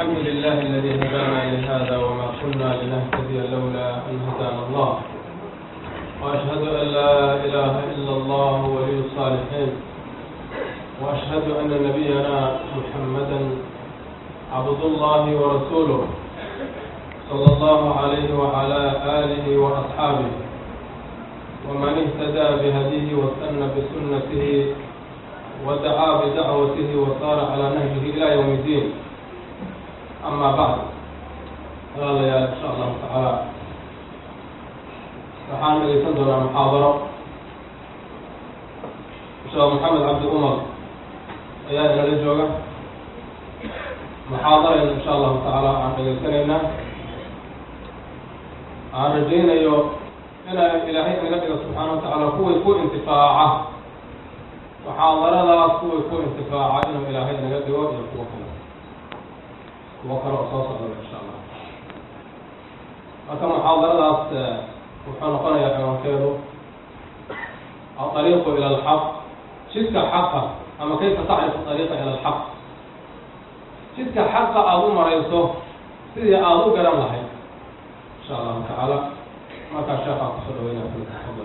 الحمد لله الذي هدانا لهذا وما كنا لنهتدي لولا أن هدانا الله وأشهد أن لا إله إلا الله ولي الصالحين وأشهد أن نبينا محمدا عبد الله ورسوله صلى الله عليه وعلى آله وأصحابه ومن اهتدى بهديه واستنى بسنته ودعا بدعوته وصار على نهجه إلى يوم الدين أما بعد قال يا إن شاء الله تعالى waxaan dhegeysan doonaa muxaadaro sheekh maxamed cabdi umar ayaa inala jooga muxaadarayna insha allahu tacaala aan dhegeysanaynaa aan rajaynayo ina ilaahay inaga dhigo subxaana wa tacaala kuwii ku intifaaca muxaadaradaas kuwii ku intifaaca inuu ilaahay inaga dhigo iyo kuwo kale kuwo kale oo soo socda insha allah marka muxaadaradaas wuxuu noqonayaa ciwaankeedu aariiqu ila alxaq jidka xaqa ama kayfa tacrifu ariiqa ila alxaq jidka xaqa aada u marayso sidii aada u garan lahayd insha allahu tacaala markaa sheekhaa kusoo dhaweynaya fadal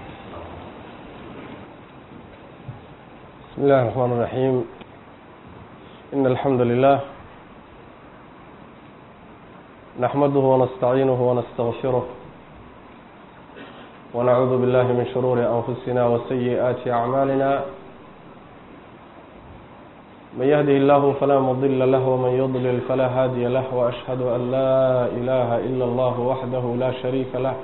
بسم الله الرحمن الرحيم إن الحمد لله نحمده ونستعينه ونستغفره ونعوذ بالله من شرور أنفسنا وسيئات أعمالنا من يهده الله فلا مضل له ومن يضلل فلا هادي له وأشهد أن لا إله إلا الله وحده لا شريك له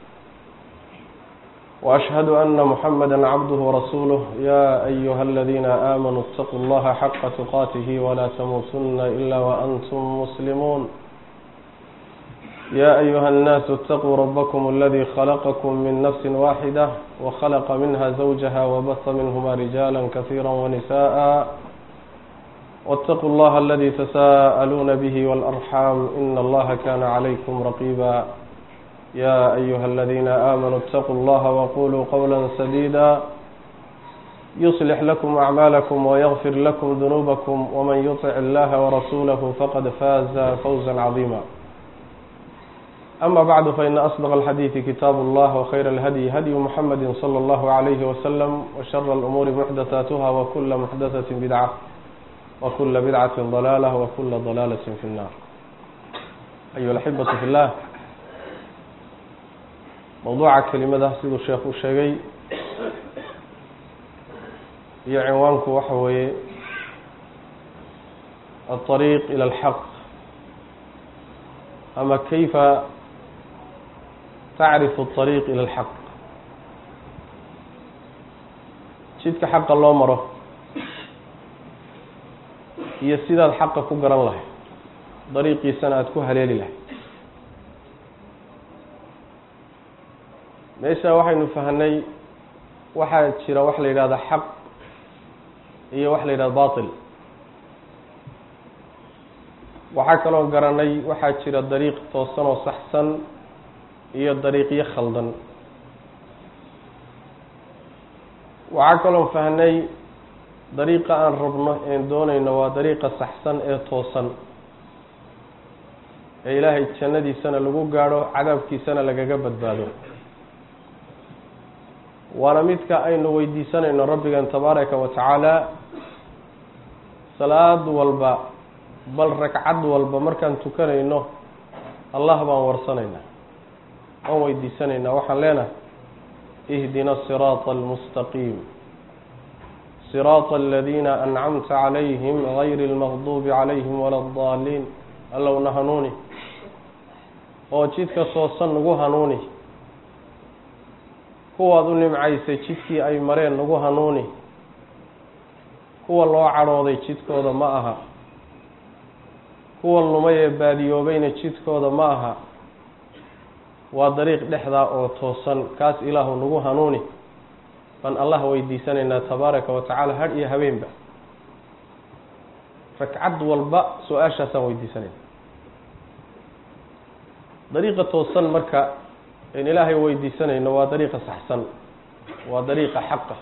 وأشهد أن محمدا عبده ورسوله يا أيها الذين آمنوا اتقوا الله حق تقاته ولا تموتن إلا وأنتم مسلمون يا أيها الناس اتقوا ربكم الذي خلقكم من نفس واحدة وخلق منها زوجها وبث منهما رجالا كثيرا ونساء واتقوا الله الذي تساءلون به والأرحام إن الله كان عليكم رقيبا يا أيها الذين آمنوا اتقوا الله وقولوا قولا سديدا يصلح لكم أعمالكم ويغفر لكم ذنوبكم ومن يطع الله ورسوله فقد فاز فوزا عظيما أما بعد فإن أصدق الحديث كتاب الله وخير الهدي هدي محمد صلى الله عليه وسلم وشر الأمور محدثاتها وكل محدثة بدعة وكل بدعة ضلالة وكل ضلالة في النار أيها الأحبة في الله mowduuca kelimada siduu sheekh u sheegay iyo cinwaanku waxa weeye alطariiq ilى اlxaq ama kayfa tacrifu الطariiq ilى اlxaq jidka xaqa loo maro iyo sidaad xaqa ku garan lahay dariiqiisana aada ku haleeli lahay meesha waxaynu fahnay waxaa jira wax la yidhahda xaq iyo wax la yidhahda batil waxaa kaloo garanay waxaa jira dariiq toosan oo saxsan iyo dariiqyo khaldan waxaa kaloo fahnay dariiqa aan rabno een doonayno waa dariiqa saxsan ee toosan ee ilaahay jannadiisana lagu gaadho cadaabkiisana lagaga badbaado waana midka aynu weydiisanayno rabbigan tabaaraka wa tacaala salaad walba bal ragcad walba markaan tukanayno allah baan warsanaynaa waan weydiisanaynaa waxaan leenahay ihdina siraata almustaqiim siraata aladiina ancamta calayhim gayri lmaqduubi calayhim wala addaaliin allowna hanuuni oo jidka toosan nagu hanuuni kuwaad u nimcaysay jidkii ay mareen nagu hanuuni kuwa loo cadhooday jidkooda ma aha kuwa lumay ee baadiyoobayna jidkooda ma aha waa dariiq dhexdaa oo toosan kaas ilaahu nagu hanuuni baan allah weydiisanaynaa tabaaraka wa tacaala hadh iyo habeenba ragcad walba su-aashaasaan weydiisanayna dariiqa toosan marka in ilaahay weydiisanayno waa dariiqa saxsan waa dariiqa xaqa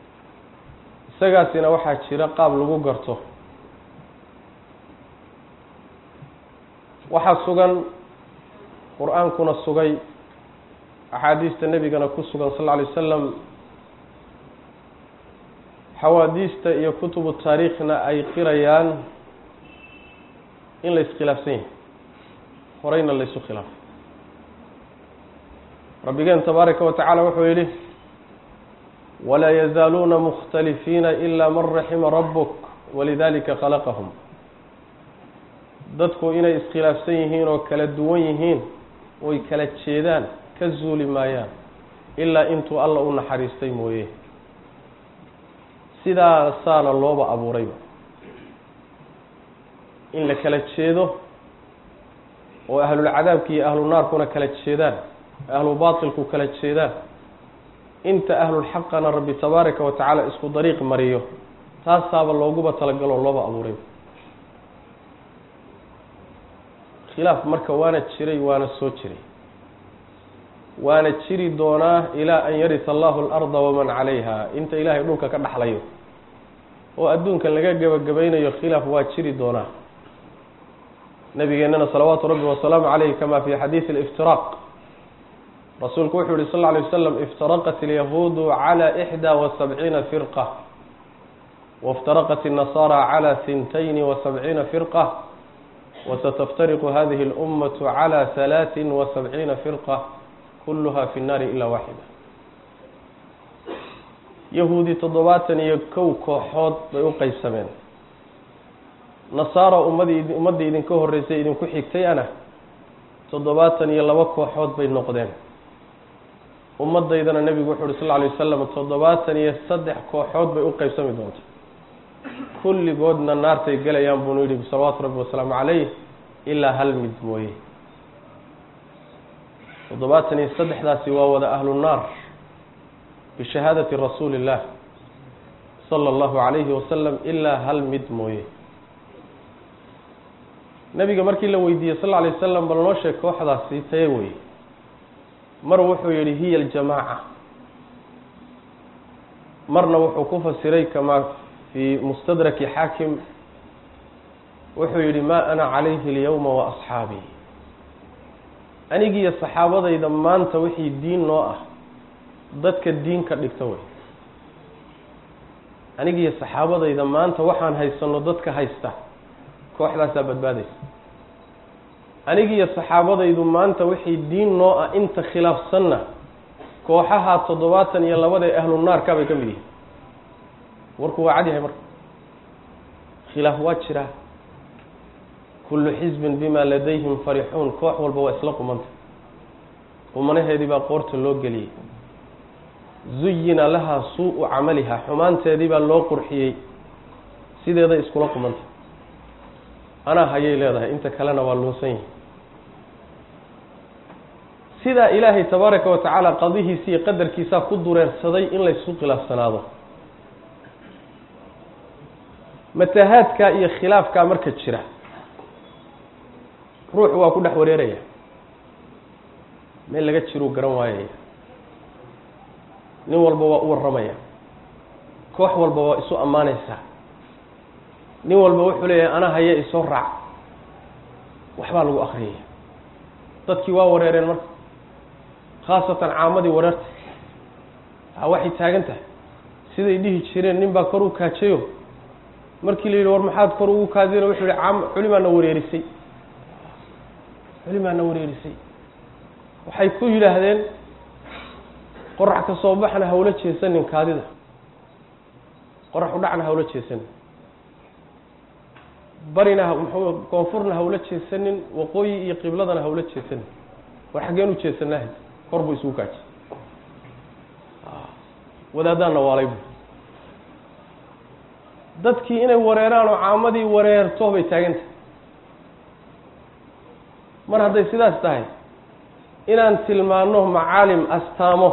isagaasina waxaa jira qaab lagu garto waxaa sugan qur-aankuna sugay axaadiista nebigana ku sugan sal lla alay wasalam xawaadiista iyo kutubu taariikhna ay qirayaan in la iskhilaafsan yahay horeyna la ysu khilaafay rabbigeen tabaaraka wa tacaala wuxuu yidhi walaa yazaaluuna mukhtalifiina ilaa man raxima rabbuk walidalika khalaqahum dadku inay iskhilaafsan yihiin oo kala duwan yihiin oy kala jeedaan ka zuuli maayaan ilaa intuu alla u naxariistay mooye sidaasaana looba abuurayba in la kala jeedo oo ahlulcadaabki iyo ahlu naarkuna kala jeedaan ahlu baatilku kala jeedaan inta ahlulxaqana rabbi tabaaraka wa tacaala isku dariiq mariyo taasaaba looguba talagaloo looba abuurayba khilaaf marka waana jiray waana soo jiray waana jiri doonaa ilaa an yarita allahu alarda waman calayha inta ilaahay dhulka ka dhaxlayo oo adduunka laga gebagabaynayo khilaaf waa jiri doonaa nabigeennana salawaatu rabbi wasalaamu caleyh kama fi xadiidi aliftiraaq rasuulku wuxuu yihi sal lla alay wasalam iftaraqat alyahuudu cala ixdaa wa sabciina firqa waftaraqat الnasaara cala hintayni wa sabciina firqa wasataftariqu hadihi اlummatu cala halaaثin wa sabciina firqa kulluha fi nnaari ilaa waaxida yahuudi toddobaatan iyo kow kooxood bay u qeybsameen nasaara ummadii ummaddii idinka horreysay idinku xigtay ana toddobaatan iyo laba kooxood bay noqdeen ummaddaydana nebigu wuxu uhi sal lla lay wasalam toddobaatan iyo saddex kooxood bay u qeybsami doonta kulligoodna naartay gelayaan buunu yidhi salawaatu rabbi wasalaamu caleyh ilaa hal mid mooye toddobaatan iyo saddexdaasi waa wada ahlu naar bishahaadati rasuuli illah sala allahu calayhi wasalam ilaa hal mid mooye nabiga markii la weydiiyey sal lla alay wasalam bal noo sheeg kooxdaasi taye weye mar wuxuu yihi hiya aljamaaca marna wuxuu ku fasiray kamaa fii mustadraki xaakim wuxuu yihi maa ana calayhi alyawma wa asxaabii anigiiyo saxaabadayda maanta wixii diin noo ah dadka diin ka dhigta wey anigiiyo saxaabadayda maanta waxaan haysano dadka haysta kooxdaasaa badbaadaysa anigiiyo saxaabadaydu maanta wixii diin noo ah inta khilaafsanna kooxaha toddobaatan iyo labada ee ahlu naarka bay ka mid yihiin warku waa cad yahay marka khilaaf waa jiraa kullu xisbin bima ladayhim farixuun koox walba waa isla qumanta qumanaheedii baa qoorta loo geliyey zuyina lahaa suu-u camaliha xumaanteedii baa loo qurxiyey sideeday iskula qumanta anaa hayay leedahay inta kalena waa luunsan yihi sidaa ilaahay tabaaraka wa tacaala qadihiisa iyo qadarkiisaa ku dureersaday in laysu khilaafsanaado matahaadkaa iyo khilaafkaa marka jira ruuxu waa ku dhex wareeraya meel laga jiruu garan waayaya nin walba waa u warramaya koox walba waa isu ammaanaysaa nin walba wuxuu leeyahay ana haya isoo raac waxbaa lagu akriyaya dadkii waa wareereen marka khaasatan caamadii wareerta a waxay taagan tahay siday dhihi jireen nin baa kor u kaajayo markii la yidhi war maxaad kor ugu kaadina wuxuu yihi caam culimaana wareerisay culimaana wareerisay waxay ku yidhaahdeen qorax ka soo baxna hawla jeesanin kaadida qorax u dhacna hawla jeesanin barina mxuu koonfurna hawla jeesanin waqooyi iyo qibladana hawla jeesanin war xaggeen u jeesanahay kor buu isugu kaajay wadaadaanna waalay bu dadkii inay wareeraan oo caamadii wareerto bay taaganta mar hadday sidaas tahay inaan tilmaano macaalim astaamo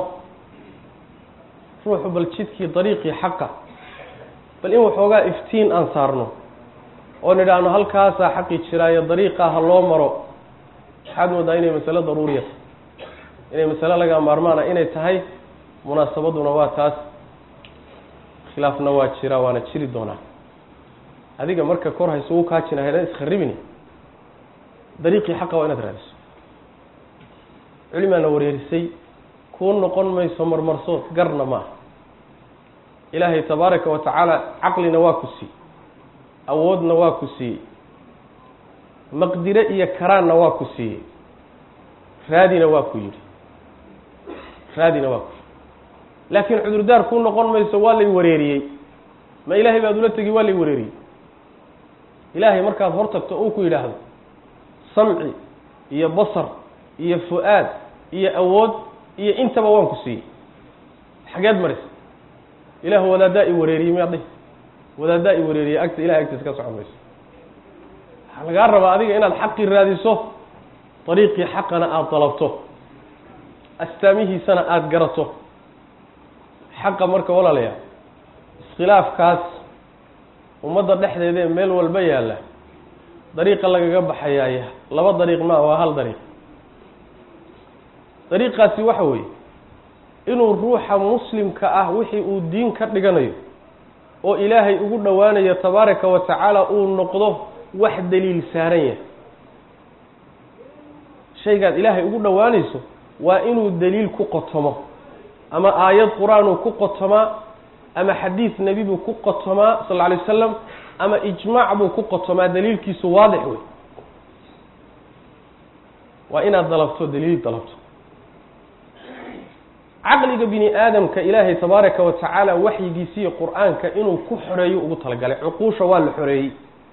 ruuxu bal jidkii dariiqii xaqa bal in waxoogaa iftiin aan saarno oo nidhaahno halkaasaa xaqi jiraayo dariiqaa ha loo maro waxaad moodaa inay masalo daruuriya inay masalo laga maarmaana inay tahay munaasabaduna waa taas khilaafna waa jiraa waana jiri doonaa adiga marka kor ha isugu kaajina haydan iskharibini dariiqii xaqa waa inaad raadiso culimaana wareerisay kuu noqon mayso marmarsood garna maaha ilaahay tabaaraka wa tacaala caqlina waa ku siiyey awoodna waa ku siiyey maqdire iyo karaanna waa ku siiyey raadina waa ku yidhi raadina waa ku yidhi laakiin cudurdaar kuu noqon mayso waa lay wareeriyey ma ilaahay baad ula tegi waa lay wareeriyey ilaahay markaad hor tagto uu ku yidhaahdo samci iyo basar iyo fu-aad iyo awood iyo intaba waan ku siiyey xageed maraysa ilaah wadaaddaa i wareeriyey miyaad dhihi wadaaddaa i wareeriyey agta ilahay agtiisa ka socon mayso waxaa lagaa rabaa adiga inaad xaqii raadiso dariiqii xaqana aada dalabto astaamihiisana aada garato xaqa marka walaalayaa iskhilaafkaas ummadda dhexdeeda ee meel walba yaalla dariiqa lagaga baxayaaya laba dariiq maa waa hal dariiq dariiqaasi waxa weeye inuu ruuxa muslimka ah wixii uu diin ka dhiganayo oo ilaahay ugu dhowaanayo tabaaraka wa tacaala uu noqdo wax daliil saaran yahay shaygaad ilaahay ugu dhowaanayso waa inuu daliil ku qotomo ama aayad qur-aanuu ku qotomaa ama xadiid nebi buu ku qotomaa sal lla alay wasalam ama ijmaac buu ku qotomaa daliilkiisu waadix wey waa inaad dalabto daliil dalabto caqliga bini aadamka ilaahay tabaaraka wa tacaala waxyigiisiiyo qur-aanka inuu ku xoreeyo ugu talagalay cuquusha waa la xoreeyey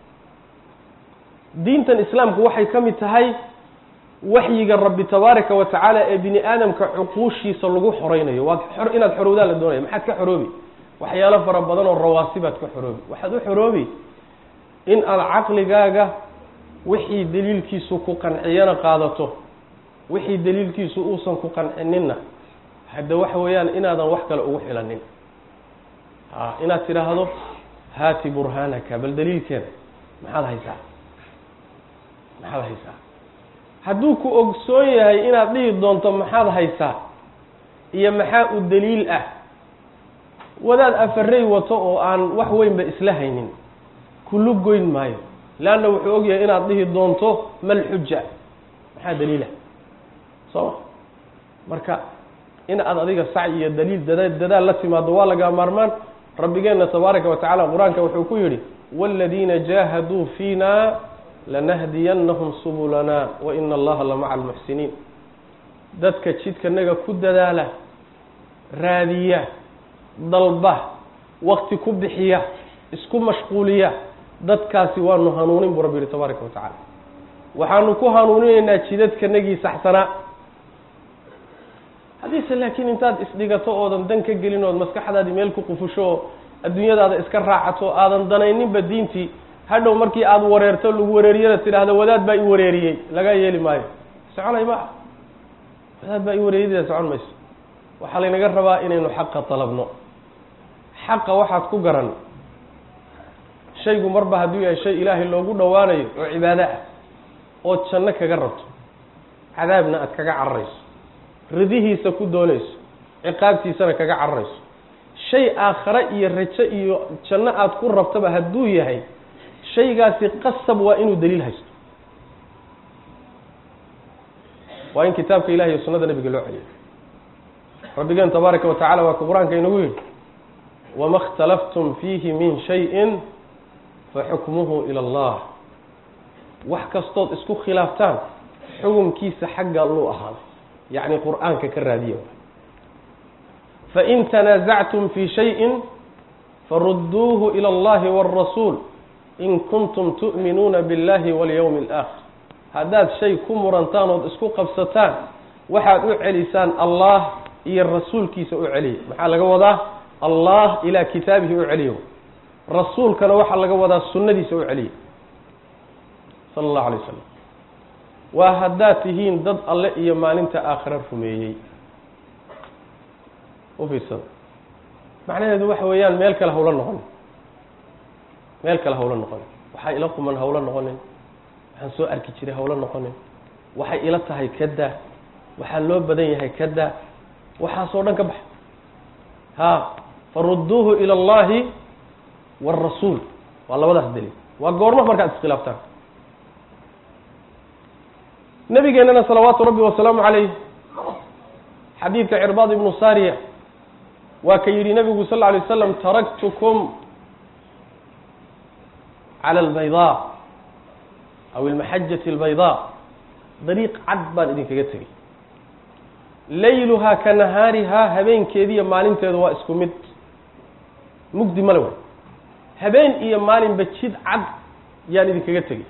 diintan islaamku waxay ka mid tahay waxyiga rabbi tabaaraka wa tacaala ee bini aadamka cuquushiisa lagu xoreynayo waad xor inaad xorowdaa la doonaya maxaad ka xoroobi waxyaalo fara badan oo rawaasibaad ka xoroobi waxaad u xoroobi in aada caqligaaga wixii daliilkiisu ku qanciyana qaadato wixii daliilkiisu uusan ku qancininna hadda waxa weeyaan inaadan wax kale ugu xilanin a inaad tidhaahdo haati burhaanaka bal daliilkeeda maxaad haysaa maxaad haysaa hadduu ku ogsoon yahay inaad dhihi doonto maxaad haysaa iyo maxaa u daliil ah wadaad afarey wato oo aan wax weynba isla haynin kulu goyn maayo leanna wuxuu ogyahay inaad dhihi doonto mal xuja maxaa daliilah soo ma marka in aad adiga sac iyo daliil dada dadaal la timaado waa lagaa maarmaan rabbigeenna tabaaraka wa tacala qur-aanka wuxuu ku yidhi waaladiina jaahaduu fiina lanahdiyannahum subulana wa ina allaha la maca almuxsiniin dadka jidkanaga ku dadaala raadiya dalba wakti ku bixiya isku mashquuliya dadkaasi waanu hanuunin buu rabbi yihi tabaaraka wa tacaala waxaanu ku hanuuninaynaa jidadkanagii saxsanaa haddiise laakiin intaad isdhigato oodan dan ka gelin ood maskaxdaadii meel ku qufusho oo adduunyadaada iska raacato aadan danayninba diintii hadhow markii aada wareerto lagu wareeriyana tidhaahdo wadaad baa i wareeriyey laga yeeli maayo soconay ma wadaad baa i wareeriyada socon mayso waxaa laynaga rabaa inaynu xaqa dalabno xaqa waxaad ku garan shaygu marba hadduu yahay shay ilaahay loogu dhowaanayo oo cibaado ah ood janno kaga rabto cadaabna aad kaga cararayso ridihiisa ku doonayso ciqaabtiisana kaga cararayso shay aakhare iyo rajo iyo janno aada ku rabtaba hadduu yahay shaygaasi qasab waa inuu daliil haysto waa in kitaabka ilahi iyo sunnada nabiga loo celiyo rabbigeen tabaaraka wa tacala waa ku qur-aanka inagu yidhi wama اkhtalaftum fiihi min shayin faxukmuhu ila allah wax kastood isku khilaaftaan xukumkiisa xagga luu ahaaday yacni qur-aanka ka raadiya fain tanaasactum fi shayin farudduuhu ilى اllahi wاrasuul in kuntum tu'minuuna biاllahi walyowmi اlaakhir haddaad shay ku murantaan ood isku qabsataan waxaad u celisaan allah iyo rasuulkiisa u celiya maxaa laga wadaa allah ilaa kitaabihi u celiyo rasuulkana waxaa laga wadaa sunnadiisa u celiya sala allahu alay wasalam waa haddaad tihiin dad alle iyo maalinta aakhira rumeeyey u fiirsada macnaheedu waxa weeyaan meel kale hawla noqon meel kale hawla noqonin waxaa ila quman hawla noqonin waxaan soo arki jiray hawla noqonin waxay ila tahay kadaa waxaa loo badan yahay kadaa waxaasoo dhan ka baxa ha farudduuhu ila allahi wاrasuul waa labadaas daliil waa goormo markaad iskhilaaftaan nabigeennana salawaatu rabbi wasalaamu calayh xadiidka cirbaad ibnu sariya waa ka yidhi nabigu sal lla alay slam taraktukum cala albaydaa aw ilmaxajati albaydaa dariiq cad baan idinkaga tegey layluhaa ka nahaarihaa habeenkeediiyo maalinteeda waa isku mid mugdi male way habeen iyo maalinba jid cad yaan idinkaga tegey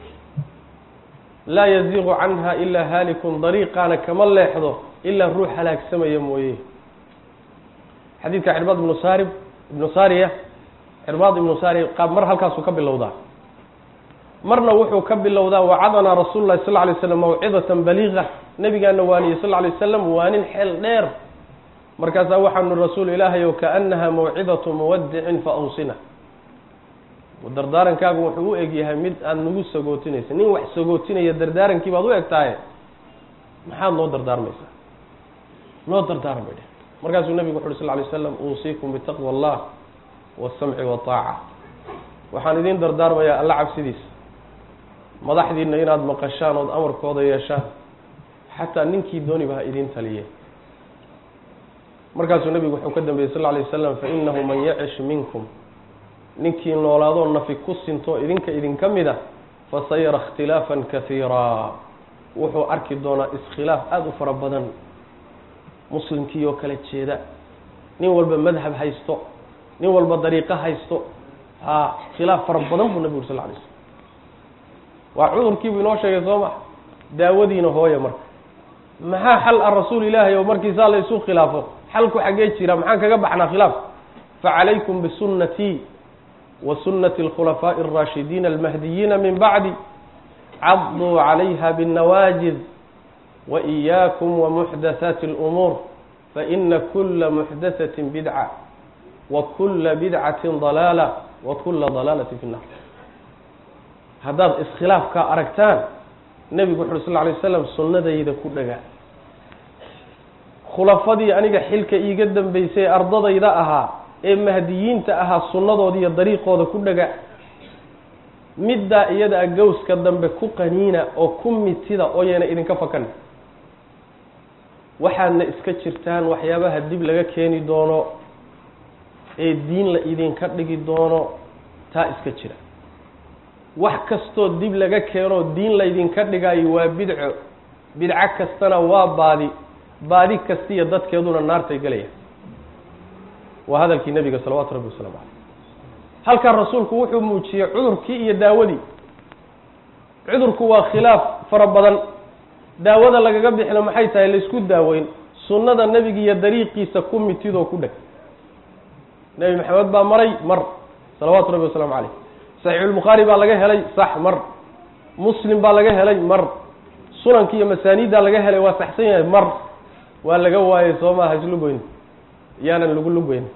laa yaziiqu canha ilaa haalikun dariiqaana kama leexdo ilaa ruux halaagsamaya mooye xadiidka cirbaad ibnu saarib ibnu saariya cirbaad ibnu saariya qaab mar halkaasuu ka bilowdaa marna wuxuu ka bilowdaa wacadanaa rasuulu lahi sal lay slam mawcidatan baliiqa nabigaana waaniyey sal lay slam waanin xeel dheer markaasaa waxaanu rasuul ilaahay o kaanaha mawcidatu muwadicin fa awsina dardaarankaagu wuxuu u eg yahay mid aada nagu sagootinaysa nin wax sagootinaya dardaaranki baad u eg tahay maxaad noo dardaarmaysaa noo dardaarmay dheh markaasuu nabigu wuxu uhi sal lay slam uusiikum bitaqwa allah wasamci wataaca waxaan idiin dardaarmayaa alla cabsidiisa madaxdiina inaad maqashaan ood amarkooda yeeshaan xataa ninkii dooniba ha idiin taliye markaasuu nabigu wuxuu ka dambeeyey sal lay wasalam fainahu man yacish minkum ninkii noolaadoo nafi ku sinto idinka idinka mida fasayara ikhtilaafan kaiiraa wuxuu arki doonaa iskhilaaf aada u fara badan muslimkii oo kala jeeda nin walba madhab haysto nin walba dariiqo haysto ha khilaaf fara badan buu nabigu uri sal lay slm waa cudurkiibuu inoo sheegay soo ma daawadiina hooya marka maxaa xal ah rasuul ilaahay oo markiisaa la isu khilaafo xalku xaggee jira maxaan kaga baxnaa khilaaf facalaykum bisunnatii wa sunnati alkhulafaaءi اraashidiina almahdiyiina min bacdi caduu calayha bاnnawaajid waإiyaakum wamuxdathaati اlumuur faina kula muxdathaةi bidca wa kula bidcati dalaala wa kula dalaalati fi nnar haddaad iskhilaafkaa aragtaan nebigu wuxu uri sal lay slam sunnadayda ku dhaga khulafadii aniga xilka iiga dambeysay ardadayda ahaa ee mahdiyiinta ahaa sunnadoodi iyo dariiqooda ku dhaga middaa iyada a gowska dambe ku qaniina oo ku mitida oo yeena idinka fakan waxaadna iska jirtaan waxyaabaha dib laga keeni doono ee diin la idinka dhigi doono taa iska jira wax kastoo dib laga keenoo diin laydinka dhigayo waa bidco bidco kastana waa baadi baadi kastiya dadkeeduna naartay gelaya waa hadalkii nebiga salawaatu rabbi wasalaamu caleyh halkaa rasuulku wuxuu muujiyey cudurkii iyo daawadii cudurku waa khilaaf fara badan daawada lagaga bixino maxay tahay laysku daaweyn sunnada nebiga iyo dariiqiisa ku mitidoo ku dheg nebi maxamed baa maray mar salawaatu rabbi wasalaamu caleyh saxiixulbukhaari baa laga helay sax mar muslim baa laga helay mar sunanki iyo masaaniiddaa laga helay waa saxsan yahay mar waa laga waayey soo maaha islugoyn yaanan lagu lugoyn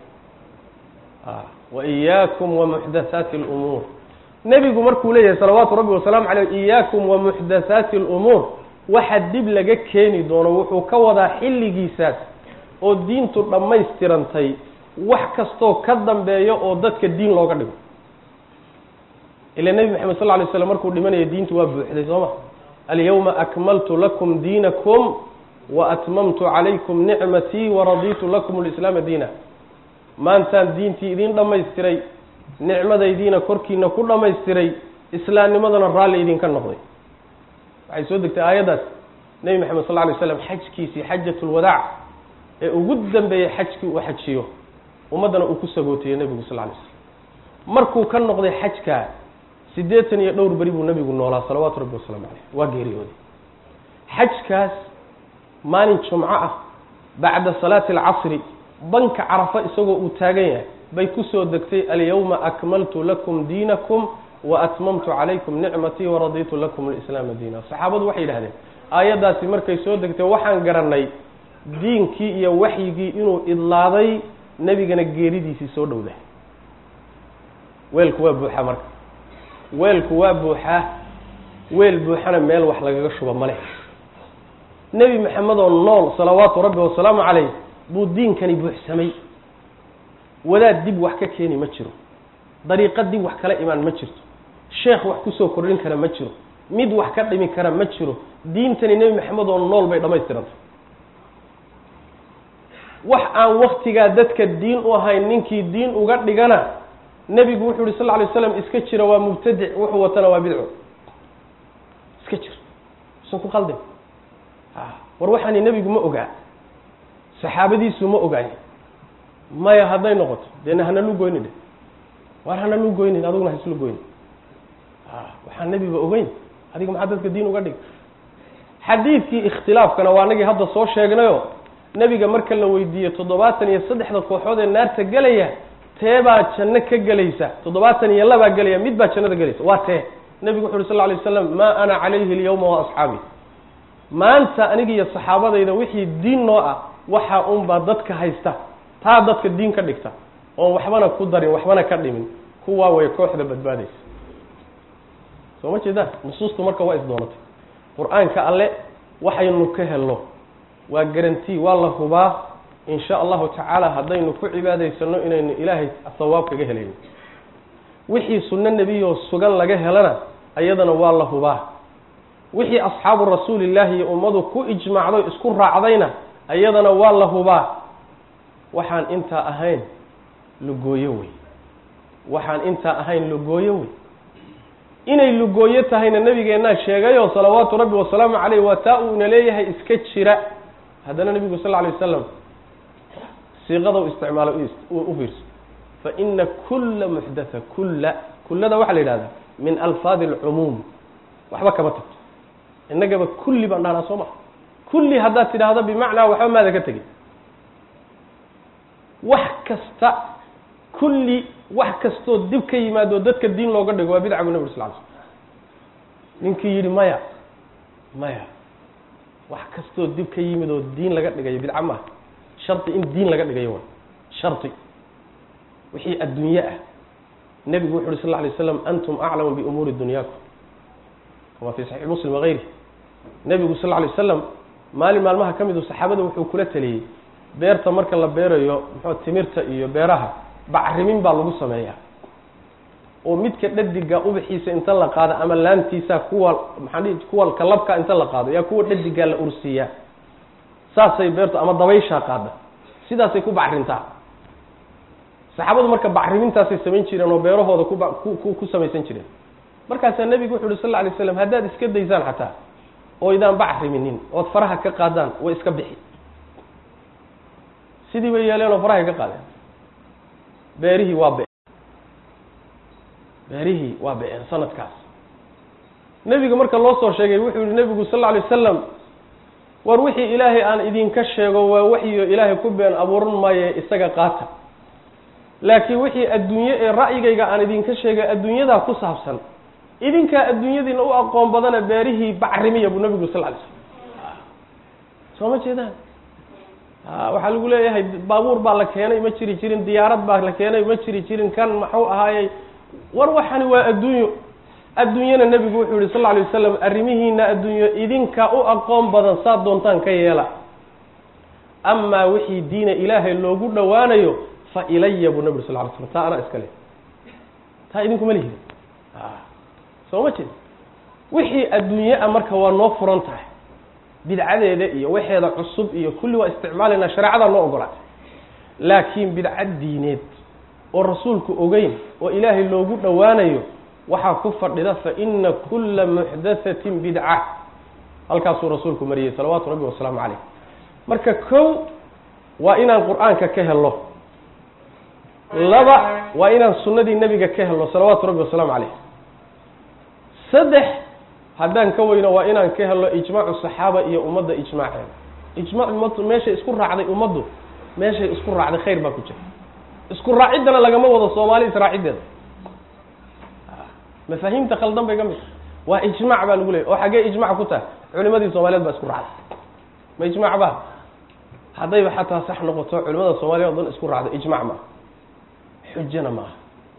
wa iyaakum wa muxdathaati alumuur nebigu markuu leeyahay salawaatu rabbi wasalaamu caleyh iyaakum wa muxdathaati alumuur waxa dib laga keeni doono wuxuu ka wadaa xilligiisaas oo diintu dhammaystirantay wax kastoo ka dambeeya oo dadka diin looga dhigo ila nebi maxamed sal lay slam markuu dhimanaya diintu waa buuxday soo ma alyawma akmaltu lakum diinakum wa atmamtu calaykum nicmatii waraditu lakum lislaama diina maantaan diintii idiin dhammaystiray nicmadaydiina korkiina ku dhammaystiray islaamnimadana raalli idinka noqday waxay soo degtay aayaddaas nebi maxamed sal lay slam xajkiisii xajat lwadaac ee ugu dambeeyey xajkii uu xajiyo ummaddana uu ku sagootiye nebigu sal lay slam markuu ka noqday xajka siddeetan iyo dhowr beri buu nebigu noolaa salawaatu rabbi wasalaamu caleyh waa geeriyooday xajkaas maalin jumco ah bacda salaati alcasri banka carafa isagoo uu taagan yahay bay kusoo degtay alyawma akmaltu lakum diinakum wa atmamtu calaykum nicmatii waraditu lakum alislaama diina saxaabadu waxay yidhahdeen aayaddaasi markay soo degtay waxaan garanay diinkii iyo waxyigii inuu idlaaday nebigana geeridiisii soo dhowda weelku waa buuxaa marka weelku waa buuxaa weel buuxana meel wax lagaga shuba ma leh nebi maxamed oo nool salawaatu rabbi wasalaamu caleyh buu diinkani buuxsamay wadaad dib wax ka keeni ma jiro dariiqo dib wax kala imaan ma jirto sheekh wax kusoo kordhin kara ma jiro mid wax ka dhimi kara ma jiro diintani nebi maxamed oo nool bay dhammaystirantay wax aan waktigaa dadka diin u ahayn ninkii diin uga dhigana nebigu wuxuu yihi sal lla alay slam iska jira waa mubtadic wuxuu watana waa bidco iska jir usan ku qaldin war waxaani nebigu ma ogaa saxaabadiisu ma ogaay maya hadday noqoto dena hanalu goyni dhe waar hanalu goynin adiguna haislu goyni waxaan nebiba ogeyn adiga maxaa dadka diin uga dhig xadiidkii ikhtilaafkana waa anagii hadda soo sheegnayo nebiga marka la weydiiye toddobaatan iyo saddexda kooxood ee naarta gelaya teebaa janno ka gelaysa toddobaatan iyo labaa gelaya mid baa jannada gelaysa waa tee nebigu wuxu uhi sal ly waslam maa ana calayhi alyawma wa asxaabi maanta aniga iyo saxaabadayda wixii diin noo ah waxaa unbaa dadka haysta taa dadka diin ka dhigta oon waxbana ku darin waxbana ka dhimin kuwaa way kooxda badbaadaysa soo ma jeedaan nusuustu marka waa isdoonatay qur-aanka alle waxaynu ka helno waa garanti waa la hubaa in sha allahu tacaala haddaynu ku cibaadaysano inaynu ilaahay sawaab kaga helayno wixii sunno nebiyoo sugan laga helana ayadana waa la hubaa wixii asxaabu rasuulillaahi iyo ummadu ku ijmaacday isku raacdayna ayadana waa la hubaa waxaan intaa ahayn lugooyo wey waxaan intaa ahayn lugooyo wey inay lugooyo tahayna nabigeennaa sheegayoo salawaatu rabbi wasalaamu caleyh waa taa uuna leeyahay iska jira haddana nebigu sal lla alay wasalam siiqada u isticmaalo u fiirso fa ina kulla muxdatha kulla kullada waxaa la yidhahdaa min alfaadi alcumuum waxba kama tagto innagaba kulli baan dhahnaa soo maa kulli haddaad tidhaahdo bimacnaa waxba maada ka tegin wax kasta kulli wax kastoo dib ka yimaado dadka diin looga dhigo waa bidca bu nabig sal l sl ninkii yidhi maya maya wax kastoo dib ka yimid oo diin laga dhigayo bidca maaha shardi in diin laga dhigayo way shardi wixii adduunye ah nebigu wuxu uhi sal lla alay slam antum aclamu biumuuri dunyaakum kama fi saxiix muslim wagayri nebigu sal lla alay wasalam maalin maalmaha ka midu saxaabada wuxuu kula taliyey beerta marka la beerayo muxuu timirta iyo beeraha bacrimin baa lagu sameeyaa oo midka dhadiga ubaxiisa inta la qaado ama laantiisa kuwa maxaa dhihi kuwa kalabka inta la qaado yaa kuwa dhadigaa la ursiiyaa saasay beertu ama dabayshaa qaada sidaasay ku bacrintaa saxaabadu marka bacrimintaasay samayn jireen oo beerahooda kuba ku ku samaysan jireen markaasaa nebigu wuxu uhi sal lla alay slam haddaad iska daysaan xataa oo idaan bacriminin ood faraha ka qaadaan way iska bixi sidii bay yeeleen oo farahay ka qaadeen beerihii waa be beerihii waa be-een sanadkaas nebiga marka loo soo sheegay wuxuu yihi nebigu sal lla alay wasalam war wixii ilaahay aan idinka sheego waa waxyo ilaahay ku been abuuran maaye isaga qaata laakiin wixii adduunye ee ra'yigayga aan idinka sheegay adduunyadaa ku saabsan idinkaa adduunyadiina u aqoon badana beerihii bacrimiya buu nebigu sal ly slam soo ma jeedaan waxaa lagu leeyahay baabuur baa la keenay ma jiri jirin diyaarad baa la keenay ma jiri jirin kan maxuu ahaayey war waxani waa adduunyo adduunyana nebigu wuxuu yihi sal lla alay wasalam arrimihiina adduunyo idinka u aqoon badan saad doontaan ka yeela amaa wixii diina ilaahay loogu dhowaanayo fa ilaya buu nabi sal ly slam taa anaa iska leh taa idinkuma lihid soo ma jeed wixii adduunye a marka waa noo furan tahay bidcadeeda iyo waxeeda cusub iyo kulli waa isticmaalaynaa shareecadaa noo ogolaatay laakiin bidca diineed oo rasuulku ogeyn oo ilaahay loogu dhowaanayo waxaa ku fadhida fa ina kulla muxdathatin bidca halkaasuu rasuulku mariyey salawaatu rabbi wasalaamu caleyh marka kow waa inaan qur-aanka ka helno laba waa inaan sunnadii nebiga ka helno salawaatu rabbi wasalaamu caleyh saddex haddaan ka weyno waa inaan ka helno ijmaacu saxaaba iyo ummadda ijmaaceeda ijmaac ummadu meeshay isku raacday ummaddu meeshay isku raacday khayr baa ku jira isku raaciddana lagama wado soomaali israaciddeeda mafaahiimta khaldan bay ka mid waa ijmaac baa lagu leeyay oo xaggee ijmac ku tahay culimadii soomaaliyeed baa isku raacday ma ijmaac ba haddayba xataa sax noqoto culimada soomaliya o dhan isku raacdo ijmac maaha xujana maaha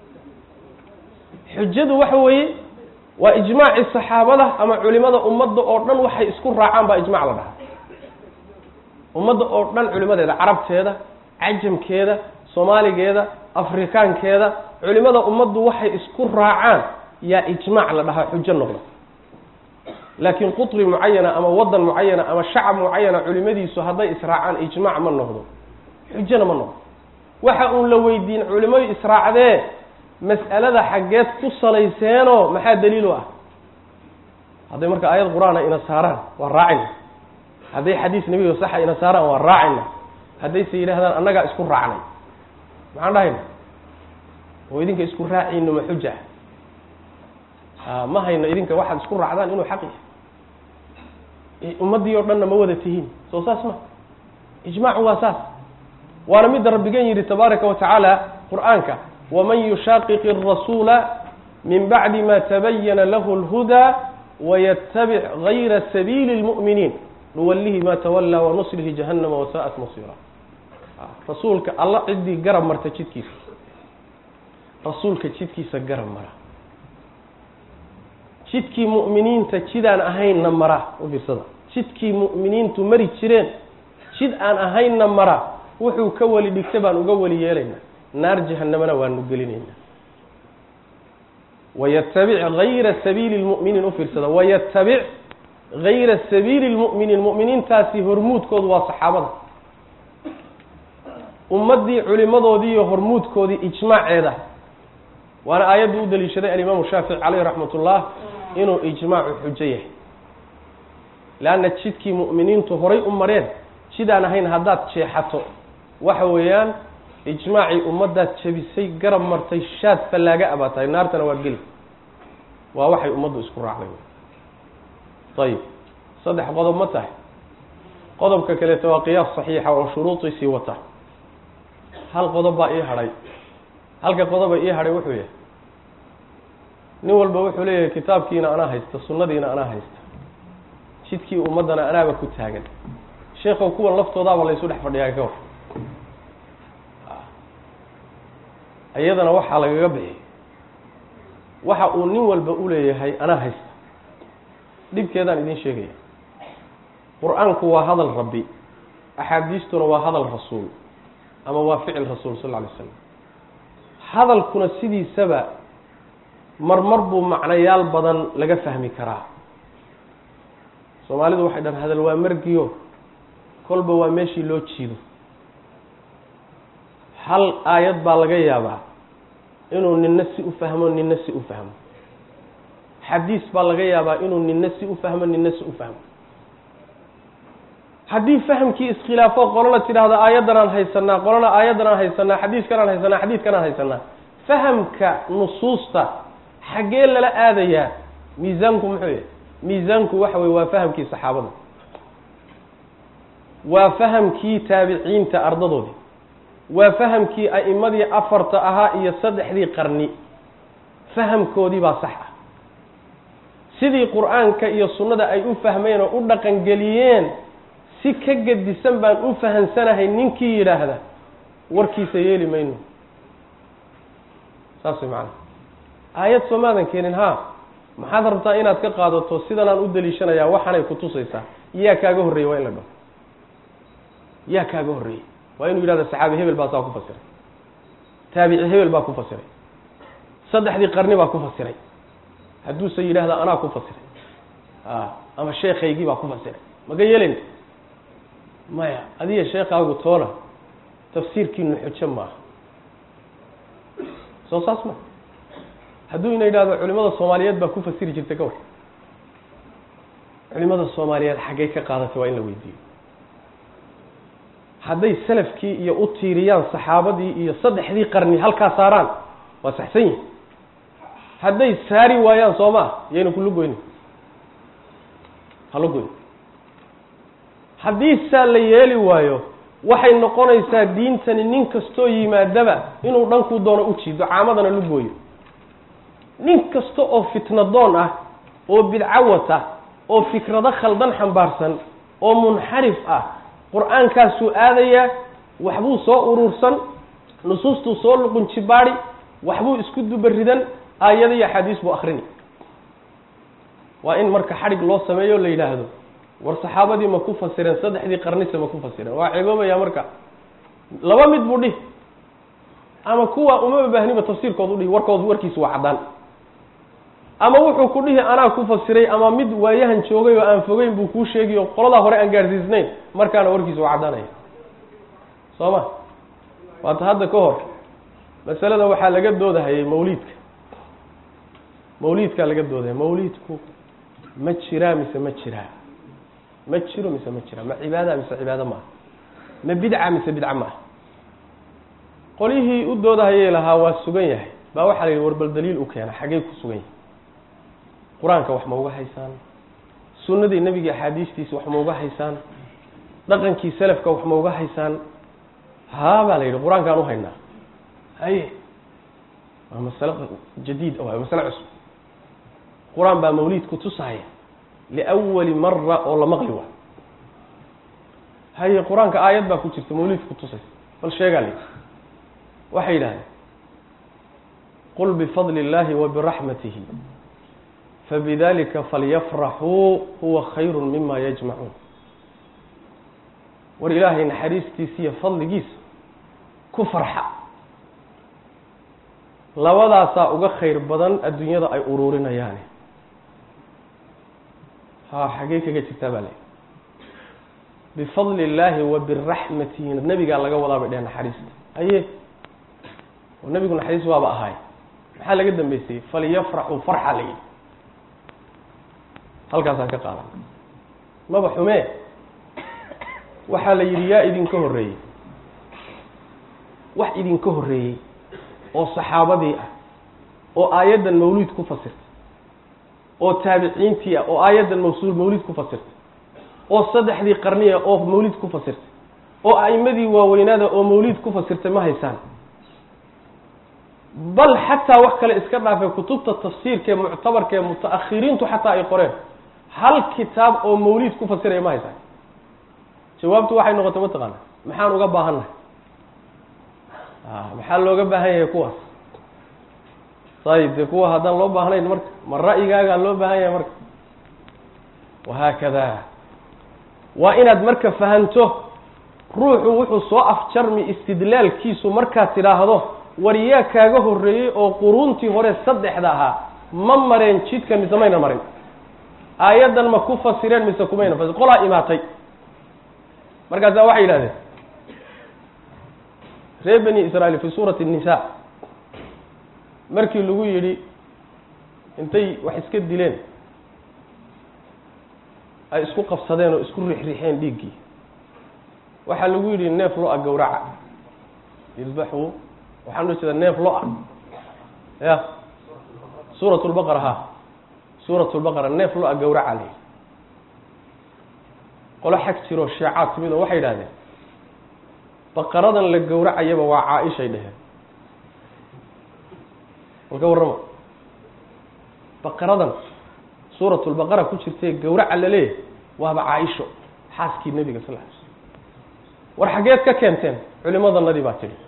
xujadu waxa weeye waa ijmaaci saxaabada ama culimada ummadda oo dhan waxay isku raacaan baa ijmac la dhahaa ummadda oo dhan culimadeeda carabteeda cajamkeeda soomaaligeeda afrikaankeeda culimada ummaddu waxay isku raacaan yaa ijmaac la dhahaa xujo noqda laakiin qutri mucayana ama wadan mucayana ama shacab mucayana culimadiisu hadday israacaan ijmaac ma noqdo xujana ma noqdo waxa uun la weydiin culimadu israacdee mas'alada xaggeed ku salayseenoo maxaa daliilu ah hadday marka aayad qur-aana ina saaraan waa raacayna hadday xadiis nebiga saxa ina saaraan waa raacayna haddayse yidhahdaan annagaa isku raacnay maxaan dhahayna oo idinka isku raacayno ma xuja ma hayno idinka waxaad isku raacdaan inuu xaq yahay ummaddii oo dhanna ma wada tihiin soo saas ma ijmaacu waa saas waana midda rabbigan yidhi tabaaraka wa tacaala qur'aanka waman yushaqiqi الrasuula min bacdi ma tabayana lahu اlhudaa waytabic gayra sabiili اlmu'miniin nuwalihi ma tawallaa wanuslihi jahannama wasa'at masiira rasuulka alla ciddii garab marta jidkiisa rasuulka jidkiisa garab mara jidkii mu'miniinta jidaan ahaynna mara u fiirsada jidkii mu'miniintu mari jireen jid aan ahaynna mara wuxuu ka weli dhigta baan uga weli yeelaynaa naar jahanamana waanu gelinaynaa wayatabic gayra sabiili lmu'miniin u fiirsada wayatabic gayra sabiili lmu'miniin mu'miniintaasi hormuudkoodu waa saxaabada ummaddii culimadoodii iyo hormuudkoodii ijmaaceeda waana aayaddu u daliishaday alimaamu shaafici caleyh raxmat ullah inuu ijmaacu xujo yahay leanna jidkii mu'miniintu horay u mareen jidaan ahayn haddaad jeexato waxa weeyaan ijmaacii ummaddaad jebisay garab martay shaad fallaaga abaa tahay naartana waad geli waa waxay ummaddu isku raacday ayib saddex qodob ma tahay qodobka kaleeto waa qiyaas saxiixa oo shuruudiisii wata hal qodob baa ii hadhay halka qodoba ii hadhay wuxuu yahay nin walba wuxuu leeyahay kitaabkiina anaa haysta sunnadiina anaa haysta jidkii ummaddana anaaba ku taagan sheekhow kuwan laftoodaaba laysu dhex fadhiyaa ka war iyadana waxaa lagaga bixi waxa uu nin walba u leeyahay anaa haysta dhibkeedaan idiin sheegaya qur-aanku waa hadal rabbi axaadiistuna waa hadal rasuul ama waa ficil rasuul sal lla lay slam hadalkuna sidiisaba marmar buu macnayaal badan laga fahmi karaa soomaalidu waxay dhahan hadal waa margiyo kolba waa meeshii loo jiido hal aayad baa laga yaabaa inuu ninna si u fahmo ninna si u fahmo xadiis baa laga yaabaa inuu ninna si u fahmo ninna si u fahmo haddii fahamkii iskhilaafo qolona tidhaahdo aayaddanaan haysanaa qolona aayaddanaan haysanaa xadiiskanaan haysanaa xadiiskanaan haysanaa fahamka nusuusta xaggee lala aadayaa miisaanku muxuu yahay miisaanku waxa weye waa fahamkii saxaabada waa fahamkii taabiciinta ardadoodii waa fahamkii a'imadii afarta ahaa iyo saddexdii qarni fahamkoodii baa sax ah sidii qur-aanka iyo sunnada ay u fahmeen oo u dhaqangeliyeen si ka gedisan baan u fahansanahay ninkii yidhaahda warkiisa yeeli mayno saas way macana aayad soomaadan keenin ha maxaad rabtaa inaad ka qaadato sidanaan u daliishanayaa waxaanay kutusaysaa yaa kaaga horreeyey waa in la dhaho yaa kaaga horreeyey waa inuu yidhahda saxaabi hebel baa saa ku fasiray taabici hebel baa ku fasiray saddexdii qarni baa ku fasiray hadduuse yidhaahda anaa ku fasiray a ama sheekaygii baa ku fasiray maga yeelin maya adiga sheekaagu toona tafsiirkiinu xujo maaha soo saas ma hadduu ina yidhahdo culimada soomaaliyeed baa ku fasiri jirtay ka war culimada soomaaliyeed xaggay ka qaadatay waa in la weydiiyo hadday salafkii iyo u tiiriyaan saxaabadii iyo saddexdii qarni halkaa saaraan waa saxsan yihin hadday saari waayaan soo maa yayna kula goyni hala goyn haddii saa la yeeli waayo waxay noqonaysaa diintani nin kastoo yimaadaba inuu dhankuu doono u jiido caamadana la gooyo nin kasta oo fitnadoon ah oo bidcawat ah oo fikrado khaldan xambaarsan oo munxarif ah qur-aankaasuu aadayaa waxbuu soo urursan nusuustuu soo luqunjibaadi waxbuu isku dubaridan aayada iyo axaadiis buu akrini waa in marka xadhig loo sameeyo la yidhaahdo war saxaabadii ma ku fasireen saddexdii qarnise ma ku fasireen waa ceeboobaya marka laba mid buu dhihi ama kuwa uma baahniba tafsiirkood udhihi warkood warkiisu waa caddaan ama wuxuu ku dhihi anaa ku fasiray ama mid waayahan joogay oo aan fogeyn buu kuu sheegay oo qoladaa hore aan gaadhsiisnayn markaana warkiisa waa caddaanaya soo ma waata hadda ka hor masalada waxaa laga doodahayay mawliidka mawliidkaa laga doodahaya mawliidku ma jiraa mise ma jiraa ma jiro mise ma jiraa ma cibaada mise cibaado maaha ma bidca mise bidca maaha qolyihii u doodahayay lahaa waa sugan yahay baa waxaa la yidhi warbal daliil u keena xaggey ku sugan yahay qur-aanka wax ma uga haysaan sunnadii nebiga axaadiistiisa wax ma uga haysaan dhaqankii selafka wax ma uga haysaan haa baa la yidhi qur-aankaan uhaynaa haye waa masale jadiid waa masale cusub qur-aan baa mawliidku tusahaya liawali mara oo la maqli waa haye qur-aanka aayad baa ku jirta mawliidku tusaysa bal sheegaa la yidhi waxay yidhahdeen qul bifadli اllahi wa biraxmatihi fabidalika falyafraxuu huwa khayru mima yajmacuun war ilaahay naxariistiisa iyo fadligiisa ku farxa labadaasaa uga khayr badan adduunyada ay uruurinayaani ha xaggee kaga jirtaa baa le bifadli illaahi wa biraxmatihi nebigaa laga wadaa bay dhehen naxariista haye oo nebigu naxariis waaba ahaay maxaa laga dambeysayey falyafraxuu farxa la yidhi halkaasaan ka qaadan maba xumee waxaa la yidhi yaa idinka horreeyey wax idinka horreeyey oo saxaabadii ah oo aayaddan mawliid ku fasirtay oo taabiciintii ah oo aayaddan mawsuul mawliid ku fasirtay oo saddexdii qarni ah oo mawliid ku fasirtay oo a'imadii waaweynaada oo mawliid ku fasirtay ma haysaan bal xataa wax kale iska dhaafay kutubta tafsiirka ee muctabarka ee muta-akhiriintu xataa ay qoreen hal kitaab oo mawliid ku fasiraya ma haysaan jawaabtu waxay noqotay mataqaana maxaan uga baahannahay maxaa looga baahan yahay kuwaas ayib dee kuwa haddaan loo baahnayn marka ma ra'yigaagaa loo baahan yahay marka wahaakada waa inaad marka fahanto ruuxu wuxuu soo afjarmi istidlaalkiisu markaad tidhaahdo war yaa kaaga horreeyey oo quruuntii hore saddexda ahaa ma mareen jidka mise mayna marin aayaddan ma ku fasireen mise kumayna fasir qolaa imaatay markaasaa waxay yidhahdeen reer bani israail fi suurati الnisa markii lagu yidhi intay wax iska dileen ay isku qabsadeen oo isku rixrixeen dhiiggii waxaa lagu yidhi neef lo-a gawraca ilbaxu waxaan loo jeeda neef lo-a ya suurat lbaqara ha suurat lbaqara neef lo-a gawraca la yidhi qolo xag jiroo sheecaad timid oo waxay yidhahdeen baqaradan la gawracayaba waa caa-ishay dheheen walka warrama baqaradan suuratulbaqara ku jirtae gawraca la leeyahay waaba caa-isho xaaskii nebiga sal ly slm war xaggeed ka keenteen culimadanadii baa tidhi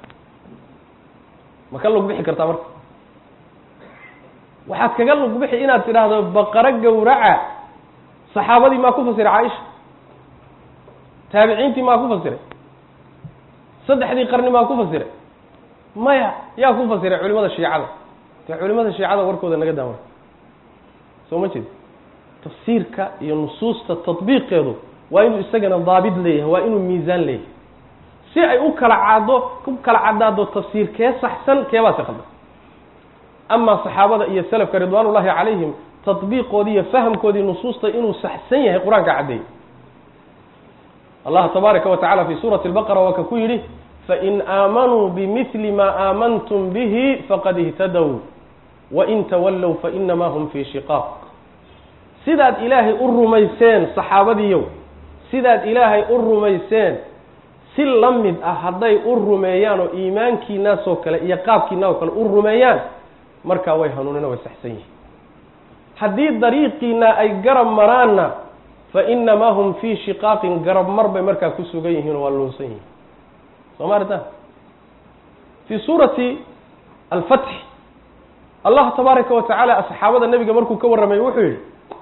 ma ka lug bixi kartaa marka waxaad kaga lug bixi inaad tidhaahdo baqaro gawraca saxaabadii maa ku fasiray caaisha taabiciintii maa ku fasiray saddexdii qarni maa ku fasiray maya yaa ku fasiray culimada shiicada dee culimada shiicada warkooda naga daamay soo ma jeed tafsiirka iyo nusuusta tadbiiqeedu waa inuu isagana daabit leeyahay waa inuu miisaan leeyahay si ay u kala caddo u kala caddaado tafsiir kee saxsan keebaasi khaldan amaa saxaabada iyo selafka ridwaan ullahi calayhim tadbiiqoodii iyo fahamkoodii nusuusta inuu saxsan yahay qur-aanka caddeeyey allah tabaaraka wa tacala fi suurati lbaqara waa ka ku yidhi fain aamanuu bimili ma aamantum bihi faqad ihtadow wain tawallow fainamaa hum fii shiqaaq sidaad ilaahay u rumayseen saxaabadiiyow sidaad ilaahay u rumayseen si la mid ah hadday u rumeeyaan oo iimaankiinaasoo kale iyo qaabkiina oo kale u rumeeyaan markaa way hanuunina way saxsan yihiin haddii dariiqiina ay garab maraanna fainamaa hum fii shiqaaqin garab mar bay markaa ku sugan yihiin oo waa luunsan yihiin soo ma aritaan fii suurati alfatx allah tabaaraka wa tacaala asxaabada nebiga markuu ka warramay wuxuu yidhi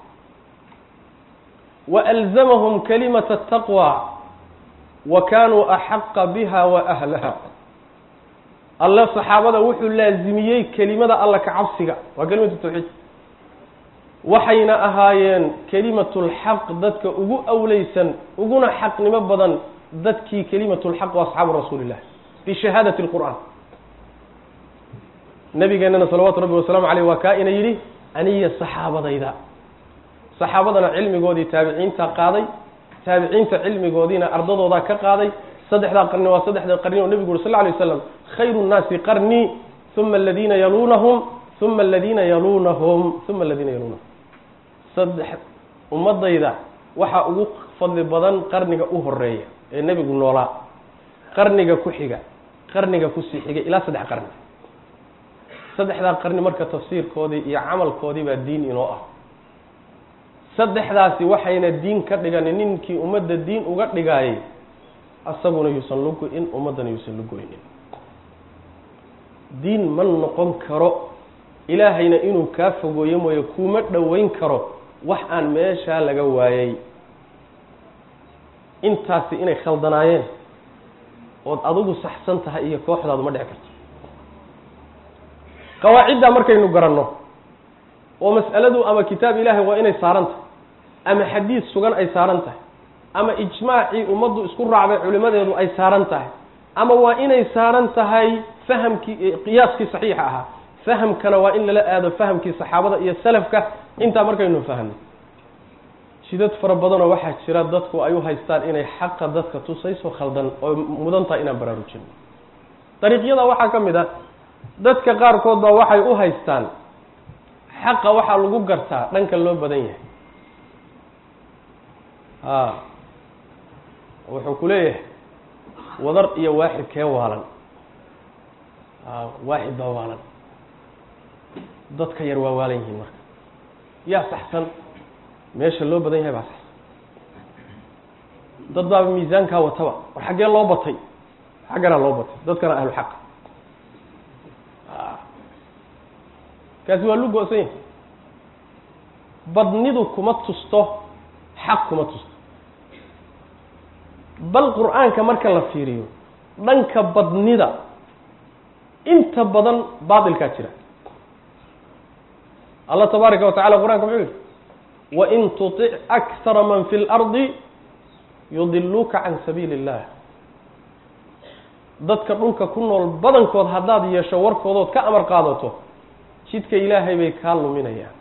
waalzamahum kalimata ataqwa wa kaanuu axaqa biha wa ahlaha alle saxaabada wuxuu laazimiyey kelimada alla ka cabsiga waa kelimatu tawxiid waxayna ahaayeen kelimatulxaq dadka ugu awleysan uguna xaqnimo badan dadkii kelimatulxaq waa asxaabu rasuulillah bishahaadati lqur'aan nabigeenana salawaatu rabbi wasalaamu caleyh waa kaa ina yidhi aniya saxaabadayda saxaabadana cilmigoodii taabiciinta qaaday taabiciinta cilmigoodiina ardadoodaa ka qaaday saddexdaa qarni waa saddexda qarni oo nebigu uri sal lla lay waslam khayru nnaasi qarnii uma aladiina yaluunahum uma aladiina yaluunahum uma aladiina yaluunahum saddex ummadayda waxaa ugu fadli badan qarniga u horeeya ee nebigu noolaa qarniga ku xiga qarniga kusii xigay ilaa saddex qarni saddexdaa qarni marka tafsiirkoodii iyo camalkoodii baa diin inoo ah saddexdaasi waxayna diin ka dhiganin ninkii ummadda diin uga dhigaayay asaguna yuusan lugo-in ummaddana yuusan lugoynin diin ma noqon karo ilaahayna inuu kaa fogooyo mooye kuma dhoweyn karo wax aan meeshaa laga waayay intaasi inay khaldanaayeen ood adigu saxsan tahay iyo kooxdaadu ma dhici karto qawaaciddaa markaynu garanno oo mas'aladu ama kitaab ilaahay waa inay saaran tahay ama xadiid sugan ay saaran tahay ama ijmaacii ummaddu isku raacday culimadeedu ay saaran tahay ama waa inay saaran tahay fahamkii qiyaaskii saxiixa ahaa fahamkana waa in lala aado fahamkii saxaabada iyo salafka intaa markaynu fahmno jidad fara badanoo waxaa jira dadku ay u haystaan inay xaqa dadka tusayso khaldan oo mudan tahay inaan baraarujino dariiqyada waxaa ka mid a dadka qaarkood baa waxay u haystaan xaqa waxaa lagu gartaa dhanka loo badan yahay a wuxuu ku leeyahay wadar iyo waaxid kee waalan a waaxid baa waalan dadka yar waa waalan yihiin marka yaa saxsan meesha loo badan yahay baa saxsan dad baaba miisaankaa wataba war xaggee loo batay xagganaa loo batay dadkana ahlu xaq kaasi waa lu go-san yahay badnidu kuma tusto xaq kuma tusto bal qur-aanka marka la fiiriyo dhanka badnida inta badan baatilkaa jira allah tabaaraka wa tacala qur-aanka muxuu yihi wain tutic akhara man fi اlardi yudiluuka can sabiili اllah dadka dhulka ku nool badankood haddaad yeesho warkoodood ka amar qaadato jidka ilaahay bay kaa luminayaan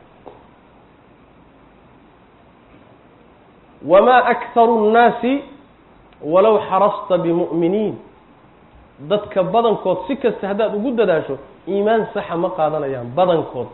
wamaa akharu nnaasi walow xarasta bimu'miniin dadka badankood si kasta haddaad ugu dadaasho iimaan saxa ma qaadanayaan badankood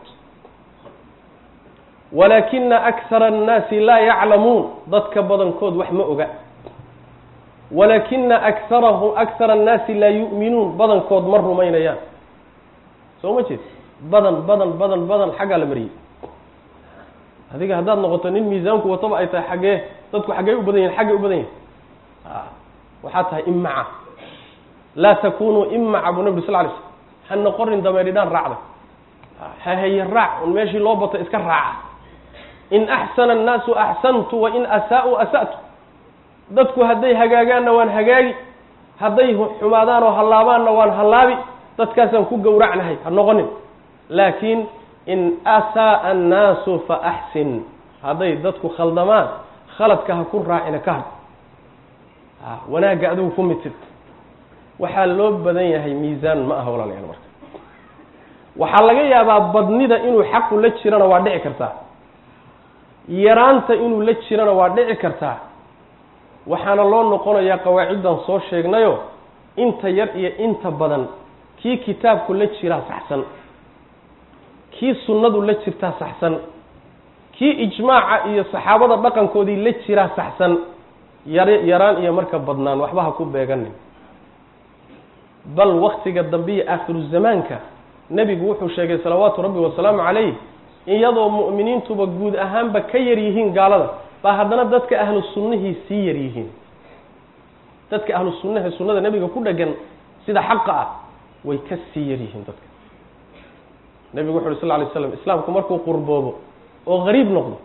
walaakina akhara annaasi laa yaclamuun dadka badankood wax ma oga walaakina akharahum akhara annaasi laa yu'minuun badankood ma rumaynayaan soo ma jeed badan badan badan badan xaggaa la mariyey adiga haddaad noqoto nin miisaanku wataba ay tahay xaggee dadku xaggee u badan yihin xaggay u badan yihin waxaa tahay imaca laa takunuu imaca buu nabi sal lay slm ha noqonin dameedhidhaan raacda ha haye raac un meeshii loo bato iska raaca in axsana annaasu axsantu wa in asaa-u asa'tu dadku hadday hagaagaanna waan hagaagi hadday xumaadaan oo hallaabaanna waan hallaabi dadkaasaan ku gowracnahay ha noqonin laakiin in asaaa annaasu fa axsin hadday dadku khaldamaan khaladka ha ku raacina ka hadh wanaagga adigu ku mitid waxaa loo badan yahay miisaan ma aha walaalayaal marka waxaa laga yaabaa badnida inuu xaqu la jirana waa dhici kartaa yaraanta inuu la jirana waa dhici kartaa waxaana loo noqonayaa qawaaciddan soo sheegnayo inta yar iyo inta badan kii kitaabku la jiraa saxsan kii sunnadu la jirtaa saxsan kii ijmaaca iyo saxaabada dhaqankoodii la jiraa saxsan yar yaraan iyo marka badnaan waxba ha ku beeganin bal waktiga dambe iyo aakhiru zamaanka nebigu wuxuu sheegay salawaatu rabbi wasalaamu calayh iyadoo mu'miniintuba guud ahaanba ka yar yihiin gaalada baa haddana dadka ahlu sunnihii sii yar yihiin dadka ahlu sunnaha sunnada nebiga ku dhegan sida xaqa ah way ka sii yar yihiin dadka nebigu wuxu uhi sal lay slam islaamku markuu qurboobo oo qariib noqdo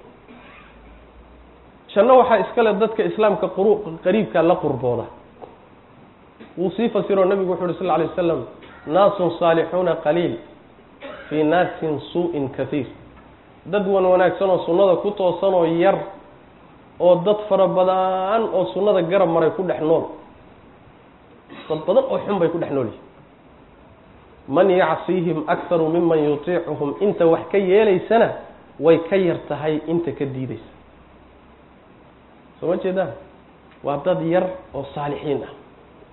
janno waxaa iskale dadka islaamka qariibka la qurbooda wuu sii fasiroo nebigu wuxu uhi sal lay wasalam naasun saalixuuna qaliil fii naasin suu-in kaiir dad wan wanaagsan oo sunnada ku toosan oo yar oo dad fara badan oo sunnada garab maray ku dhex nool dad badan oo xun bay ku dhex nool yihin man yacsiihim akharu miman yutiicuhum inta wax ka yeelaysana way ka yar tahay inta ka diideysa soo ma jeedaan waa dad yar oo saalixiin ah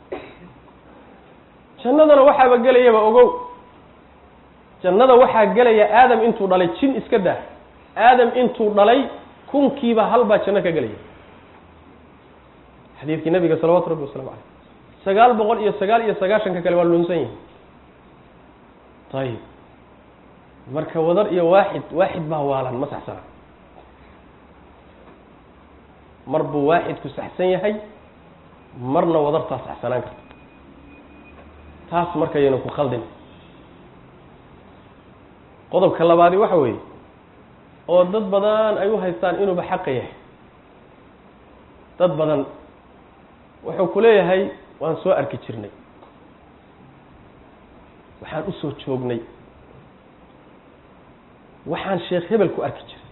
jannadana waxaaba gelayaba ogow jannada waxaa gelaya aadam intuu dhalay jin iska daa aadam intuu dhalay kunkiiba hal baa janno ka gelaya xadiidkii nabiga salawatu rabbi waslamu caleyh sagaal boqol iyo sagaal iyo sagaashanka kale waa lunsan yihin ayib marka wadar iyo waaxid waaxid baa waalan ma saxsana mar buu waaxidku saxsan yahay marna wadartaa saxsanaan karta taas markayayna ku khaldin qodobka labaadi waxa weeye oo dad badan ay u haystaan inuuba xaqa yahay dad badan wuxuu ku leeyahay waan soo arki jirnay waxaan u soo joognay waxaan sheekh hebel ku arki jiray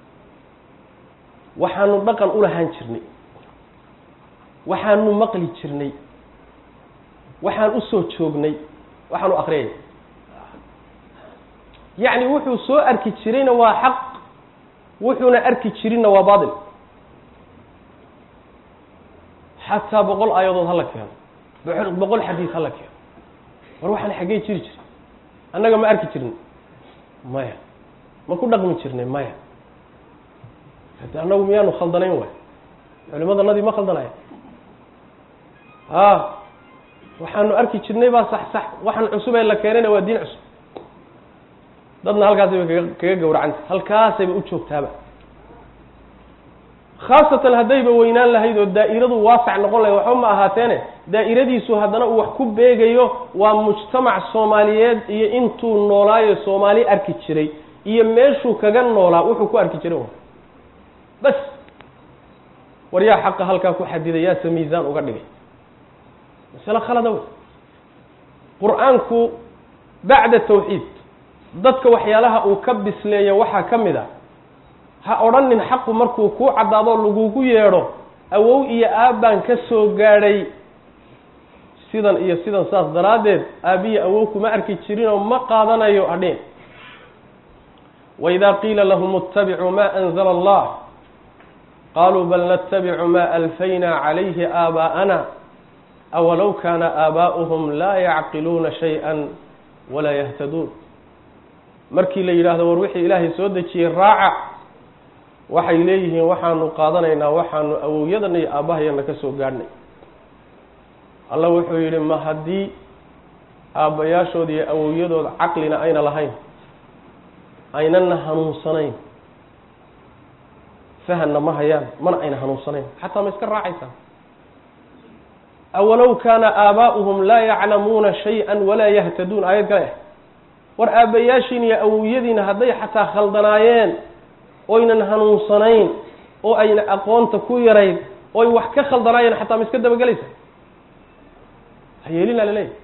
waxaanu dhaqan u lahaan jirnay waxaanu maqli jirnay waxaan u soo joognay waxaanu akriyay yacni wuxuu soo arki jirayna waa xaq wuxuuna arki jirinna waa baatil xataa boqol aayadood hala keeno boqol boqol xadiis hala keeno war waxaan xaggey jiri jiray annaga ma arki jirnay maya ma ku dhaqmi jirnay maya hade annagu miyaanu khaldanayn waay culimadanadii ma khaldanaya a waxaanu arki jirnay baa sax sax waxaan cusub ee la keenayna waa diin cusub dadna halkaasay bay kaga kaga gawracanta halkaasayba u joogtaaba khaasatan haddayba weynaan lahayd oo daa'iradu waasac noqon lahayd waxba ma ahaateene daa'iradiisu haddana uu wax ku beegayo waa mujtamac soomaaliyeed iyo intuu noolaayo soomaali arki jiray iyo meeshuu kaga noolaa wuxuu ku arki jiray bas war yaa xaqa halkaa ku xadiday yaase miisaan uga dhigay masale khalada wey qur-aanku bacda tawxiid dadka waxyaalaha uu ka bisleeya waxaa ka mid a ha odhanin xaqu markuu kuu caddaado lagugu yeedho awow iyo aabbaan ka soo gaadhay sidan iyo sidan saas daraaddeed aabbiya awow kuma arki jirinoo ma qaadanayo adhin waidaa qiila lahum ittabicuu ma anzala allah qaluu bal natabicu ma alfayna calayhi aabaa'ana awalow kaana aabaa'uhum laa yacqiluuna shay-an walaa yahtaduun markii la yidhaahdo war wixii ilaahay soo dejiyey raaca waxay leeyihiin waxaanu qaadanaynaa waxaanu awowyadan iyo aabbahayana ka soo gaadhnay alla wuxuu yidhi ma haddii aabbayaashooda iyo awowyadooda caqlina ayna lahayn aynana hanuunsanayn fahanna ma hayaan mana ayna hanuunsanayn xataa ma iska raacaysaa awalow kaana aabaa'uhum laa yaclamuuna shay-an walaa yahtaduun aayad kale ah war aabbayaashiin iyo awowyadiina hadday xataa khaldanaayeen oynan hanuunsanayn oo ayna aqoonta ku yarayn oy wax ka khaldanaayeen xataa ma iska dabagelaysa hayeelina laleeyahy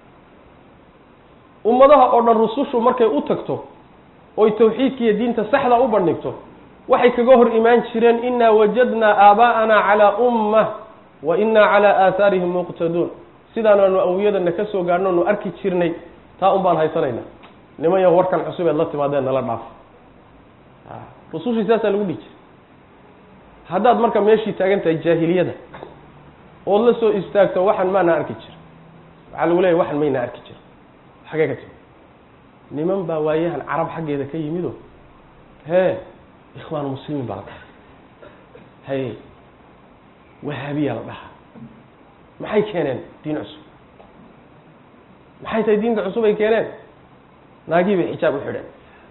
ummadaha oo dhan rusushu markay u tagto oy tawxiidka iyo diinta saxda u bandhigto waxay kaga hor imaan jireen inaa wajadnaa aabaa'ana calaa ummah wa inaa calaa aahaarihim muqtaduun sidaanaanu awyadana ka soo gaadhno nu arki jirnay taa un baan haysanayna niman ya warkan cusubeed la timaadeen nala dhaaf rusushii saasaa lagu dhihi jiray haddaad marka meeshii taagan tahay jaahiliyada ood la soo istaagto waxan maana arki jira waxaa lagu leeyahy waxan mayna arki jira xagee ka timi niman baa waayahan carab xaggeeda ka yimido hee ikhwaan muslimiin baa la dhaha haye wahaabiya la dhahaa maxay keeneen diin cusub maxay tahay diinka cusub ay keeneen naagii bay xijaab u xidheen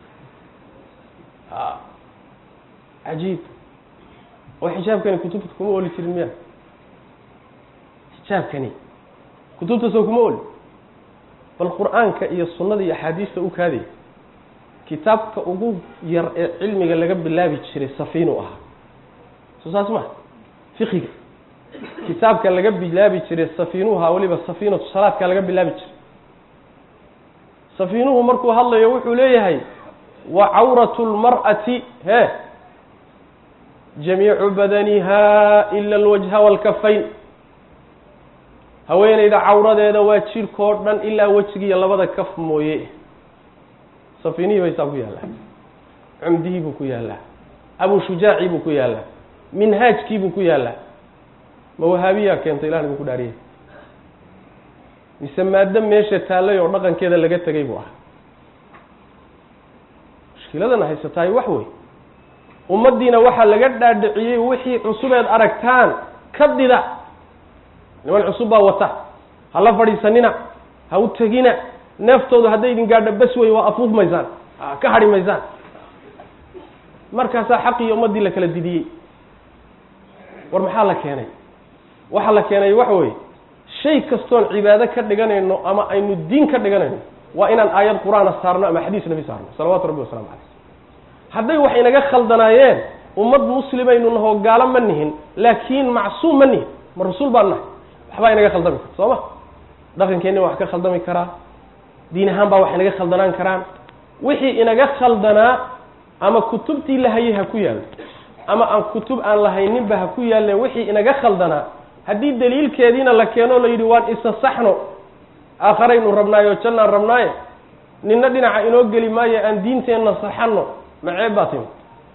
a cajiib oo xijaabkani kutubta kuma oli jirin miya xijaabkani kutubta soo kuma oli bal qur-aanka iyo sunnada iyo axaadiista u kaadaya kitaabka ugu yar ee cilmiga laga bilaabi jiray safiinu ahaa soo saas ma fiqiga kitaabka laga bilaabi jiray safiinuhaa weliba safiinatu salaadka laga bilaabi jiray safiinuhu markuu hadlayo wuxuu leeyahay wa cawratu lmar'ati he jamiicu badaniha ila alwajha waalkafayn haweeneyda cawradeeda waa jidhkoo dhan ilaa wejigiiyo labada kaf mooye safinihii baysaa ku yaallaa cumdihii buu ku yaallaa abu shujaacii buu ku yaallaa minhaajkii buu ku yaallaa ma wahaabiyaa keentay ilahna buu ku dhaariyay mise maado meesha taallay oo dhaqankeeda laga tegay buu ahaa mushkiladana haysatahay wax wey ummaddiina waxaa laga dhaadhiciyey wixii cusubeed aragtaan ka dida niman cusub baa wata ha la fadhiisanina ha u tegina neeftoodu hadday idin gaadho bas wey waa afuuf maysaan ka hadhi maysaan markaasaa xaqii ummaddii la kala didiyey war maxaa la keenay waxaa la keenay waxa weeye shay kastoon cibaado ka dhiganayno ama aynu diin ka dhiganayno waa inaan aayad qur-aana saarno ama xadiis nabi saarno salawaatu rabbi wasalamu caleyh hadday wax inaga khaldanaayeen ummad muslimaynu nahoo gaalo ma nihin laakiin macsuum ma nihin ma rasuul baan nahay waxbaa inaga khaldami karta soo ma dhaqankeenni wax ka khaldami karaa diin ahaan baa wax inaga khaldanaan karaan wixii inaga khaldanaa ama kutubtii la hayay ha ku yaallo ama aan kutub aan lahayninba ha ku yaalleen wixii inaga khaldanaa haddii daliilkeediina la keeno la yidhi waan isa saxno aakharaynu rabnaayo jannaan rabnaaye ninna dhinaca inoo geli maayo aan diinteenna saxanno ma ceeb baa timi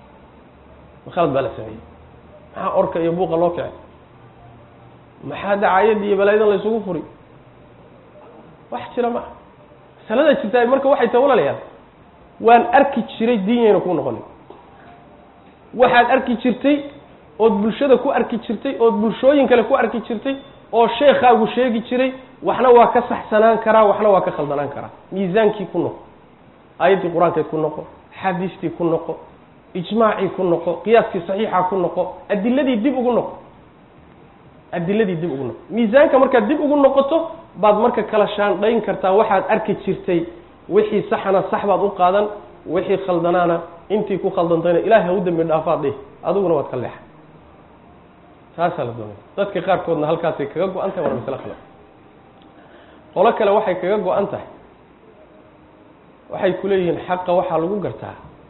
ma khalad baa la sameeyey maxaa orka iyo buuqa loo kicay maxaa dacaayadii iyo balaayadan la isugu furi wax jira ma aha masalada jirtaa marka waxay tahay walaalayaal waan arki jiray diinyayna ku noqonin waxaad arki jirtay ood bulshada ku arki jirtay ood bulshooyin kale ku arki jirtay oo sheekaagu sheegi jiray waxna waa ka saxsanaan karaa waxna waa ka khaldanaan karaa miisaankii ku noqo aayaddii qur-aankeed ku noqo xadiistii ku noqo ijmaacii ku noqo qiyaaskii saxiixa ku noqo adiladii dib ugu noqo adiladii dib ugu noqo miisaanka markaad dib ugu noqoto baad marka kala shaandhayn kartaa waxaad arki jirtay wixii saxana sax baad u qaadan wixii khaldanaana intii ku khaldantayna ilaahay ha u dembi dhaafaad dhih adiguna waad ka leexay taasaa la doonaya dadka qaarkoodna halkaasay kaga go-an tahay waana masle khalad qolo kale waxay kaga go-an tahay waxay ku leeyihiin xaqa waxaa lagu gartaa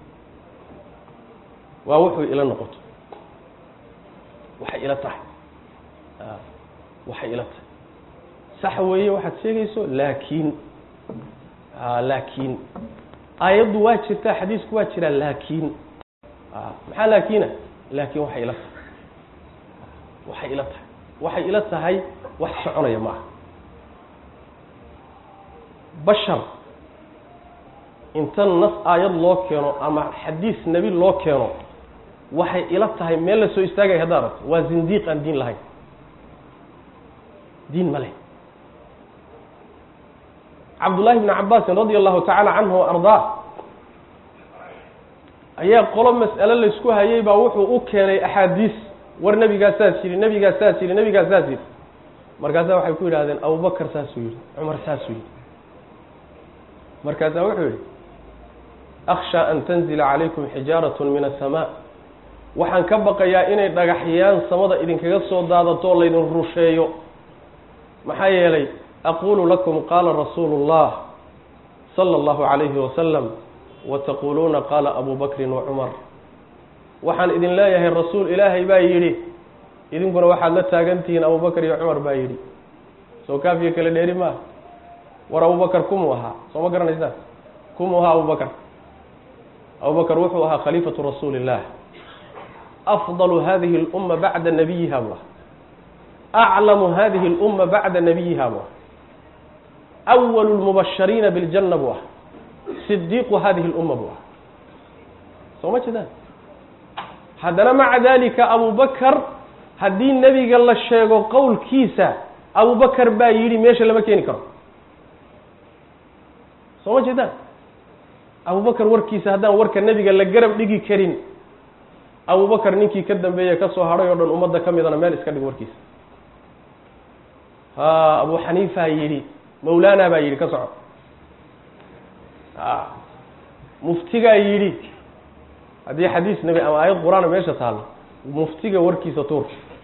waa wuxuu ila noqoto waxay ila tahay waxay ila tahay sax weeye waxaad sheegayso laakiin laakiin aayaddu waa jirtaa xadiisku waa jiraa laakiin maxaa laakiina laakiin waxay ila tahay waxay ila tahay waxay ila tahay wax soconaya ma aha bashar inta nas aayad loo keeno ama xadiis nebi loo keeno waxay ila tahay meel la soo istaagaya haddaad aragto waa zindiiq aan diin lahayn diin ma leh cabdullaahi bni cabaasin radia allahu tacaala canhu wa ardaa ayaa qolo mas'ale laysku hayay baa wuxuu u keenay axaadiis war nebigaa saas yidhi nebigaa saas yidhi nebigaa saas yidhi markaasaa waxay ku yidhahdeen abubakar saasuu yidhi cumar saasuu yidhi markaasaa wuxuu yidhi akhshaa an tanzila calaykum xijaaratun min asamaa waxaan ka baqayaa inay dhagaxyaan samada idinkaga soo daadato oo laydin rusheeyo maxaa yeelay aqulu lakum qaala rasuulu اllah sala allahu calayhi wasalam wataquuluuna qaala abu bakrin wa cumar waxaan idin leeyahay rasuul ilaahay baa yidhi idinkuna waxaad la taagantihiin abubakar iyo cumar baa yidhi soo kaafiya kale dheeri maaha war abubakar kumuu ahaa soo ma garanaysaan kumuu ahaa abubakar abubakar wuxuu ahaa khaliifatu rasuuli illah afdalu hadihi اlumma bacda nabiyiha bu ah aclamu hadihi اlumma bacda nabiyiha bu ah awalu lmubashariina biاljanna bu ah sidiiqu hadihi اlumma bu ah soo ma jeedaan haddana maca dalika abubakar haddii nebiga la sheego qowlkiisa abubakar baa yidhi meesha lama keeni karo soo ma jeedaan abubakar warkiisa haddaan warka nebiga la garab dhigi karin abubakar ninkii ka dambeeye ka soo hadhay oo dhan ummadda ka midana meel iska dhig warkiisa ha abu xaniifaa yidhi mawlaana baa yidhi ka soco a muftigaa yidhi haddii xadiis nebi ama aayad qur-aana meesha taallo muftiga warkiisa tuur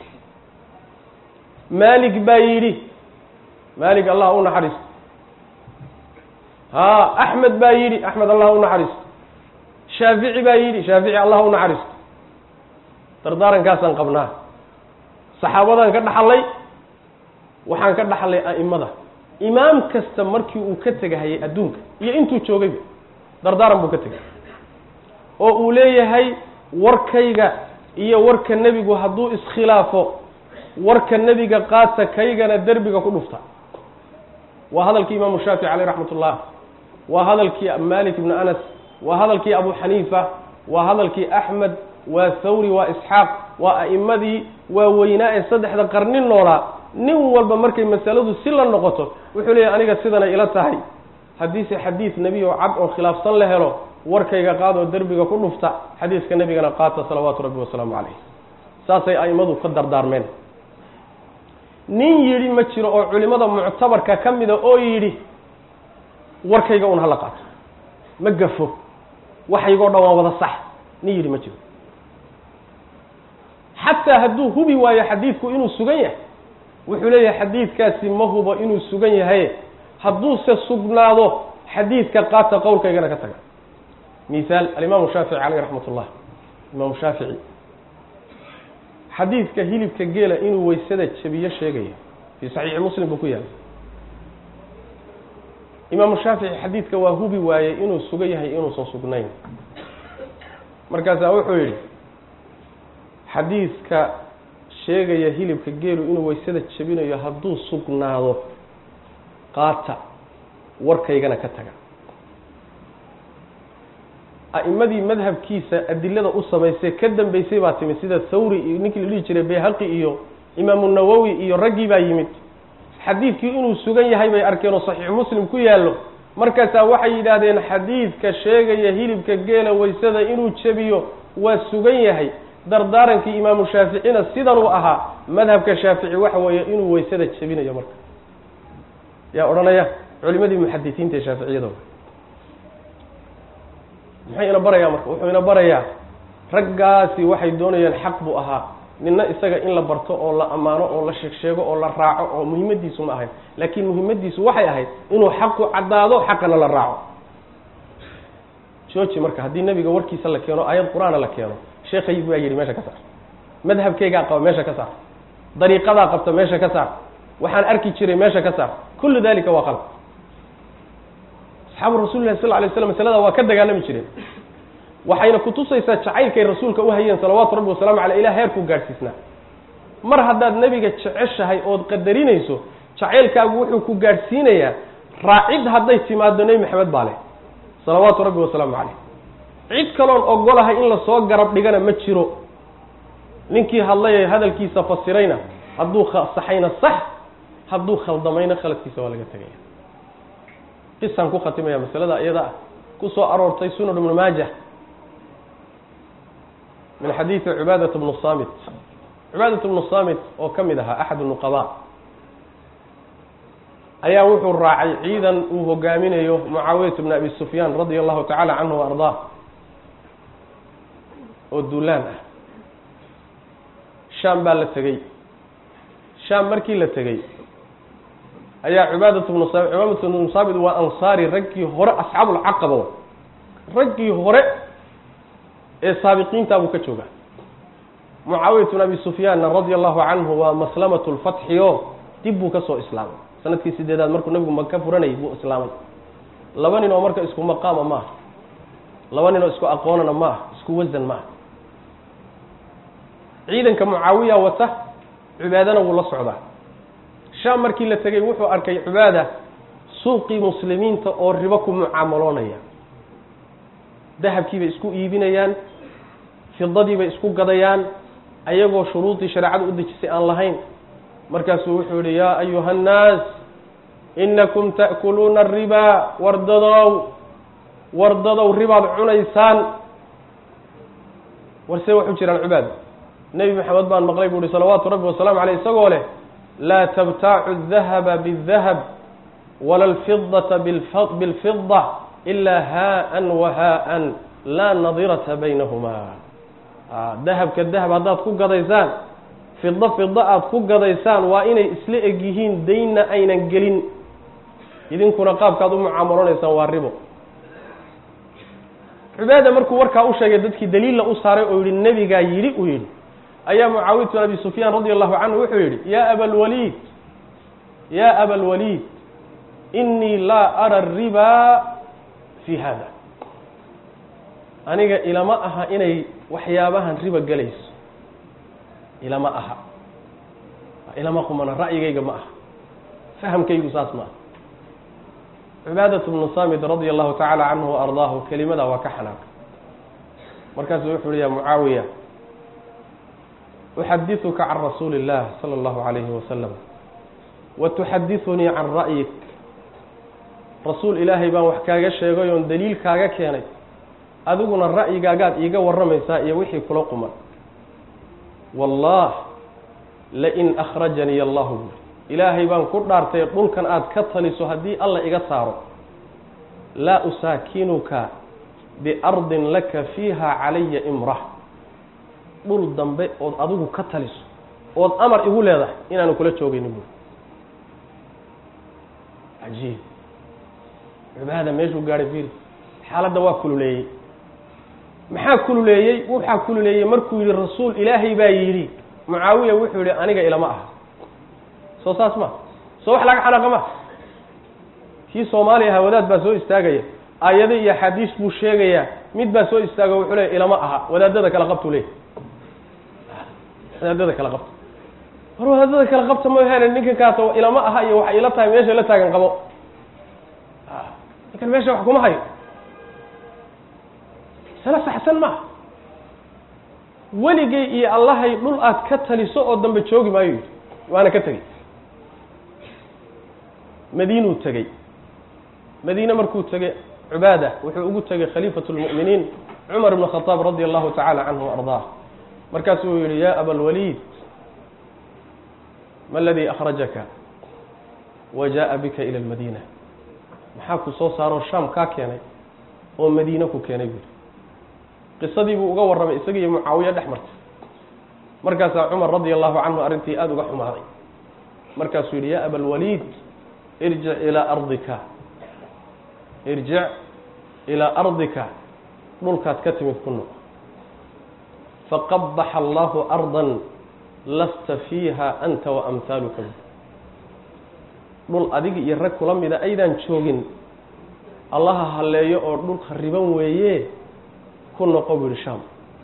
maalik baa yidhi maalik allah u naxariisto ha axmed baa yidhi axmed allah u naxariisto shaafici baa yidhi shaafici allah u naxariisto dardaarankaasaan qabnaa saxaabadaan ka dhaxlay waxaan ka dhaxlay a'imada imaam kasta markii uu ka tegahayay adduunka iyo intuu joogayba dardaaran buu ka tegay oo uu leeyahay warkayga iyo warka nebigu hadduu iskhilaafo warka nebiga qaata kaygana derbiga ku dhufta waa hadalkii imaamu shaafici caleyh raxmat ullah waa hadalkii malik ibnu anas waa hadalkii abu xaniifa waa hadalkii axmed waa thawri waa isxaaq waa a'immadii waa weynaa ee saddexda qarni noolaa nin walba markay masaladu si la noqoto wuxuu leeyahy aniga sidanay ila tahay haddiise xadiid nebi oo cad oo khilaafsan la helo warkayga qaadoo derbiga ku dhufta xadiiska nebigana qaata salawaatu rabbi wasalaamu calayh saasay a'immadu ka dardaarmeen nin yidhi ma jiro oo culimada muctabarka ka mida oo yidhi warkayga un hala qaato ma gafo waxaygoo dhan waa wada sax nin yidhi ma jiro xataa hadduu hubi waayo xadiidku inuu sugan yahay wuxuu leeyahay xadiidkaasi ma hubo inuu sugan yahay hadduuse sugnaado xadiidka qaata qowlkaygana ka taga mihaal alimaamu shaafici caleyh raxmat ullah imaamu shaafici xadiidka hilibka geela inuu weysada jabiyo sheegayo fii saxiixi muslim buu ku yahay imaamu shaafici xadiidka waa hubi waayey inuu sugan yahay inuusan sugnayn markaasaa wuxuu yidhi xadiidka sheegaya hilibka geelu inuu weysada jabinayo hadduu sugnaado qaata warkaygana ka taga a'imadii madhabkiisa adilada u samaysay ka dambeysay baa timid sida thawri iyo ninkii la dhihi jiray bayhaqi iyo imaamu nawowi iyo raggii baa yimid xadiidkii inuu sugan yahay bay arkeen oo saxiixu muslim ku yaallo markaasaa waxay yidhaahdeen xadiidka sheegaya hilibka geela weysada inuu jebiyo waa sugan yahay dardaarankii imaamu shaaficina sidanuu ahaa madhabka shaafici waxa weeye inuu weysada jebinayo marka yaa odhanaya culimadii muxadisiinta ee shaaficiyada muxuu ina barayaa marka wuxuu ina barayaa raggaasi waxay doonayaan xaq buu ahaa nina isaga in la barto oo la ammaano oo la sheeg sheego oo la raaco oo muhimmadiisu ma ahayn laakiin muhimmadiisu waxay ahayd inuu xaqu caddaado xaqana la raaco jooji marka haddii nebiga warkiisa la keeno aayad qur-aana la keeno sheekhay baa yidhi meesha ka saar madhabkaygaa qaba meesha ka saar dariiqadaa qabta meesha ka saar waxaan arki jiray meesha ka saar kullu dalika waa qalb asxaabu rasuli lahi sal lla alay slam masalada waa ka dagaalami jireen waxayna kutusaysaa jacaylkay rasuulka u hayeen salawaatu rabbi wasalaamu caleyh ilah heerkuu gaadhsiisnaa mar haddaad nebiga jeceshahay ood qadarinayso jacaylkaagu wuxuu ku gaadhsiinayaa raacid hadday timaado nebi maxamed baa leh salawaatu rabbi wasalaamu caleyh cid kaloon ogolahay in lasoo garab dhigana ma jiro ninkii hadlay hadalkiisa fasirayna hadduu saxayna sax hadduu khaldamayna khaladkiisa waa laga tegaya qisaan ku khatimaya masalada iyada ah ku soo aroortay sunan ibnu maajah min xadiidi cibaadat bnu samit cibaadat bnu samit oo ka mid ahaa axad nuqaba ayaa wuxuu raacay ciidan uu hogaaminayo mucaawiyat bn abi sufyaan radia allahu tacala canhu wa ardaa oo duulaan ah shaam baa la tegey shaam markii la tegey ayaa cibaadat bnu sa cibaadat bnu saamit waa ansaari raggii hore asxaabulcaqaba raggii hore ee saabiqiintaa buu ka joogaa mucaawiyat bn abi sufyaanna radia allahu canhu waa maslamatu lfatxi o dib buu ka soo islaamay sanadkii sideedaad markuu nabigu maka furanayay buu islaamay laba nin oo marka isku maqaama ma aha laba nin oo isku aqoonana ma aha isku wasan ma aha ciidanka mucaawiya wata cibaadana wuu la socdaa shaam markii la tegey wuxuu arkay cibaada suuqii muslimiinta oo ribo ku mucaamaloonaya dahabkiibay isku iibinayaan fidadiibay isku gadayaan ayagoo shuruudii shareecada u dejisay aan lahayn markaasuu wuxuu yihi yaa ayuha annaas inakum ta'kuluuna aribaa wardadow wardadow ribaad cunaysaan warsee waxu jiraan cibaad nebi maxamed baan maqlay buu uhi salawaatu rabbi wasalaamu caleyh isagoo leh laa tabtaacu adahaba bاdahab wala alfidata bilfida ilaa haa-an wa haa-an laa nadirata baynahumaa dahabka dahab haddaad ku gadaysaan fido fido aada ku gadaysaan waa inay isla eg yihiin daynna aynan gelin idinkuna qaabkaad u mucaamalonaysaan waa ribo cubaada markuu warkaa u sheegay dadkii daliilla u saaray oo yihi nebigaa yidhi uu yidhi ayaa mucaawiyat bin abi sufyaan radi allahu canhu wuxuu yidhi yaa abalwaliid yaa abalwaliid inii laa ara aribaa fi hada aniga ilama aha inay waxyaabahan riba gelayso ilama aha ilama qumana ra'yigayga ma aha fahamkaygu saas ma aha cubaadat bnu samid radia allahu tacaala canhu wa ardaahu kelimadaa waa ka xanaaqay markaasuu wuxu uhi ya mucaawiya uxadiثuka can rasuuli اllah salى اllahu alayhi wasalam wa tuxadiثunii can ra'yik rasuul ilaahay baan wax kaaga sheegay oon daliil kaaga keenay adiguna ra'yigaagaad iiga warramaysaa iyo wixii kula quman wallah lain akhrajanii allahu buri ilaahay baan ku dhaartay dhulkan aad ka taliso haddii alla iga saaro laa usaakinuka biardin laka fiiha calaya imra dhul dambe ood adigu ka taliso ood amar igu leedahay inaanu kula joogayni buuri cajiib cibaada meeshuu gaadhay fiiri xaaladda waa kululeeyey maxaa kululeeyey waxaa kululeeyey markuu yidhi rasuul ilaahay baa yidhi mucaawiya wuxuu yidhi aniga ilama aha soo saas ma soo wax laga xanaqa ma kii soomaaliya ahaa wadaad baa soo istaagaya aayado iyo axaadiis buu sheegayaa mid baa soo istaago wuxuu leeya ilama aha wadaadada kala qabtuu leeyahy wadaadada kala qabta war wadaadada kala qabta mahane ninkan kaasa ilama aha iyo waxay ila tahay meesha la taagan qabo ninkan meesha wax kuma hayo sala saxsan maaha weligay iyo allahay dhul aad ka taliso oo dambe joogi maayo yidhi waana ka tegey madiinuu tegey madiine markuu tegey cubaada wuxuu ugu tegey khaliifatu lmu'miniin cumar ibn khadaab radia allahu tacaala canhu wa ardaah markaasuu yihi ya abalwaliid ma aladii akhrajaka wa jaaءa bika ila lmadiina maxaa ku soo saaroo shaam kaa keenay oo madiine ku keenay buuri qisadii buu uga warramay isaga iyo mucaawiya dhex martay markaasaa cumar radia allahu canhu arrintii aada uga xumaaday markaasuu yidhi ya abalwaliid irjic ilaa ardika irjic ilaa ardika dhulkaad ka timid ku noq faqabaxa allahu ardan lasta fiiha anta wa amhaaluka dhul adiga iyo rag kula mida aydaan joogin allaha halleeyo oo dhul khariban weeye ku noqo bu yihi sham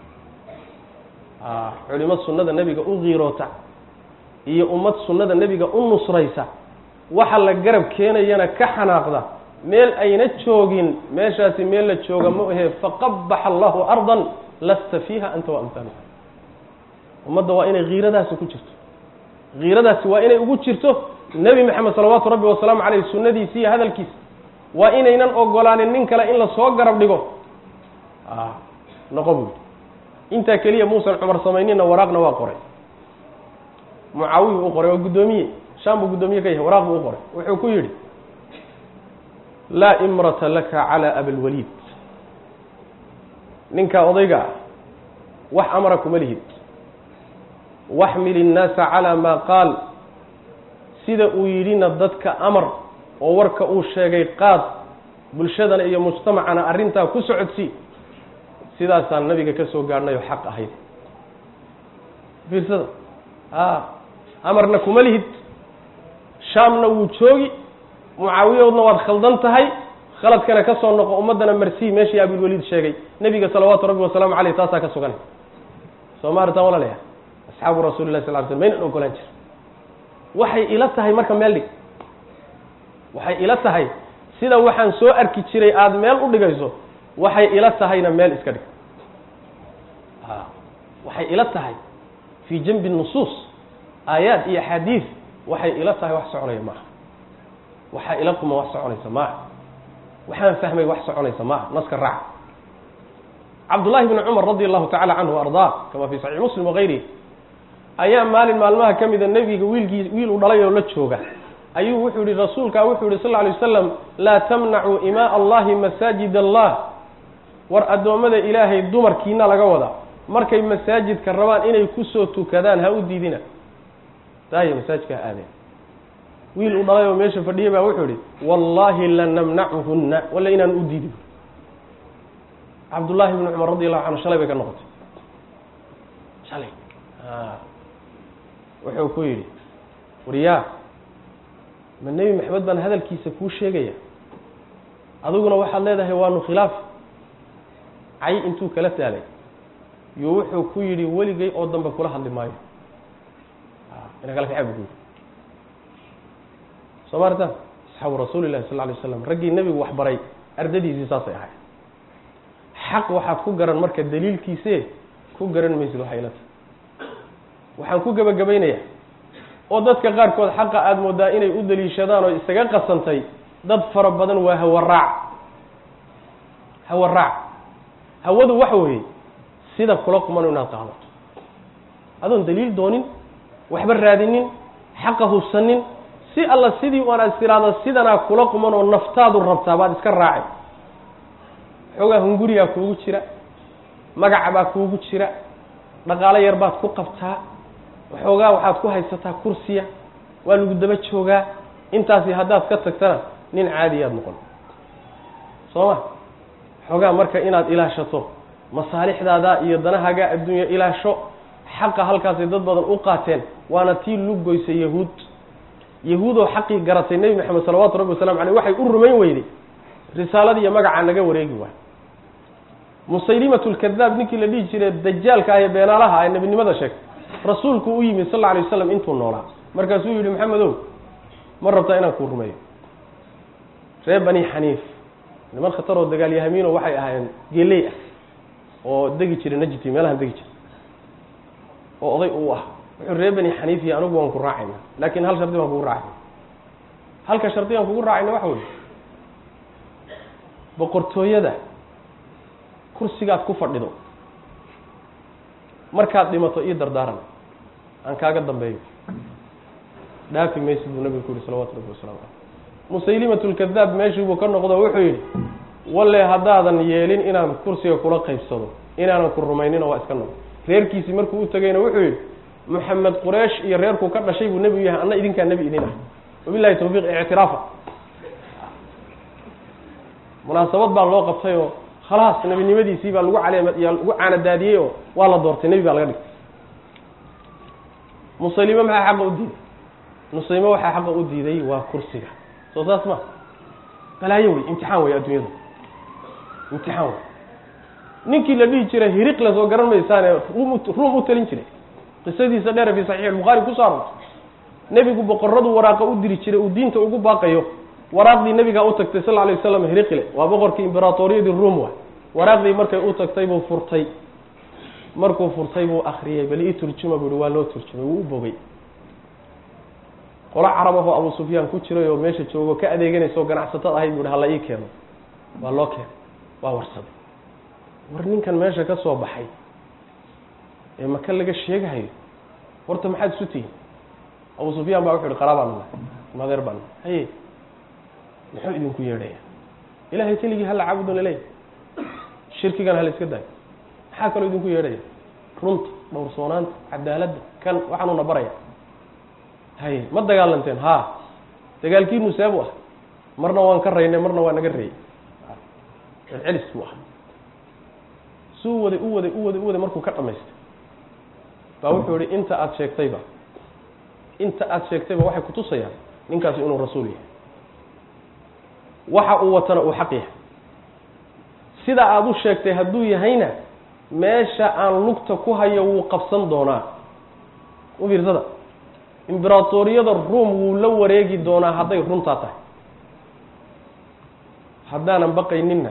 culimo sunnada nebiga u qiiroota iyo ummad sunnada nebiga u nusraysa waxa la garab keenayana ka xanaaqda meel ayna joogin meeshaasi meel la jooga ma ahe faqabaxa allahu ardan lasta fiiha anta wa amhaaluka ummadda waa inay kiiradaasi ku jirto kiiradaasi waa inay ugu jirto nebi maxamed salawaatu rabbi wasalaamu caleyh sunnadiisi iyo hadalkiisa waa inaynan ogolaanin nin kale in lasoo garab dhigo noqo buui intaa keliya muusan cumar samaynina waraaqna waa qoray mucaawiyu u qoray waa guddoomiye shaam buu guddoomiye ka yahay waraaq buu u qoray wuxuu ku yidhi laa imrata laka calaa abilwaliid ninkaa odayga ah wax amara kuma lihid waxmil innaasa calaa maa qaal sida uu yidhina dadka amar oo warka uu sheegay qaad bulshadana iyo mujtamacana arrintaa ku socodsii sidaasaan nabiga ka soo gaadhnay oo xaq ahayd fiirsada a amarna kuma lihid shaamna wuu joogi mucaawiyahoodna waad khaldan tahay khaladkana ka soo noqo ummaddana marsii meeshii abilwaliid sheegay nebiga salawaatu rabbi wasalaamu caleyh taasaa ka sugan soo ma aritaan walaalaya asxaabu rasuli lah sal ly slm maynan ogolaan jir waxay ila tahay marka meel dhig waxay ila tahay sida waxaan soo arki jiray aada meel u dhigayso waxay ila tahayna meel iska dhig a waxay ila tahay fii janbi nusuus aayaad iyo axaadiid waxay ila tahay wax soconaya maaha waxaa ila quma wax soconaysa maaha waxaan fahmay wax soconaysa maaha naska raaca cabdullahi bni cumar radi allahu tacala canhu wa ardaa kama fi saxiix muslim wagayrihi ayaa maalin maalmaha ka mida nebiga wiilkii wiil u dhalay oo la jooga ayuu wuxuu yihi rasuulkaa wuxuu yihi sal lla alay wasalam laa tamnacuu imaa allahi masaajid allah war addoommada ilaahay dumarkiina laga wada markay masaajidka rabaan inay kusoo tukadaan ha u diidina daaya masaajidka ha aadeen wiil u dhalay oo meesha fadhiya baa wuxuu yihi wallaahi lanamnacuhunna walla inaan u diidi cabdullaahi bni cumar radi allahu canhu shalay bay ka noqotay shalay wuxuu ku yidhi wariyaa ma nebi maxamed baan hadalkiisa kuu sheegaya adiguna waxaad leedahay waanu khilaaf cay intuu kala taalay yo wuxuu ku yidhi weligay oo dambe kula hadli maayo ina kala kaxay bu ku yidhi soo maarta asxaabu rasuuli llahi sal ly slam raggii nebigu waxbaray ardadiisii saasay ahay xaq waxaad ku garan marka daliilkiise ku garan maysid waxay la tahay waxaan ku gebagabaynayaa oo dadka qaarkood xaqa aada moodaa inay u daliishadaan oo isaga qasantay dad fara badan waa hawaraac hawaraac hawadu waxa weeye sida kula qumano inaad qaadato adoon daliil doonin waxba raadinin xaqa hubsanin si alla sidii u aan istiraada sidanaa kula quman oo naftaadu rabtaa baad iska raacay xoogaa hungurigaa kuugu jira magaca baa kuugu jira dhaqaalo yar baad ku qabtaa waxoogaa waxaad ku haysataa kursiya waa lagu daba joogaa intaasi haddaad ka tagtana nin caadiyaad noqon soo ma xoogaa marka inaad ilaashato masaalixdaada iyo danahaaga adduunya ilaasho xaqa halkaasay dad badan u qaateen waana tii lugoysa yahuud yahuudoo xaqii garatay nebi maxamed salawaatu rabbi wasalamu aleyh waxay u rumayn weyday risaalada iyo magacaa naga wareegi waay musaylimatu lkadaab ninkii la dhihi jiray dajaalka ah ee beenaalaha ee nebinimada sheegtay rasuulku u yimid sal lla alay waslam intuu noolaa markaasuu yihi maxamedow ma rabtaa inaan kuu rumeeyo reer bani xaniif niman khataroo dagaalyahamiino waxay ahaayeen geley ah oo degi jiray najti meelahan degi jiray oo oday uu ah wuxuu reer bani xaniif iyo anigu waan ku raacayna laakin hal shardi baan kugu raacayna halka shardi aan kugu raacayna waxa wey boqortooyada kursigaad ku fadhido markaad dhimato io dardaaran aan kaaga dambeeyo dhaafi maysid buu nabigu ku yihi salawatu rabbi wasalaamu caleyh musaylimatu lkadaab meeshii buu ka noqdo wuxuu yidhi walle haddaadan yeelin inaan kursiga kula qaybsado inaanan ku rumaynino waa iska noqo reerkiisii markuu u tegayna wuxuu yidhi moxamed quraysh iyo reerkuu ka dhashay buu nebigu yahay anna idinkaa nebi idin ah wabilahi tawfiiq ictiraafa munaasabad baa loo qabtay oo khalaas nebinimadiisii baa lagu caleem lagu caanadaadiyey oo waa la doortay nebi baa laga dhigtay musaylime maxaa xaqa u diiday musaylime waxaa xaqa u diiday waa kursiga soo saas ma balaayo wey imtixaan wey adduunyadu imtixaan wey ninkii la dhihi jiray hiriqle soo garan maysaane rum ruum u talin jiray qisadiisa dheere fi saxiix albukhaari ku soo arortay nebigu boqoradu waraaqa u diri jiray uu diinta ugu baaqayo waraaqdii nebigaa u tagtay sal alay waslam hiriqle waa boqorkii imberatoriyadii ruum waay waraaqdii markay u tagtay buu furtay markuu furtay buu akriyey bal ii turjuma buu ihi waa loo turjumay wuu u bogay qolo carabahoo abu sufyaan ku jiray oo meesha joogo ka adeeganaysa oo ganacsatada ahayd buu hi hala ii keeno waa loo keenay waa warsaday war ninkan meesha ka soo baxay ee maka laga sheegahayo horta maxaad isu tihiin abu sufyaan baa wuxu ihi qaraabaan nahay madeer baan nahay haye muxuu idinku yeedhaya ilahay keligii hala caabudun laleeyahy shirkigan hala iska daayo maxaa kaloo idinku yeedhaya runta dhowrsoonaanta cadaaladda kan waxaanuuna baraya haye ma dagaalanteen ha dagaalkiinu seebu ah marna waan ka raynay marna waa naga reeyey celcelis buu ah suu waday u waday u waday u waday markuu ka dhamaystay baa wuxuu yihi inta aada sheegtayba inta aada sheegtayba waxay kutusayaan ninkaasi inuu rasuul yahay waxa uu watana uu xaq yahay sida aada u sheegtay hadduu yahayna meesha aan lugta ku hayo wuu qabsan doonaa u fiirsada imberatoriyada ruom wuu la wareegi doonaa hadday runtaa tahay haddaanan baqayninna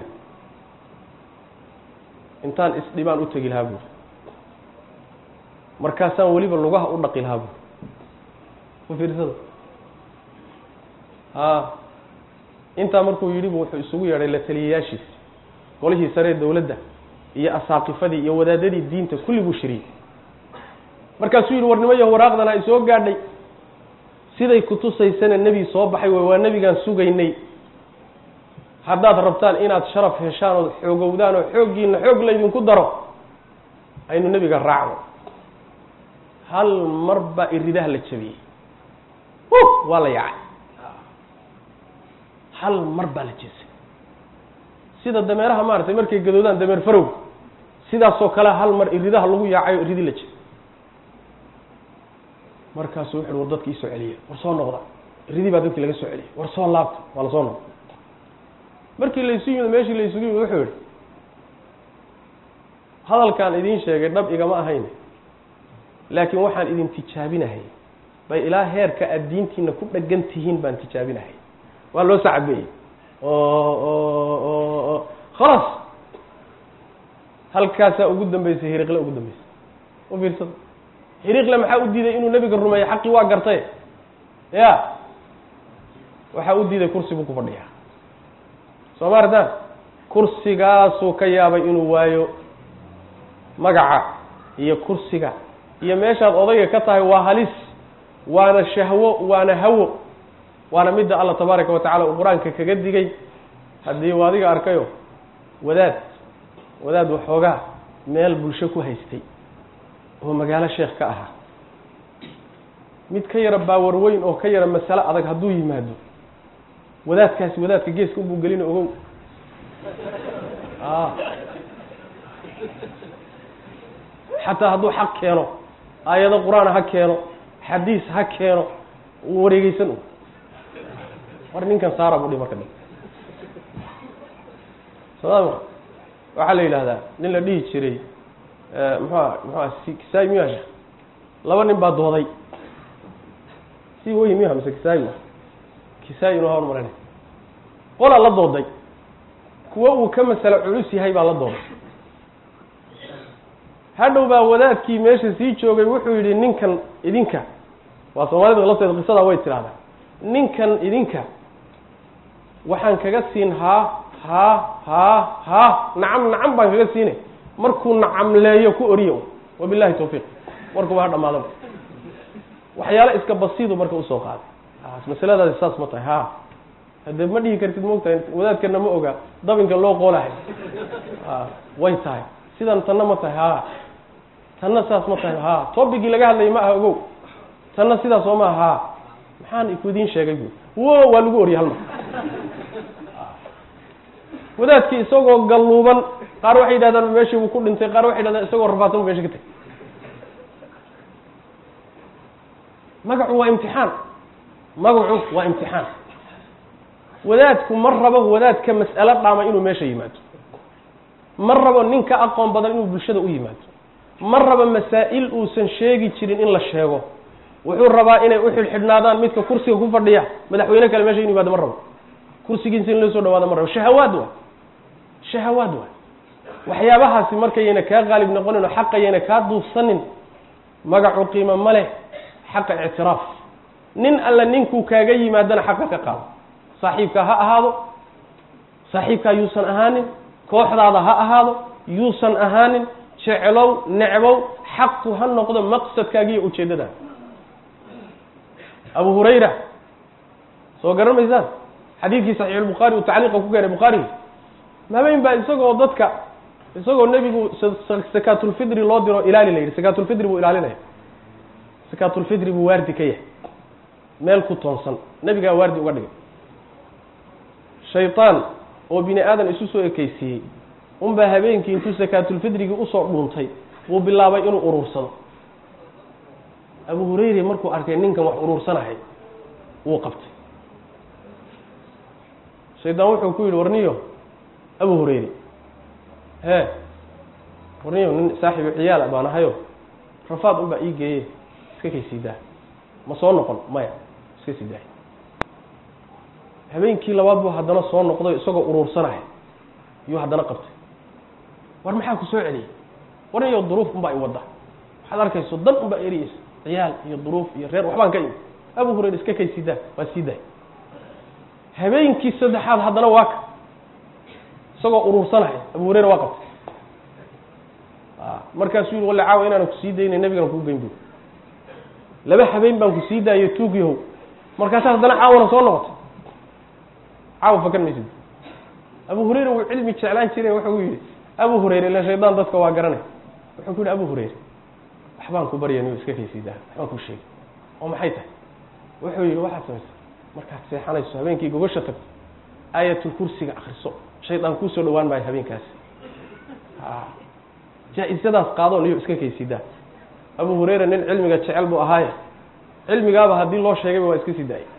intaan isdhibaan u tegi lahaa buuri markaasaan weliba lugaha u dhaqi lahaa buuri u fiirsada a intaa markuu yidhi bu wuxuu isugu yeedhay la taliyayaashiisi golihii saree dawladda iyo asaaqifadii iyo wadaadadii diinta kulli buu shiriyey markaasuu yidhi war nimayo waraaqdan ay soo gaadhay siday kutusaysana nebi soo baxay way waa nebigaan sugaynay haddaad rabtaan inaad sharaf heshaan ood xoogowdaan oo xooggiina xoog laydinku daro aynu nebiga raacno hal mar baa iridaha la jabiyey waa la yacay hal mar baa la jeesay sida dameeraha maaragtay markay gadoodaan dameer farowga sidaasoo kale hal mar iridaha lagu yaacayo iridi la jira markaasuu wuxu war dadki isoo celiya war soo noqda iridii baa dadkii laga soo celiyay war soo laabta waa la soo noqda markii laysu yimid meeshii laysugu yimid wuxuu yihi hadalkaan idiin sheegay dhab igama ahayn laakiin waxaan idin tijaabinahay bay ilaa heerka aad diintiina ku dhagan tihiin baan tijaabinahay waa loo sacabeeyey o khalaas halkaasaa ugu dambeysay hiriqle ugu dambeysay u fiirsada hiriqle maxaa u diiday inuu nebiga rumeeyo xaqii waa gartay ya waxaa u diiday kursi buu ku fadhiyaa soo ma artaan kursigaasuu ka yaabay inuu waayo magaca iyo kursiga iyo meeshaad odayga ka tahay waa halis waana shahwo waana hawo waana midda allah tabaaraka wa tacala uu qur-aanka kaga digay haddii u adiga arkayo wadaad wadaad waxoogaa meel bulsho ku haystay oo magaalo sheekh ka ahaa mid ka yara baawar weyn oo ka yara masale adag hadduu yimaado wadaadkaasi wadaadka geeska ubuu gelina ogow a xataa hadduu xaq keeno aayado qur-aan ha keeno xadiis ha keeno uu wareegeysan u war ninkan saara buu dhi marka dhan sooma waxaa la yidhahdaa nin la dhihi jiray muxua muxua kisaay miya shek laba nin baa dooday si wey miya mise kisaay ma kisaay inu hawn maran qolaa la dooday kuwo uu ka masalo culus yahay baa la dooday hadhow baa wadaadkii meesha sii joogay wuxuu yidhi ninkan idinka waa soomaalida lafteeda qisadaa way tidhahdaa ninkan idinka waxaan kaga siin haa haa haa haa nacam nacam baan kaga siinay markuu nacamleeyo ku oriyo wabilahi tawfiiq warkuba ha dhamaadaba waxyaalo iska basiidu marka usoo qaaday masaladaasi saas ma tahay ha hadee ma dhihi kartid maogtahay wadaadkana ma oga dabinka loo qoolahay way tahay sidan tanna ma tahay ha tanna saas ma tahay ha tobigii laga hadlayay ma aha ogow tanna sidaas oo ma aha ha maxaan ku idiin sheegay bu wo waa lagu oriyay halmar wadaadkii isagoo galluuban qaar waxay yidhahdaan meeshii buu ku dhintay qaar waxay yidhahdaan isagoo rafaadsan bu mesha ka tagay magacu waa imtixaan magacu waa imtixaan wadaadku ma rabo wadaadka mas'alo dhaama inuu meesha yimaado ma rabo nin ka aqoon badan inuu bulshada u yimaado ma rabo masaa'il uusan sheegi jirin in la sheego wuxuu rabaa inay u xidhxidhnaadaan midka kursiga ku fadhiya madaxweyne kale meesha inu yimaado ma rabo kursigiisa in loo soo dhawaado ma rabo shahawaad waa shahawaad waa waxyaabahaasi markayayna kaa qaalib noqonin oo xaqayayna kaa duufsanin magacu qiimo ma leh xaqa ictiraaf nin alla ninkuu kaaga yimaadana xaqa ka qaado saaxiibkaa ha ahaado saaxiibkaa yuusan ahaanin kooxdaada ha ahaado yuusan ahaanin jeclow necbow xaqu ha noqdo maqsadkaaga iyo ujeeddadaada abu hurayra soo garan maysaan xadiidkii saxiixulbukhaari uu tacliiqa ku keenay bukhaari mabeyn baa isagoo dadka isagoo nebigu sakaatulfidri loo diro ilaali la yidhi sakaatulfidri buu ilaalinaya sakaatulfidri buu waardi ka yahay meel ku toonsan nebigaa waardi uga dhigay shaytaan oo bini aadan isu soo ekeysiiyey unbaa habeenkii intuu sakaatulfidrigii usoo dhuuntay buu bilaabay inuu uruursado abu hurayre markuu arkay ninkan wax uruursanahay wuu qabtay shaydaan wuxuu ku yidhi warniyo abu hurayre hee warniyo nin saaxiibu ciyaala baan ahayo rafaad unbaa ii geeye iska kay sii daa ma soo noqon maya iska sii daay habeenkii labaad buu haddana soo noqday isagoo uruursanahay iyuu haddana qabtay war maxaa ku soo celiyey warniyo duruuf unbaa i wadda waxaad arkayso dan unbaa eriyeysa ciyaal iyo duruuf iyo reer waxbaan ka imi abu hurayre iska kay sii daa waa sii daay habeenkii saddexaad haddana waa ka isagoo uruursanahay abu hurayre waa qabtay markaasuu yihi walle caawa inaanan kusii daynay nabigaan kuu geyn bu laba habeen baan kusii daayo tuugyahow markaasa haddana caawana soo noqotay caawa fakan maysid abu hurayre wuu cilmi jeclaan jiray wuxuu yihi abu hurayre ila shaydaan dadka waa garanay wuxuu ku yihi abu hurayre waxbaan ku barya niyo iska kaysii daa waxbaan ku sheegay oo maxay tahay wuxuu yihi waxaad samaysa markaad seexanayso habeenkii gogosha tagto aayatul kursiga akriso shaydaan kuusoo dhawaan maayo habeenkaasi jaa-isadaas qaadoon iyo iska kaysidaa abu hurayra nin cilmiga jecel buu ahaaye cilmigaaba haddii loo sheegayba waa iska sii daayay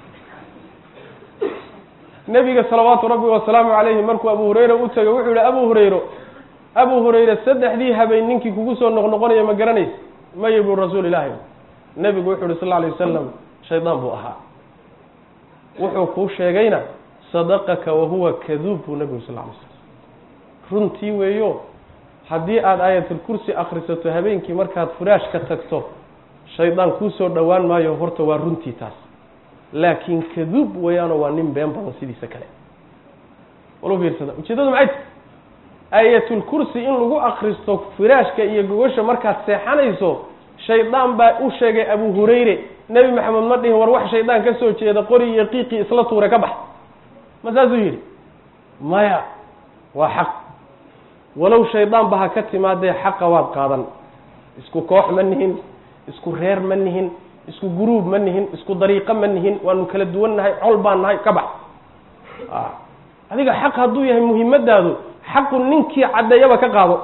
nebiga salawaatu rabbi wasalaamu calayhi markuu abu hurayra u tegay wuxuu yihi abu hurayro abu hurayre saddexdii habeen ninkii kugu soo noqnoqonaya ma garanaysa maye buu rasuul ilaahi nebigu wuxuu yihi sal lla alay wasalam shaydaan buu ahaa wuxuu kuu sheegayna sadaqaka wahuwa kaduub buu nebigu sal lla alay slam runtii weeyo haddii aada aayatulkursi akrisato habeenkii markaad furaashka tagto shaydaan kuusoo dhowaan maayo horta waa runtii taas laakiin kaduub weeyaanoo waa nin been badan sidiisa kale walu fiirsada ujeedadu maxay tahy aayatulkursi in lagu akristo firaashka iyo gogosha markaad seexanayso shaydaan baa u sheegay abu hurayre nebi maxamed ma dhihin war wax shaydaan ka soo jeeda qori iyo qiiqii isla tuure ka bax ma saasuu yidhi maya waa xaq walow shaydaan ba ha ka timaadee xaqa waad qaadan isku koox ma nihin isku reer ma nihin isku guruub ma nihin isku dariiqo ma nihin waanu kala duwan nahay col baan nahay ka bax adiga xaq hadduu yahay muhimmadaadu xaqu ninkii caddeeyaba ka qaado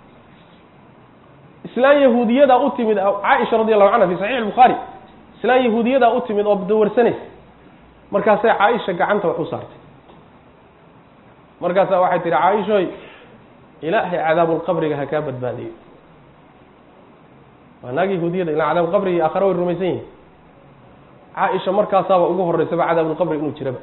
islaan yahuudiyadaa u timid caaisha radi allahu canha fi saxiix albukhaari islaan yahuudiyadaa u timid oo dawarsanaysa markaasay caaisha gacanta wax u saartay markaasaa waxay tihi caaishoy ilaahay cadaabulqabriga ha kaa badbaadiyo waa naag yahuudiyada ilaa cadaabulqabri iyo aakhare way rumaysan yihin caaisha markaasaaba ugu horeysaba cadaabulqabri inuu jiraba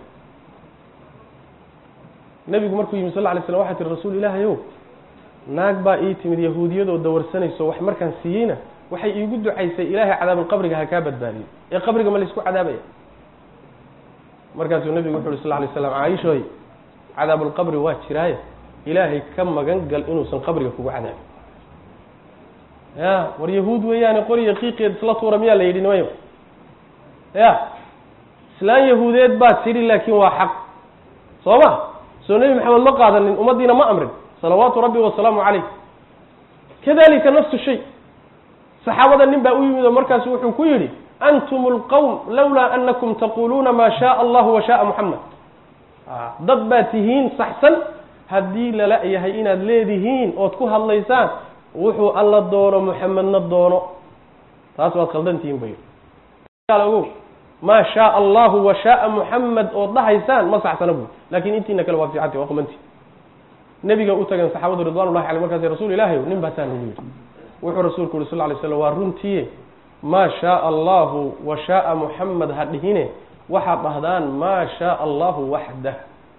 nebigu markuu yimi sal lla alay slam waxay tihi rasuul ilaahay ow naag baa ii timid yahuudiyadoo dawarsanayso wax markaan siiyeyna waxay iigu ducaysay ilaahay cadaabulqabriga ha kaa badbaadiyo ee qabriga ma laysku cadaabaya markaasuu nebigu wuxu uhi sal lay slam caaishoy cadaabulqabri waa jiraaye ilaahay ka magan gal inuusan qabriga kugu cadaabin ya war yahuud weeyaane qoriya qiiqeed isla tuura miyaa la yidhi nimayo ya islaan yahuudeed baa tidhi laakiin waa xaq soo ma soo nebi maxamed ma qaadanin ummaddiina ma amrin salawaatu rabbi wasalaamu calayh kadalika nafsu shay saxaabada nin baa u yimid oo markaasu wuxuu ku yidhi antum lqowm lawlaa anakum taquluuna maa shaaa allahu wa shaaa muxamed dad baa tihiin saxsan haddii lala yahay inaad leedihiin ood ku hadlaysaan wuxuu alla doono muxamedna doono taas waad khaldantihiin bay ogow maa shaaa allahu wa shaaa muxamed ood dhahaysaan ma saxsana buy lakin intiina kale waa fiicanti waa qumanti nebiga u tageen saxaabadu ridwan ullahi aley markaas rasuul ilahi nin baasaa nagu yidhi wuxuu rasuulku yuri sal lay slam waa runtiye maa shaaa allahu wa shaaa muxamed ha dhihine waxaad dhahdaan maa shaaa allahu waxdah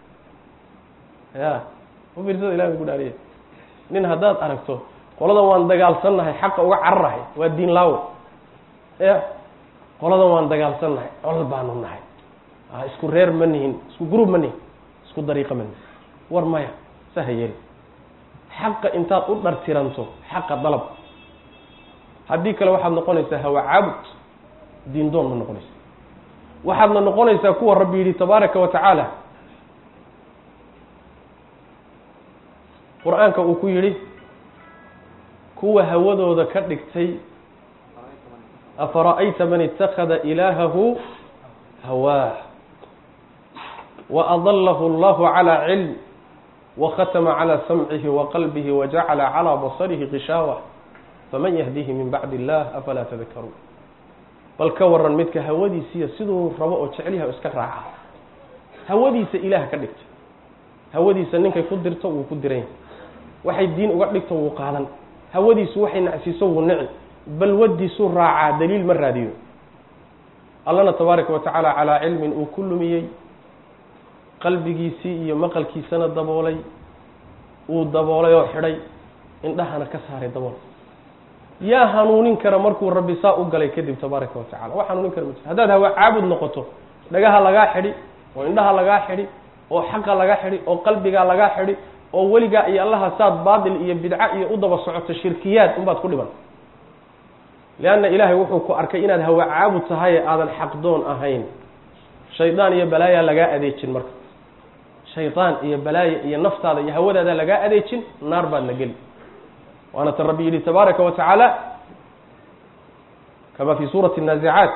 ya ufiirsada ilahi ku dhaariye nin haddaad aragto qoladan waan dagaalsannahay xaqa uga cararahay waa diin laawo ya qoladan waan dagaalsannahay col baanu nahay isku reer ma nihin isku gruub ma nihin isku dariiqo ma nihin war maya saha yeli xaqa intaad u dhartiranto xaqa dalab haddii kale waxaad noqonaysaa hawa caabud diin doon ma noqonaysa waxaadna noqonaysaa kuwa rabbi yidhi tabaaraka wa tacaala qur-aanka uu ku yidhi kuwa hawadooda ka dhigtay afara'ayta man itakada ilaahahu hawaah waadalahu allahu calى cilm wakhatama calى samcihi waqalbihi wajacala calى basarihi qishaawa faman yahdihi min bacdi illah afalaa tadakaruun bal ka waran midka hawadiisiiya siduu rabo oo jecelyaha iska raaca hawadiisa ilaah ka dhigta hawadiisa ninkay ku dirto wuu ku diran yahay waxay diin uga dhigto wuu qaadan hawadiisu waxay nacsiiso wuu nici balwadiisuu raacaa daliil ma raadiyo allana tabaaraka wa tacaala calaa cilmin uu ku lumiyey qalbigiisii iyo maqalkiisana daboolay uu daboolay oo xidhay indhahana ka saaray dabool yaa hanuunin kara markuu rabbi saa u galay kadib tabaaraka wa tacala wax hanuunin kara ma jiro haddaad hawa caabud noqoto dhagaha lagaa xidhi oo indhaha lagaa xidhi oo xaqa lagaa xidhi oo qalbigaa lagaa xidhi oo weligaa iyo allaha saad baatil iyo bidca iyo u daba socoto shirkiyaad unbaad ku dhiban leanna ilaahay wuxuu ku arkay inaad hawa caabud tahay ee aadan xaqdoon ahayn shaydaan iyo balaayaa lagaa adeejin marka shaydaan iyo balaaya iyo naftaada iyo hawadaada lagaa adeejin naar baad la geli waana tan rabbi yidhi tabaaraka wa tacaala kama fi suurati الnaazicaat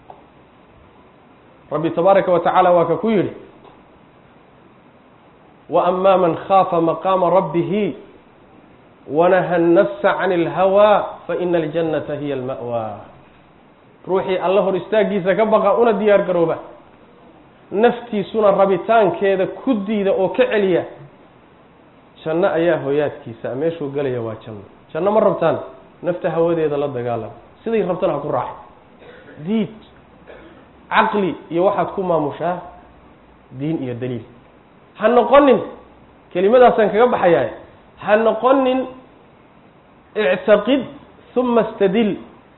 rabbi tabaaraka wa tacaala waa ka ku yidhi wa ama man khaafa maqaama rabbihi wanaha nafsa can اlhawaa faina aljannata hiya alma'wa ruuxii alla hor istaagiisa ka baqa una diyaar garooba naftiisuna rabitaankeeda ku diida oo ka celiya janno ayaa hoyaadkiisa meeshuu gelaya waa janno janno ma rabtaan nafta hawadeeda la dagaalam siday rabtana ha ku raaxo diid caqli iyo waxaad ku maamushaa diin iyo daliil ha noqonin kelimadaasaan kaga baxayaa ha noqonin ictaqid uma istadil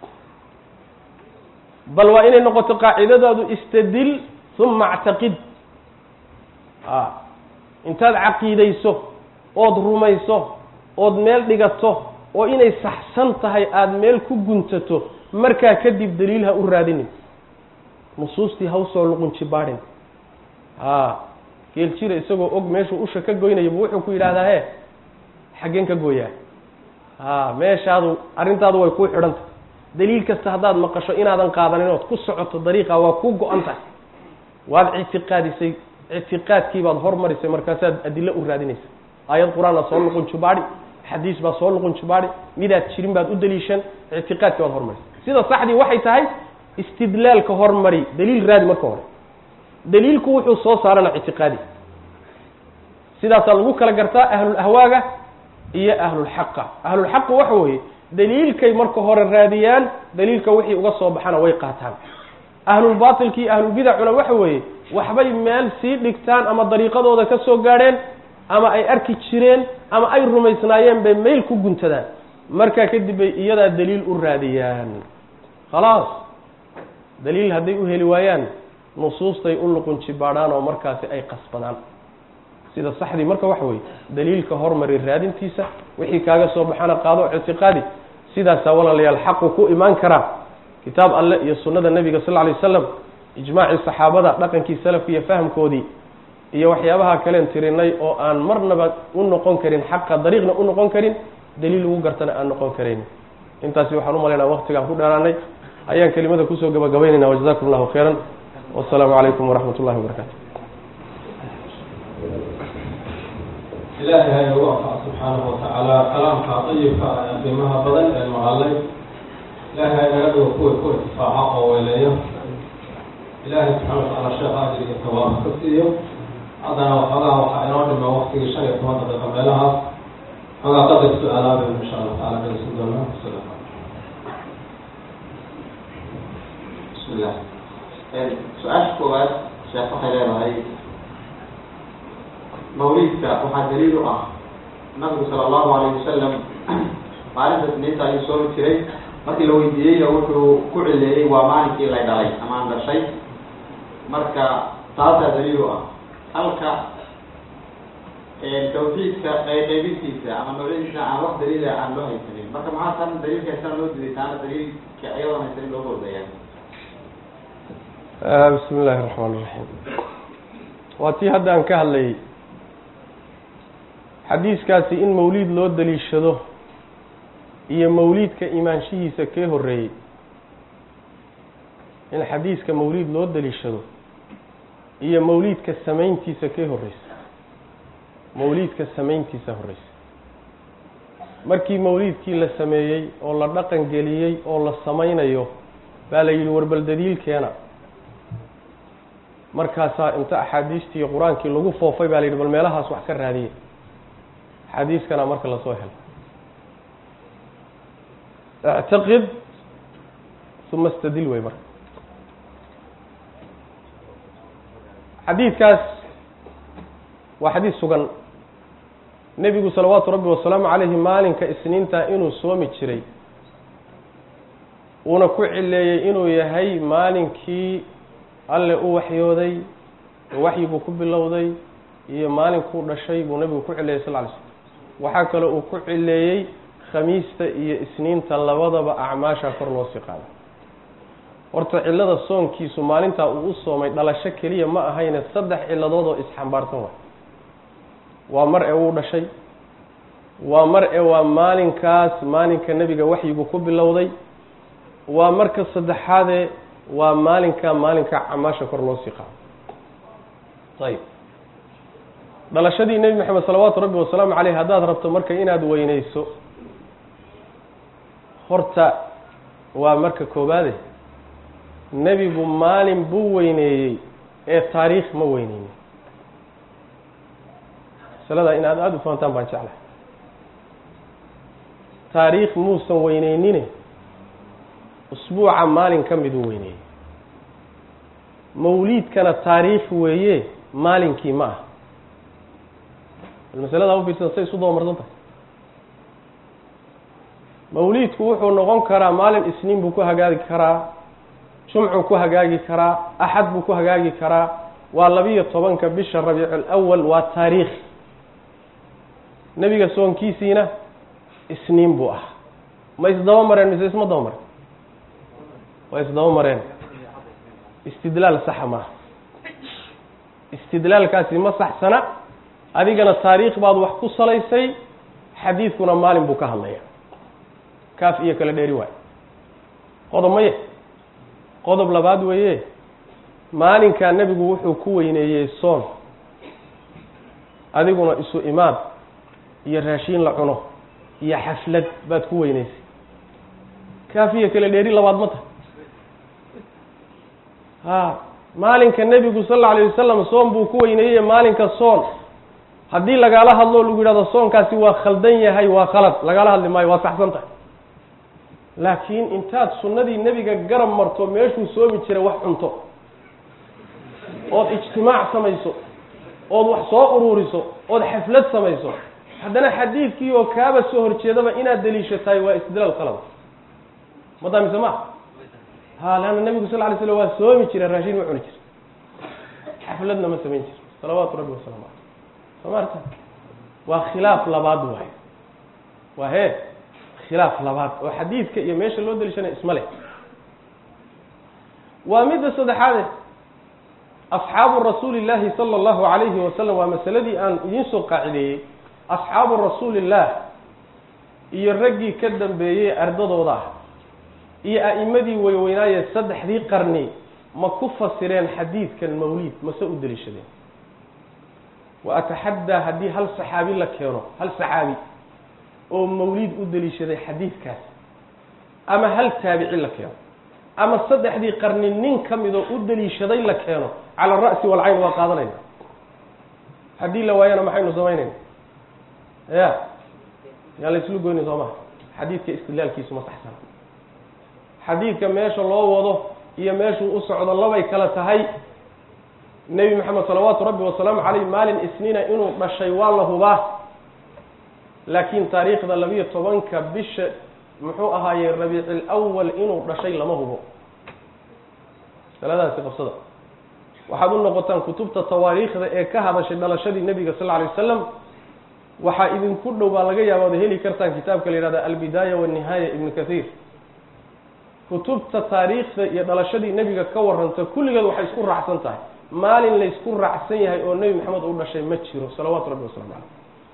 bal waa inay noqoto qaacidadaadu istadil uma actaqid a intaad caqiidayso ood rumayso ood meel dhigato oo inay saxsan tahay aada meel ku guntato markaa kadib daliil ha u raadinin nusuustii ha usoo luqunji baadhin a geel jira isagoo og meeshuu usha ka goynayaba wuxuu ku yidhahdaa he xaggeen ka gooyaa a meeshaadu arrintaadu way kuu xidhanta daliil kasta haddaad maqasho inaadan qaadanin ood ku socoto dariiqa waa kuu go-an tahay waad ictiqaadisay ictiqaadkii baad hormarisay markaasaad adilo u raadinaysa aayad qur-aan aa soo luqun jubaadhi xadiis baa soo luqun jubaadhi midaad jirin baad u daliishan ictiqaadkii baad hormarisay sida saxdii waxay tahay istidlaalka hormari daliil raadi marka hore daliilku wuxuu soo saarana ictiqaadi sidaasaa lagu kala gartaa ahlulahwaaga iyo ahlulxaqa ahlulxaqa waxa weeye daliilkay marka hore raadiyaan daliilka wixii uga soo baxana way qaataan ahlulbaatilki iyo ahlulbidacuna waxa weeye waxbay meel sii dhigtaan ama dariiqadooda ka soo gaadheen ama ay arki jireen ama ay rumaysnaayeen bay meyl ku guntadaan markaa kadib bay iyadaa daliil u raadiyaan khalaas daliil hadday u heli waayaan nusuustay u luqunji baadhaan oo markaasi ay qasbadaan sida saxdii marka waxa weeye daliilka hormari raadintiisa wixii kaaga soo baxana qaado ictiqaadi sidaasaa walaalayaal xaqu ku imaan karaa kitaab alle iyo sunnada nebiga sal lla lay wasalam ijmaacii saxaabada dhaqankii salafka iyo fahamkoodii iyo waxyaabaha kaleen tirinay oo aan marnaba u noqon karin xaqa dariiqna u noqon karin daliil lagu gartana aan noqon karayn intaasi waxaan u malaynaa waktigaan ku dheeraanay ayaan kelimada kusoo gabagabaynayna wajazakum allahu khayran wasalaamu calaykum waraxmat ullahi wabarakatu ilaahay ha inagu anfac subxaanahu watacaala kalaamka dayibka ah ee qiimaha badan ee maqalay ilaahay ha inaga dhigo kuway ku irtifaaca oo weyleeyo ilaahay subxana watacaala sheekh ajir iyo tawaaba ka siiyo haddana waxoogaha waxaa inoo dhima waktigii shan iyo toban daqiiqa meelahaas xoogaa qadar su-aalaabay insha allah taala dhegeysan doonaa sida bismillah su-aasha koowaad sheekh waxay leedahay mawliidka waxaa daliil u ah nabigu sala allahu alayhi wasalam maalinta isniinta ayuu soomi jiray markii la weydiiyeyna wuxuu ku cileeyey waa maalinkii lay dhalay ama aan dhashay marka taasaa daliil u ah halka tawxiidka qeybintiisa ama mawladiisa aan wax daliila aan loo haysanin marka maxaa tan daliilkaasana loo diiday taana daliilka iyadoon haysanin loo hordayaa bismi illaahi raxmaan iraxiim waa tii hadda aan ka hadlayay xadiiskaasi in mawliid loo daliishado iyo mawliidka imaanshihiisa kee horreeyey in xadiiska mawliid loo daliishado iyo mawliidka samayntiisa kee horreysa mawliidka samayntiisa horreysa markii mawliidkii la sameeyey oo la dhaqan geliyey oo la samaynayo baa la yidhi warbal daliilkeena markaasaa inta axaadiistii iyo qur-aankii lagu foofay baa la yidhi bal meelahaas wax ka raadiyey xadiiskana marka lasoo helo ictaqid uma istadil wey marka xadiidkaas waa xadiis sugan nebigu salawaatu rabbi wasalaamu calayhi maalinka isniinta inuu soomi jiray uuna ku cileeyey inuu yahay maalinkii alle u waxyooday oo waxyiguu ku bilowday iyo maalinkuu dhashay buu nebigu ku cileeyey sal ly slm waxaa kale uu ku cileeyey khamiista iyo isniinta labadaba acmaasha kor loo sii qaaday horta cillada soonkiisu maalintaa uu u soomay dhalasho keliya ma ahayne saddex cilladood oo isxambaarsan waay waa mar ee uu dhashay waa mar ee waa maalinkaas maalinka nebiga waxyigu ku bilowday waa marka saddexaadee waa maalinka maalinka camaasha kor loo sii qaado ayib dhalashadii nebi maxamed salawaatu rabbi wasalaamu caleyh haddaad rabto marka inaad weyneyso horta waa marka koobaade nebigu maalin buu weyneeyey ee taariikh ma weyneynin masaladaa in aad aada u fahantaan baan jeclahay taariikh muusan weyneynine usbuuca maalin ka miduu weyneeyey mawliidkana taariikh weeye maalinkii ma ah bal masaladaa u fiirsan say isu dabamarsan tahay mawliidku wuxuu noqon karaa maalin isniin buu ku hagaagi karaa jumcuu ku hagaagi karaa axad buu ku hagaagi karaa waa labiyo tobanka bisha rabiicul awal waa taariikh nebiga soonkiisiina isniin buu ah ma isdaba mareen mise isma daba mareen waa isdaba mareen istidlaal saxa maaha istidlaalkaasi ma saxsana adigana taariikh baad wax ku salaysay xadiidkuna maalin buu ka hadlaya kaaf iyo kala dheeri waay qodob maye qodob labaad weeye maalinkaa nebigu wuxuu ku weyneeyey soon adiguna isu imaad iyo raashiin la cuno iyo xaflad baad ku weyneysay kaaf iyo kala dheeri labaad ma tahay ha maalinka nebigu sal alla alayh wasalam soon buu ku weyneeyey maalinka soon haddii lagaala hadlo lagu yidhahdo soonkaasi waa khaldan yahay waa khalad lagaala hadli maayo waa saxsan tahay laakiin intaad sunnadii nebiga garab marto meeshuu soomi jiray wax cunto ood ijtimaac samayso ood wax soo uruuriso ood xaflad samayso haddana xadiidkii oo kaaba soo horjeedaba inaad daliishatahay waa istidlaal khalada madaa mise ma ha leanna nebigu sal lay slam waa soomi jira raashin ma cuni jira xafladna ma samayn jiro salawaatu rabbi wasalaamu caleyh soo maarta waa khilaaf labaad waay waa hee khilaaf labaad oo xadiidka iyo meesha loo daliishanaya isma leh waa midda saddexaade asxaabu rasuuli llaahi sala allahu calayhi wasalam waa masaladii aan idiin soo qaacideeyey asxaabu rasuulillaah iyo raggii ka dambeeyey ardadooda ah iyo a'imadii weyweynaaye saddexdii qarni ma ku fasireen xadiidkan mawliid mase u daliishadeen wa ataxaddaa haddii hal saxaabi la keeno hal saxaabi oo mawliid u daliishaday xadiidkaas ama hal taabici la keeno ama saddexdii qarni nin ka midoo u daliishaday la keeno cala alra'si walcayn waa qaadanayna haddii la waayana maxaynu samaynayna ya yaa la islu goyni soo maha xadiidka istidlaalkiisu ma saxsana xadiidka meesha loo wado iyo meeshuu u socdo labay kala tahay nebi maxamed salawaatu rabbi wasalaamu caleyh maalin isniina inuu dhashay waa la hubaa laakiin taariikhda labiyo tobanka bisha muxuu ahaaye rabiicil awal inuu dhashay lama hubo masaladaasi qabsada waxaad u noqotaan kutubta tawaariikhda ee ka hadashay dhalashadii nebiga sal lla alay wasalam waxaa idinku dhow baa laga yaaba oda heli kartaan kitaabka la yihahda albidaaya walnihaaya ibnu kathiir kutubta taariikhda iyo dhalashadii nebiga ka warranta kulligeed waxay isku raacsan tahay maalin laysku raacsan yahay oo nebi maxamed uu dhashay ma jiro salawaatu rabbi waslamu caleyh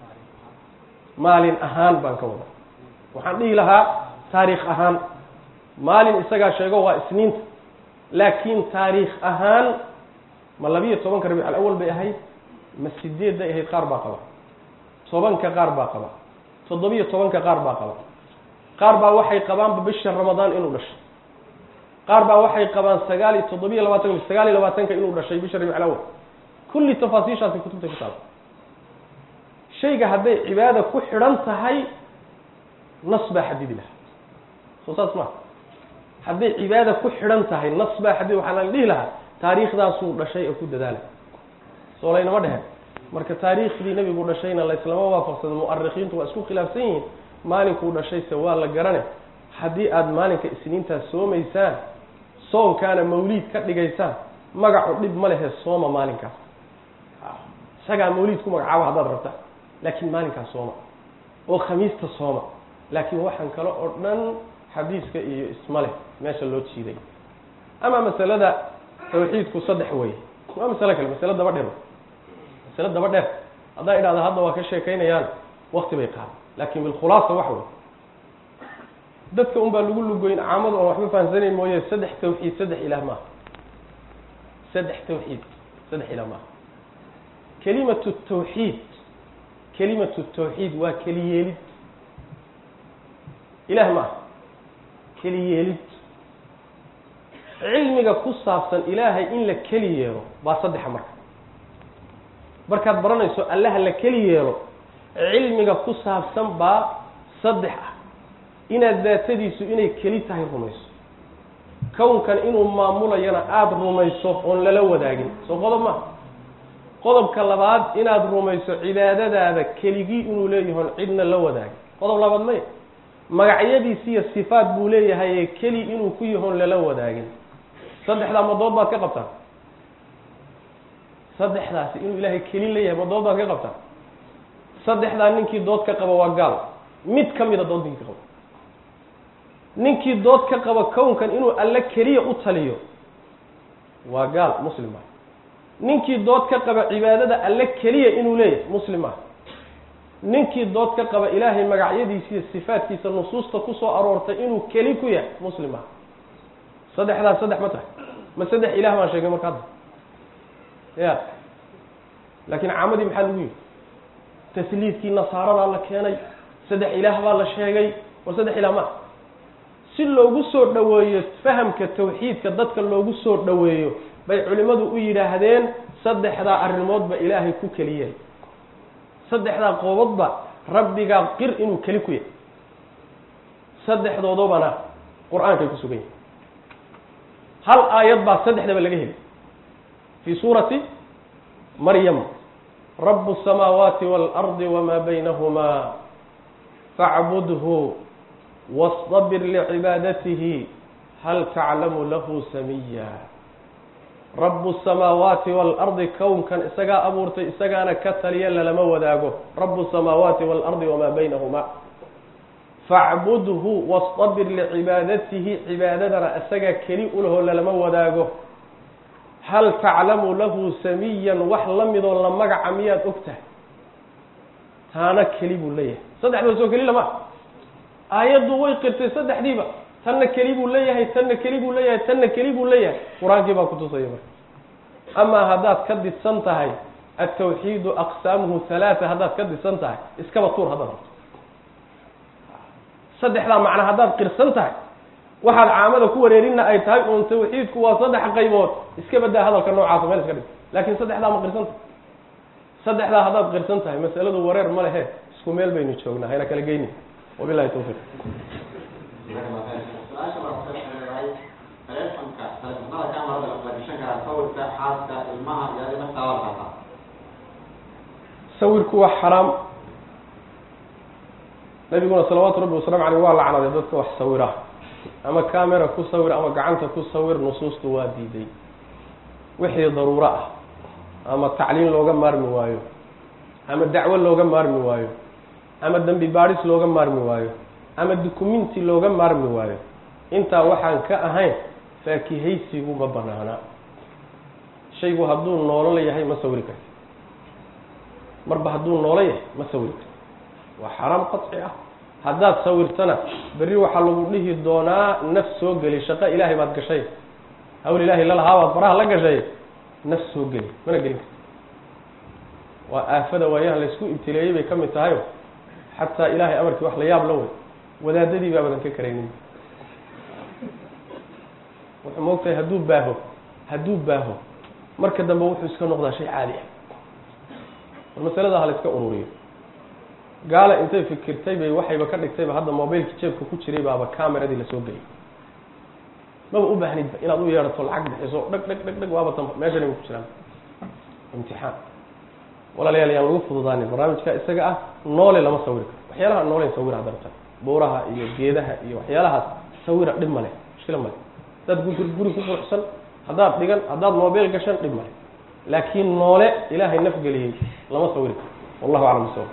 maalin ahaan baan ka wada waxaan dhihi lahaa taariikh ahaan maalin isagaa sheego waa isniinta laakiin taariikh ahaan ma labiyo tobanka rabiic alawal bay ahayd ma sideed bay ahayd qaar baa qaba tobanka qaar baa qaba toddobiyo tobanka qaar baa qaba qaar baa waxay qabaanba bisha ramadaan inuu dhashay qaar baa waxay qabaan sagaal iyo toddobiyo labaatanka sagaal iyo labaatanka inuu dhashay bisha rabiic alawal kulli tafaasiishaasi kutubta ku taala shayga hadday cibaada ku xidhan tahay nas baa xadidi lahaa soo saas maa hadday cibaada ku xidhan tahay nas baa xadid waxaa la dhihi lahaa taariikhdaasuu dhashay oo ku dadaala soo laynama dhehen marka taariikhdii nebigu dhashayna layslama waafaqsado mu'arikhiintu waa isku khilaafsan yihiin maalinkuu dhashayse waa la garane haddii aada maalinka isniintaas soomaysaan soonkaana mawliid ka dhigaysaan magacu dhib ma lehe sooma maalinkaas isagaa mawliid ku magacaabo haddaad rabta laakiin maalinkaas sooma oo khamiista sooma laakiin waxaan kale oo dhan xadiiska iyo isma leh meesha loo jiiday ama masalada tawxiidku saddex wey waa masalo kale masalo daba dheer masalo daba dheer haddaa idhahda hadda waa ka sheekaynayaan wakti bay qaada laakin bilkhulaasa waxa wey dadka un baa lagu lugoyn caamadu aan waxba fahamsanayn mooye saddex tawxiid saddex ilaah maaha saddex tawxiid saddex ilaah maaha kelimatu tawxiid kelimatu tawxiid waa keli yeelid ilaah ma aha keli yeelid cilmiga ku saabsan ilaahay in la keli yeelo baa saddexa marka markaad baranayso allaha la keli yeelo cilmiga ku saabsan baa saddex ah inaad daatadiisu inay keli tahay rumayso kownkan inuu maamulayana aada rumayso oon lala wadaagin soo qodob ma qodobka labaad inaad rumayso cibaadadaada keligii inuu leeyahay on cidna la wadaagin qodob labaad maya magacyadiisi iyo sifaat buu leeyahay ee keli inuu ku yahoon lala wadaagin saddexdaa madood baad ka qabtaan saddexdaasi inuu ilaahay keli leeyahay madood baad ka qabtaan saddexdaa ninkii dood ka qaba waa gaal mid ka mida dood ninkii ka qaba ninkii dood ka qaba kownkan inuu alle keliya u taliyo waa gaal muslim ah ninkii dood ka qaba cibaadada alle keliya inuu leeyahay muslim ah ninkii dood ka qaba ilaahay magacyadiisa iyo sifaatkiisa nusuusta kusoo aroortay inuu keli ku yahay muslim ah saddexdaas saddex ma tahay ma saddex ilaah baan sheegay marka hadda ya laakiin caamadii maxaa lagu yihi tasliidkii nasaaradaa la keenay saddex ilaah baa la sheegay war saddex ilaah ma si loogu soo dhoweeyo fahamka tawxiidka dadka loogu soo dhoweeyo bay culimmadu u yidhaahdeen saddexdaa arrimoodba ilaahay ku keliyahay saddexdaa qoobadba rabbigaa qir inuu keli ku yahay saddexdoodobana qur-aankay ku sugan yahay hal aayad baa saddexdaba laga heli fii suurati maryam rabu الsamaawaati wاlardi wmaa baynahumaa facbudhu wastabir licibaadatihi hal taclamu lahu samiya rabu الsamaawaati wاlardi kownkan isagaa abuurtay isagaana ka taliya lalama wadaago rabu الsamaawaati wاlardi wamaa baynahuma facbudhu wastabir licibaadatihi cibaadadana isagaa keli ulahoo lalama wadaago hal taclamu lahu samiyan wax la midoo la magaca miyaad og tahay taana keli buu leeyahay saddexda soo keli lama aayaddu way qirtay saddexdiiba tanna keli buu leeyahay tanna keli buu leeyahay tanna keli buu leeyahay qur-aankii baa kutusaya marka amaa haddaad ka didsan tahay altawxiidu aqsaamuhu halaata haddaad ka didsan tahay iskaba tuur haddaad rabto saddexdaa macna haddaad qirsan tahay waxaad caamada ku wareerinna ay tahay uun tawxiidku waa saddex qaybood iska badaa hadalka noocaasa meel iska dhig laakiin saddexdaa ma qirsan tahay saddexdaa haddaad qirsan tahay masaladu wareer ma lehe isku meel baynu joognaa hayna kala geyni wabilahi tawfiiq su-aasha baa ku leedahay taleefonka taleefonada kamarada la gashan karaa sawirka xaaska ilmaha iyo adi naftaada la qaataa sawirku waa xaraam nabiguna salawaatu rabbi wasalaamu caleyh waa lacnaday dadka wax sawira ama camera ku sawir ama gacanta ku sawir nusuustu waa diiday wixii daruuro ah ama tacliin looga maarmi waayo ama dacwo looga maarmi waayo ama dembi baadhis looga maarmi waayo ama dukumenti looga maarmi waayo intaa waxaan ka ahayn faakihaysigu ma banaana shaygu hadduu noolo yahay ma sawiri karti marba hadduu noolo yahay ma sawiri karti waa xaraam qaci ah haddaad sawirtana berri waxaa lagu dhihi doonaa naf soo geli shaqo ilaahay baad gashay hawl ilaahay lalahaa baad faraha la gashay naf soo geli mana gelin karti waa aafada waayahan laysku ibtileeyey bay ka mid tahayo xataa ilaahay amarkii wax la yaab la wey wadaadadii baa badan ka karaynin wuxuu moogtahay hadduu baaho hadduu baaho marka dambe wuxuu iska noqdaa shay caadi ah war masalada ha la iska ururiyo gaala intay fikirtay bay waxayba ka dhigtayba hadda mobilki jeebka ku jiray baaba cameradii lasoo geliyay maba u baahnidba inaad u yeedhato lacag bixiso dhag dhag dhag dhag waaba tanba meeshan ku jiraan imtixaan walaalayaal yaan lagu fududaanin barnaamijka isaga ah noole lama sawiri karo waxyaalaha noolen sawira hadda rabtaan buuraha iyo geedaha iyo waxyaalahaas sawira dhib male mushkila male haddaad gu guri ku quruxsan haddaad dhigan haddaad mobile gashan dhib male laakiin noole ilaahay nafgeliyey lama sawiri karo wallahu aclam bisawab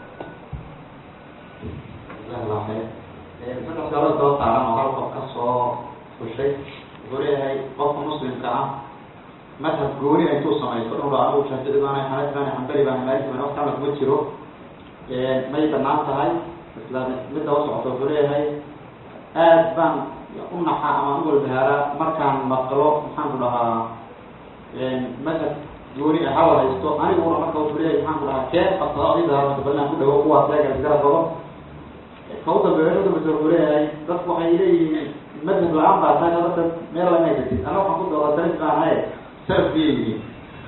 saddex gabadh doo saaran oo hal qof ka soo fushay wuxuu leeyahay qofka muslimka ah madhab gooni intuu samaysto inuu dha anigu shaafici baana xanafi baana xambali baana maaliki baana waqti alla kuma jiro may banaan tahay isla midda u socoto wuxuu leeyahay aad baan u naxa ama u walbahaara markaan maqlo maxaan ku dhahaa madhab gooni ah hawal haysto aniguna marka wuxuu leeyahay maxaan ku dhahaa kee qabsado adiga balan ku dhawo kuwaas leega isgarab rabo ka u dambeeya u dambeysa wuxuu leeyahay dadku waxay leeyihiin madhab la-aan baa tahay dadka meel lama haysatid ana waxaan ku dooda daris baan ahaye salaf biyay yihiin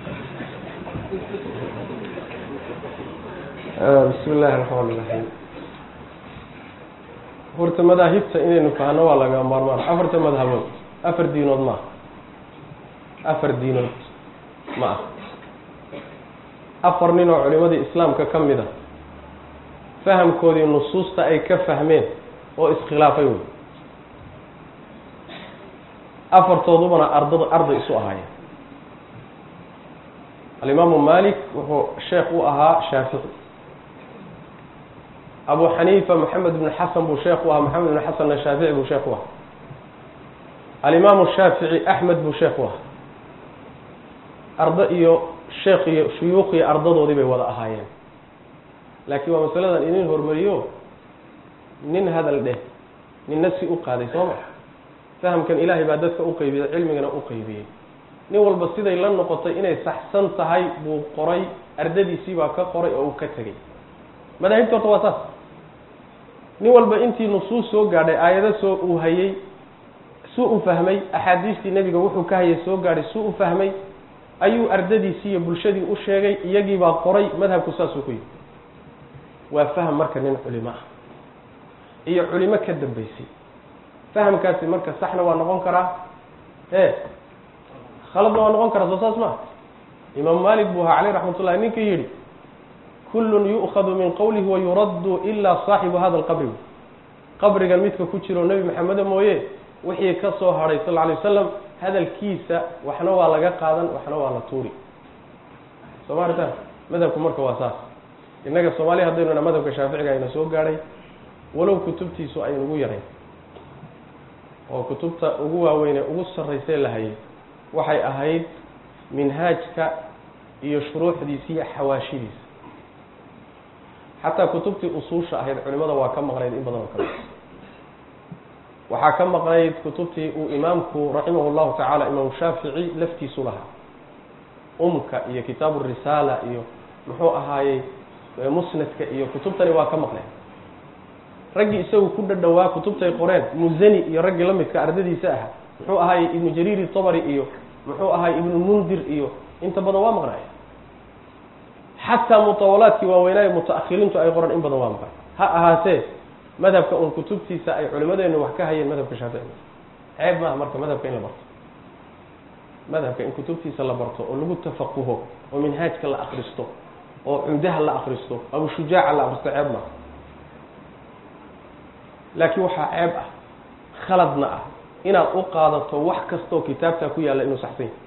bismi illaahi raxmaan iraxiim horta madaahibta inaynu fahno waa laga maarmaan afarta madhabood afar diinood ma ah afar diinood ma ah afar nin oo culimadii islaamka ka mid a fahamkoodii nusuusta ay ka fahmeen oo iskhilaafay wey afartoodubana ardada arday isu ahaayeen alimaamu malik wuxuu sheekh u ahaa shaafici abu xaniifa maxamed ibn xasan buu sheekh u ahaa maxamed ibn xasanna shaafici buu sheekh u ahaa alimaamu shaafici axmed buu sheekh u ahaa ardo iyo sheekh iyo shuyuukh iyo ardadoodii bay wada ahaayeen laakiin waa masaladan idin hormariyo nin hadal dheh ninna si u qaaday soo ma fahamkan ilaahay baa dadka u qeybiyey cilmigana u qeybiyey nin walba siday la noqotay inay saxsan tahay buu qoray ardadiisii baa ka qoray oo uu ka tegey madaahibta horta waa saas nin walba intii nusuus soo gaadhay aayado soo uu hayey suu u fahmay axaadiistii nebiga wuxuu ka hayay soo gaadhay suu u fahmay ayuu ardadiisii iyo bulshadii u sheegay iyagii baa qoray madhabku saasuu ku yimi waa faham marka nin culimo ah iyo culimo ka dambeysay fahamkaasi marka saxna waa noqon karaa e khaladna waa noqon karaa soo saas maa imaam malik buu ahaa caleyh raxmat ullahi ninkii yidhi kullun yu'khadu min qowlihi wayuraddu ilaa saaxibu hada alqabri qabrigan midka ku jiro nebi maxameda mooye wixii ka soo hadhay sal alay wasalam hadalkiisa waxna waa laga qaadan waxna waa la tuuri soo ma aritaan madhabku marka waa saas innaga soomaaliya haddaynu na madhabka shaaficiga ayna soo gaadhay walow kutubtiisu ay ugu yarayn oo kutubta ugu waaweynee ugu sarraysee la hayay waxay ahayd minhaajka iyo shuruuxdiisa iyo xawaashidiisa xataa kutubtii usuusha ahayd culimada waa ka maqnayd in badan oo kale waxaa ka maqnayd kutubtii uu imaamku raximah llahu tacaala imaamu shaafici laftiisu lahaa umka iyo kitaabu risaala iyo muxuu ahaayey musnadka iyo kutubtani waa ka maqnayd raggii isagu ku dhadhowaa kutubtay qoreen muzani iyo raggii la midka ardadiisa aha muxuu ahaayey ibnu jariir tabari iyo muxuu ahaayey ibnu mundir iyo inta badan waa maqnaaya xataa mutawalaadkii waaweynaayo muta-akhiriintu ay qoran in badan waa maqan ha ahaatee madhabka un kutubtiisa ay culimadeenu wax ka hayeen madhabka shaafici ceeb maaha marka madhabka in la barto madhabka in kutubtiisa la barto oo lagu tafaquho oo minhaajka la akristo oo cumdaha la akristo abu shujaaca la akristo ceeb maaha laakiin waxaa ceeb ah khaladna ah inaad u qaadato wax kastaoo kitaabtaa ku yaalla inuu saxsan yahy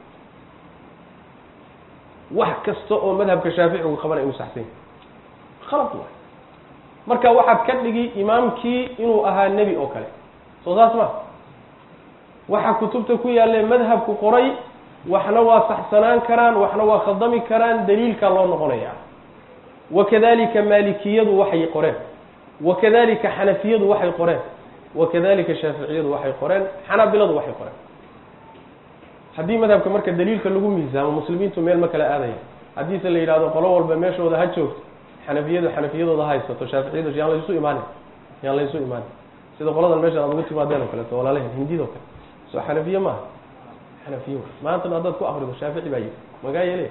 wax kasta oo madhabka shaaficigu qabanay inuu saxsan yahy khalad waay marka waxaad ka dhigi imaamkii inuu ahaa nebi oo kale soo saas ma waxa kutubta ku yaalle madhabku qoray waxna waa saxsanaan karaan waxna waa khaldami karaan daliilkaa loo noqonaya wakadalika maalikiyadu waxay qoreen wakadalika xanafiyadu waxay qoreen wakadalika shaaficiyadu waxay qoreen xanaabiladu waxay qoreen haddii madhabka marka daliilka lagu miisaamo muslimiintu meel ma kala aadaya haddiise la yidhahdo qolo walba meeshooda ha joogto xanafiyadu xanafiyadooda haysato shaaficiyadu yaan laysu imaanin yaan laysu imaanin sida qoladan meesha aad ugu timaadeen oo kaleeto walaalahen hindidoo kale soo xanafiye maaha xanafiye maantana haddaad ku akrido shaafici baa yidhi magaa yeele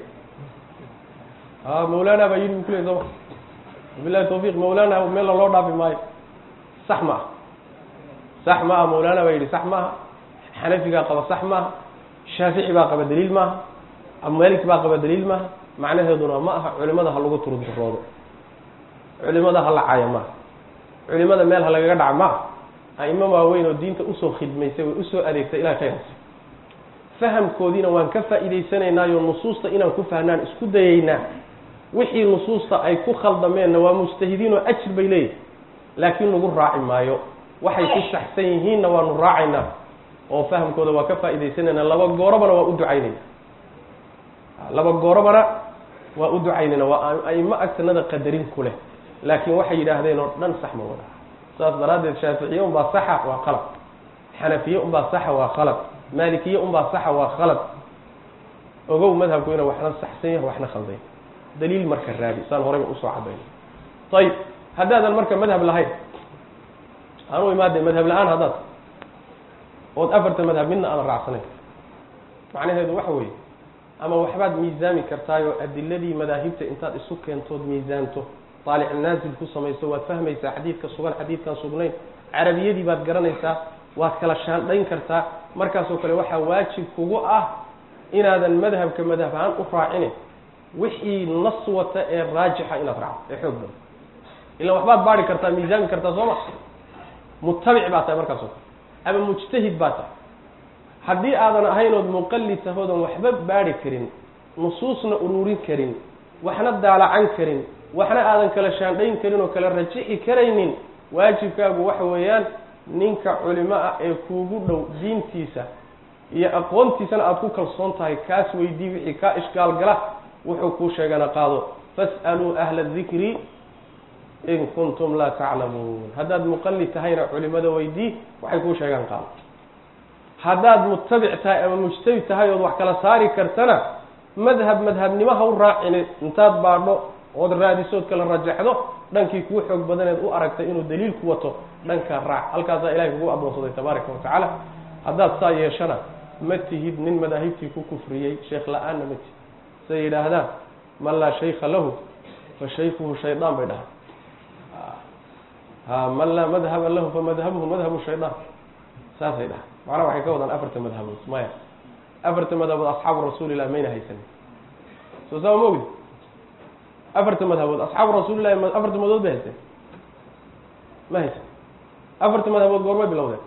a mawlaana baa yidhi bu kuley sooma bilahi tawfiiq mawlaana meella loo dhaafi maayo sax ma ah sax ma aha mawlaana baa yidhi sax maaha xanafigaa qaba sax maaha shaafici baa qaba daliil maaha abumalik baa qaba daliil maaha macnaheeduna ma aha culimada ha lagu turunturoodo culimada ha la caayo maaha culimada meel ha lagaga dhaca maaha aimo waaweyn oo diinta usoo khidmaysay way usoo adeegtay ilahay khayrasi fahamkoodiina waan ka faa'iidaysanaynaayo nusuusta inaan ku fahnaan isku dayaynaa wixii nusuusta ay ku khaldameenna waa mujtahidiin oo ajir bay leeyihin laakiin nagu raaci maayo waxay ku saxsan yihiinna waanu raacaynaa oo fahamkooda waa ka faa'iidaysanayna laba goorobana waa u ducaynayna laba goorobana waa u ducaynayna waa aimo agtanada qadarin ku leh laakiin waxay yidhaahdeen oo dhan sax ma wada saas daraaddeed shaaficiye unbaa saxa waa qalad xanafiye unbaa saxa waa khalad maalikiye unbaa saxa waa khalad ogow madhabku inuu waxna saxsan yahay waxna khaldan yahay daliil marka raadi saan horeyba usoo cadayna ayib haddaadan marka madhab lahayn anu imaade madhab la-aan haddaad ood afarta madhab midna aadan raacsanayn macnaheedu waxa weeye ama waxbaad miisaami kartaayoo adiladii madaahibta intaad isu keentood miisaanto taalic naazil ku samayso waad fahmaysaa xadiidka sugan xadiidkaan sugnayn carabiyadii baad garanaysaa waad kala shaandhayn kartaa markaasoo kale waxaa waajib kugu ah inaadan madhabka madhab ahaan u raacinin wixii nas wata ee raajixa inaad raacdo ee xoog badan ilaan waxbaad baari kartaa miisaami kartaa soo ma mutabic baa tahay markaas oo kale ama mujtahid baa tahay haddii aadan ahayn ood muqallid tahoodan waxba baari karin nusuusna ururin karin waxna daalacan karin waxna aadan kala shaandhayn karin oo kala rajixi karaynin waajibkaagu waxa weeyaan ninka culimo ah ee kuugu dhow diintiisa iyo aqoontiisana aada ku kalsoon tahay kaas weydii wixii kaa ishgaal gala wuxuu kuu sheegana qaado fas'aluu ahla dikri in kuntum laa taclamuun haddaad muqallid tahayna culimada weydii waxay kuu sheegaan qaado haddaad mutabic tahay ama mujtabid tahay ood wax kala saari kartana madhab madhabnimo ha u raacini intaad baadho ood raadisood kala rajaxdo dhankii kuu xoog badaneed u aragtay inuu daliilku wato dhankaa raac halkaasaa ilahay kugu addoonsaday tabaaraka watacaala haddaad saa yeeshana ma tihid nin madaahibtii ku kufriyey sheekh la-aanna ma tihid say yidhaahdaan man laa shaykha lahu fa shaykhuhu shaydaan bay dhahaan ha man laa madhaba lahu fa madhabuhu madhabu shaydaan saasay dhahaan macnaha waxay ka wadaan afarta madhabood maya afarta madhabood asxaabu rasuulilah mayna haysanin soo saa ma ogdi afarta madhabood asxaabu rasuulilahi afarta madhabood bay haysteen ma haysan afarta madhabood goormay bilowdeen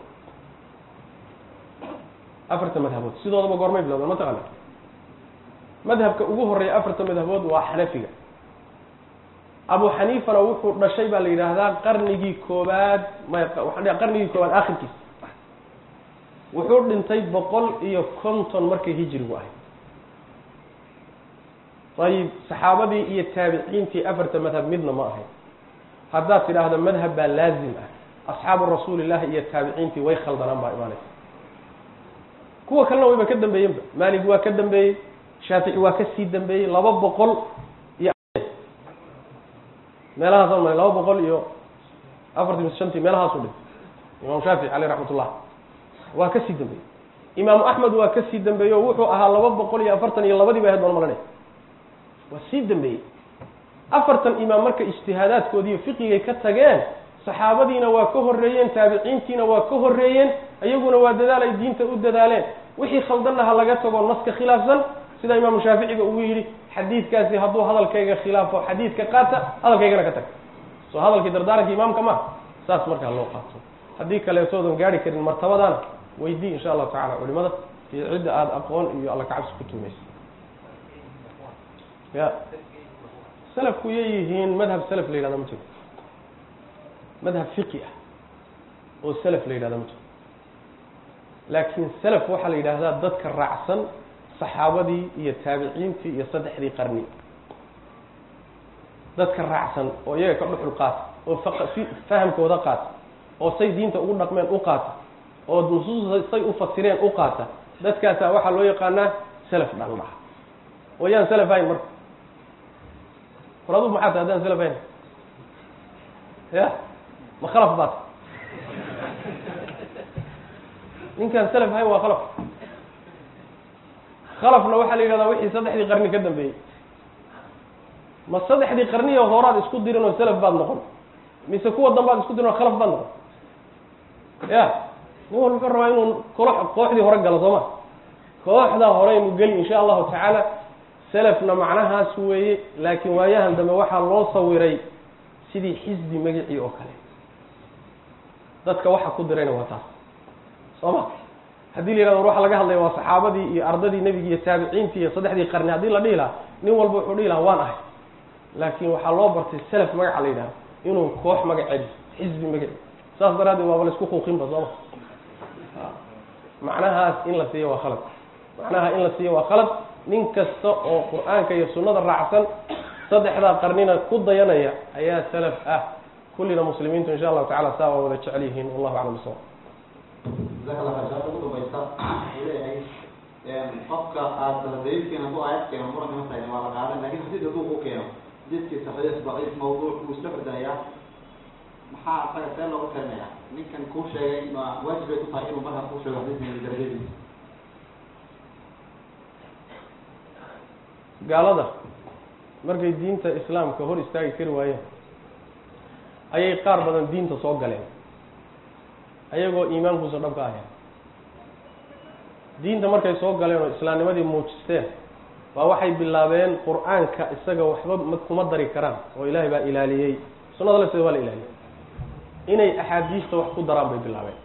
afarta madhabood sidoodaba goormay bilowdeen ma taqaana madhabka ugu horeeya afarta madhabood waa xanafiga abu xaniifana wuxuu dhashay baa la yidhaahdaa qarnigii koobaad may waxaan qarnigii koobaad akhirkiisa wuxuu dhintay boqol iyo konton markay hijirigu ahay ayib saxaabadii iyo taabiciintii afarta madhab midna ma ahayn haddaad tidhaahdo madhab baa laazim ah asxaabu rasuulillahi iyo taabiciintii way khaldanaan baa imaanaysa kuwa kalena wayba ka dambeeyenba maalig waa ka dambeeyey shaafici waa ka sii dambeeyey laba boqol iyo meelahaas ma laba boqol iyo afartan shantii meelahaasu dhintay imaam shaafici caleyh raxmat ullah waa ka sii dambeeyey imaamu axmed waa ka sii dambeeyey oo wuxuu ahaa laba boqol iyo afartan iyo labadii ba ahayd baan malanay waa sii dambeeyey afartan imaam marka ijtihaadaadkoodiiyo fiqigay ka tageen saxaabadiina waa ka horreeyeen taabiciintiina waa ka horreeyeen iyaguna waa dadaal ay diinta u dadaaleen wixii khaldanna ha laga tago naska khilaafsan sida imaamu shaaficiga ugu yidhi xadiidkaasi hadduu hadalkayga khilaafo xadiidka qaata hadalkaygana ka tag soo hadalkii dardaaranka imaamka ma saas markaa loo qaato haddii kaleetoodan gaari karin martabadana weydii insha allahu tacala culimada iyo cidda aada aqoon iyo alla kacabsi ku tuumaysa ya salafku yay yihiin madhab salaf la yidhahda ma jiro madhab fiqi ah oo salaf la yidhahda ma jiro laakiin salaf waxaa la yidhaahdaa dadka raacsan saxaabadii iyo taabiciintii iyo saddexdii qarni dadka raacsan oo iyaga ka dhuxul qaata oo si fahamkooda qaata oo say diinta ugu dhaqmeen u qaata oo nusuusta say u fasireen u qaata dadkaasaa waxaa loo yaqaanaa salaf dhan dhaha oo yaan salaf hayn marka war adugu maxaa ta haddaan salaf hayn ya ma khalaf baat ninkaan salaf hayn waa khalaf khalafna waxaa la yidhahdaa wixii saddexdii qarni ka dambeeyey ma saddexdii qarniyo horaad isku dirin oo salaf baad noqon mise kuwa dambaad isku dirin oo khalaf baad noqon ya nin walba wuxuu rabaa inuu kolo kooxdii hore galo soo ma kooxdaa horeynu geli insha allahu tacaala selafna macnahaas weeye laakiin waayahan dambe waxaa loo sawiray sidii xisbi magacii oo kale dadka waxa ku dirayna waa taas soo ma haddii la yihahdo war waxa laga hadlaya waa saxaabadii iyo ardadii nebigi iyo taabiciintii iyo saddexdii qarni haddii la dhihi lahaa nin walba wuxuu dhihi lahaa waan ahay laakiin waxaa loo bartay selaf magaca la yidhahdo inuu koox magaceedi xisbi magaci saas daraaddeed waaba laisku kuuqinba sooma macnahaas in la siiyo waa khalad macnaha in la siiyo waa khalad nin kasta oo qur-aanka iyo sunnada raacsan saddexdaa qarnina ku dayanaya ayaa salaf ah kullina muslimiintu insha allahu tacala saa waa wada jecel yihiin wallahu aclam bisawab jazaaka allah khayr shaaka ugu dambaysa wuxuu leeyahay qofka aada daliilkeena hadduu aayad keeno muranka ma taagin waa la qaadan lakin xadiid hadduu ku keeno xadiidkii saxiix daciif mawduuc wuu isla ordayaa maxaa asaga see looga talinaya ninkan kuu sheegay ma waajib bay ku tahay inuu markaa kuu sheego xadiidkan darajadiisa gaalada markay diinta islaamka hor istaagi kari waayeen ayay qaar badan diinta soo galeen ayagoo iimaankuusa dhab ka ahayn diinta markay soo galeen oo islaamnimadii muujisteen baa waxay bilaabeen qur-aanka isaga waxba ma kuma dari karaan oo ilaahay baa ilaaliyey sunnada lafteeda waa la ilaaliyey inay axaadiista wax ku daraan bay bilaabeen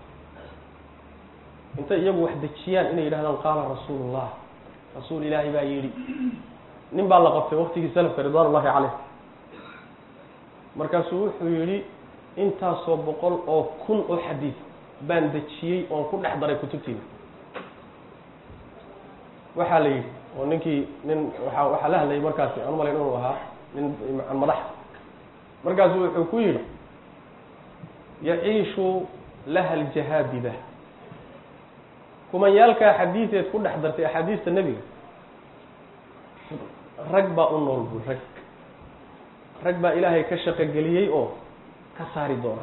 intay iyagu wax dejiyaan inay yidhahdaan qaala rasuulullah rasuul ilaahay baa yidhi nin baa la qabtay waktigii salafka ridwaan ullahi caleyh markaasuu wuxuu yidhi intaasoo boqol oo kun oo xadiid baan dejiyey oon ku dhex daray kutubtiina waxaa la yidhi oo ninkii nin waa waxaa la hadlayay markaasi aan umalayn inuu ahaa nin madax markaasu wuxuu ku yidhi yaciishu laha aljahaabida kumanyaalkaa xadiideed ku dhex dartay axaadiista nebiga rag baa u nool bul rag rag baa ilaahay ka shaqogeliyey oo ka saari doona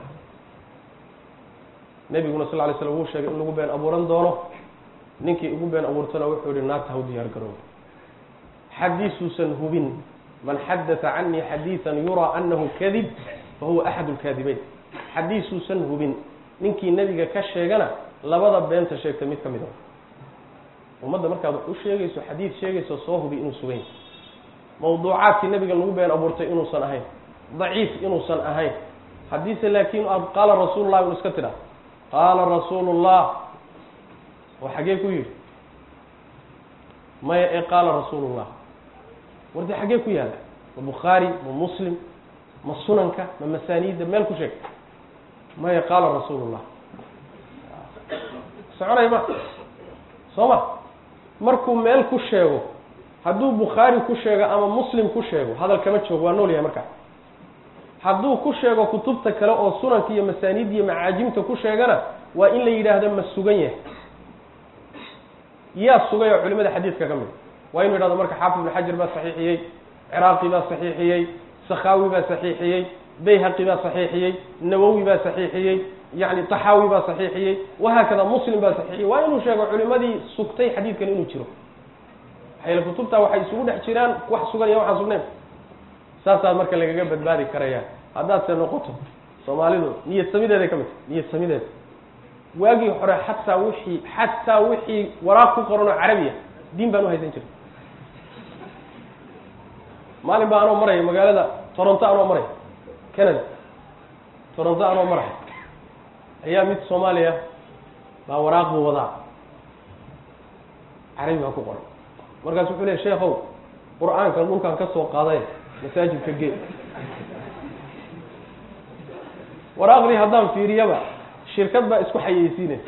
nebiguna sal lay slam wuu sheegay in lagu been abuuran doono ninkii ugu been abuurtana wuxuu yihi naarta haw diyaar garooba xadiisuusan hubin man xadatha canii xadiidan yuraa anahu kadib fa huwa axad lkaadibeyn xadiisuusan hubin ninkii nebiga ka sheegana labada beenta sheegta mid ka mid a ummadda markaad wax u sheegayso xadiid sheegayso soo hubi inuu sugan yahay mawduucaadkii nebiga lagu been abuurtay inuusan ahayn daciif inuusan ahayn haddiise laakiin aad qaala rasuulullah inu iska tidhaa qaala rasuulullah oo xaggee ku yidhi maya ee qaala rasuulullah war dee xaggee ku yaalla ma bukhaari ma muslim ma sunanka ma masaaniidda meel ku sheeg maya qaala rasuulullah soconay ma soo ma markuu meel ku sheego hadduu bukhaari ku sheego ama muslim ku sheego hadal kama joogo waa nool yahay markaa hadduu ku sheego kutubta kale oo sunanka iyo masaaniid iyo macaajimta ku sheegana waa in la yidhaahdo ma sugan yahay yaa sugay oo culimada xadiidka ka mid waa inu yidhahdo marka xaafid ibnu xajar baa saxiixiyey ciraaqi baa saxiixiyey sakhaawi baa saxiixiyey bayhaqi baa saxiixiyey nawowi baa saxiixiyey yani taxaawi baa saxiixiyey wahaakada muslim baa saxiixiyey waa inuu sheego culimadii sugtay xadiidkan inuu jiro maxaa yeele kutubta waxay isugu dhex jiraan wax sugan iyo waxaan sugnayn saasaa marka lagaga badbaadi karaya haddaad se noqoto soomaalidu niyad samideeday ka mid tahay niyad samideeda waagii hore xataa wixii xataa wixii waraaq ku qoran oo carabiya diin baan uhaysan jiray maalin baa anoo maraya magaalada toronto anoo maraya canada toronto anoo maraya ayaa mid soomaaliya baa waraaq buu wadaa carabi baa ku qoran markaasu wuxuu leey sheekow qur-aankan dhulkaan ka soo qaaday masaajidka gee waraaqdii haddaan fiiriyaba shirkad baa isku xayeysiinaysa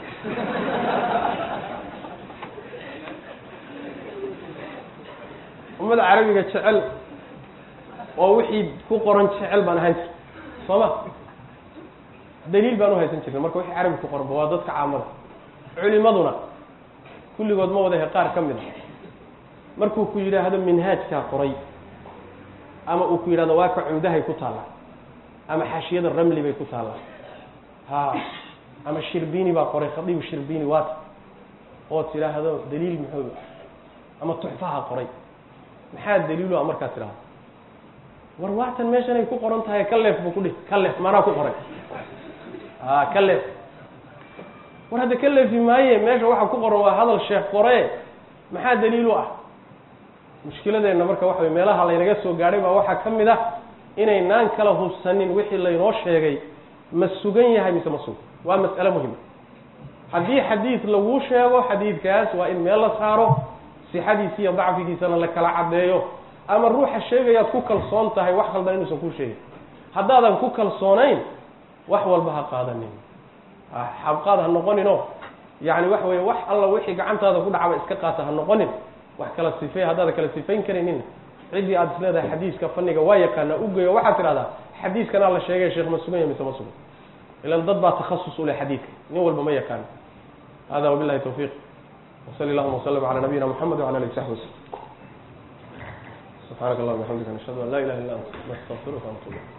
ummada carabiga jecel oo wixii ku qoran jecel baan ahaan jirta soo ma daliil baan uhaysan jirnay marka wixii carabi ku qoranba waa dadka caamada culimaduna kulligood ma wadahe qaar ka mid a markuu ku yidhaahdo minhaajkaa qoray ama uu ku yidhahdo waa ka cumdahay ku taallaa ama xaashiyada ramli bay ku taallaa ha ama shirbini baa qoray khadiibu shirbini waata oo tidhaahdo daliil muxuu ama tuxfaha qoray maxaa daliilu a markaa tidhahdo war waatan meeshanay ku qoran tahay ka leef buu ku dhihi ka leef maanaa ku qoray a ka leef war hadda ka leefi maaye meesha waxa ku qoran waa hadal sheekh qore maxaa daliilu ah mushkiladeenna marka waxa way meelaha laynaga soo gaadhay baa waxaa ka mid ah inaynaan kala hubsanin wixii laynoo sheegay ma sugan yahay mise ma sugan waa mas'ale muhima haddii xadiid laguu sheego xadiidkaas waa in meel la saaro sixadiisa iyo dacfigiisana la kala caddeeyo ama ruuxa sheegayaad ku kalsoon tahay wax khaldan inuusan kuu sheegin haddaadan ku kalsoonayn wax walba ha qaadanin xabqaad ha noqoninoo yani waxa weye wax alla wixii gacantaada ku dhacba iska qaata ha noqonin wax kala sifey haddaada kala sifayn karaynin ciddii aada is leedahay xadiiska faniga waa yaqaana ugeeyo waxaad tidhahdaa xadiiskanaa la sheegay sheekh ma sugan ya mise ma sugan ilan dad baa takhasus u leh xadiidka nin walba ma yaqaano hada wabilahi tawfiiq وصلي اللهم وسلم على نبينا محمد وعلى اله وصحبه وسلم سبحانك اللهم وبحمدك نشهد ان لا اله الا انت نستغفرك ونتوب اليك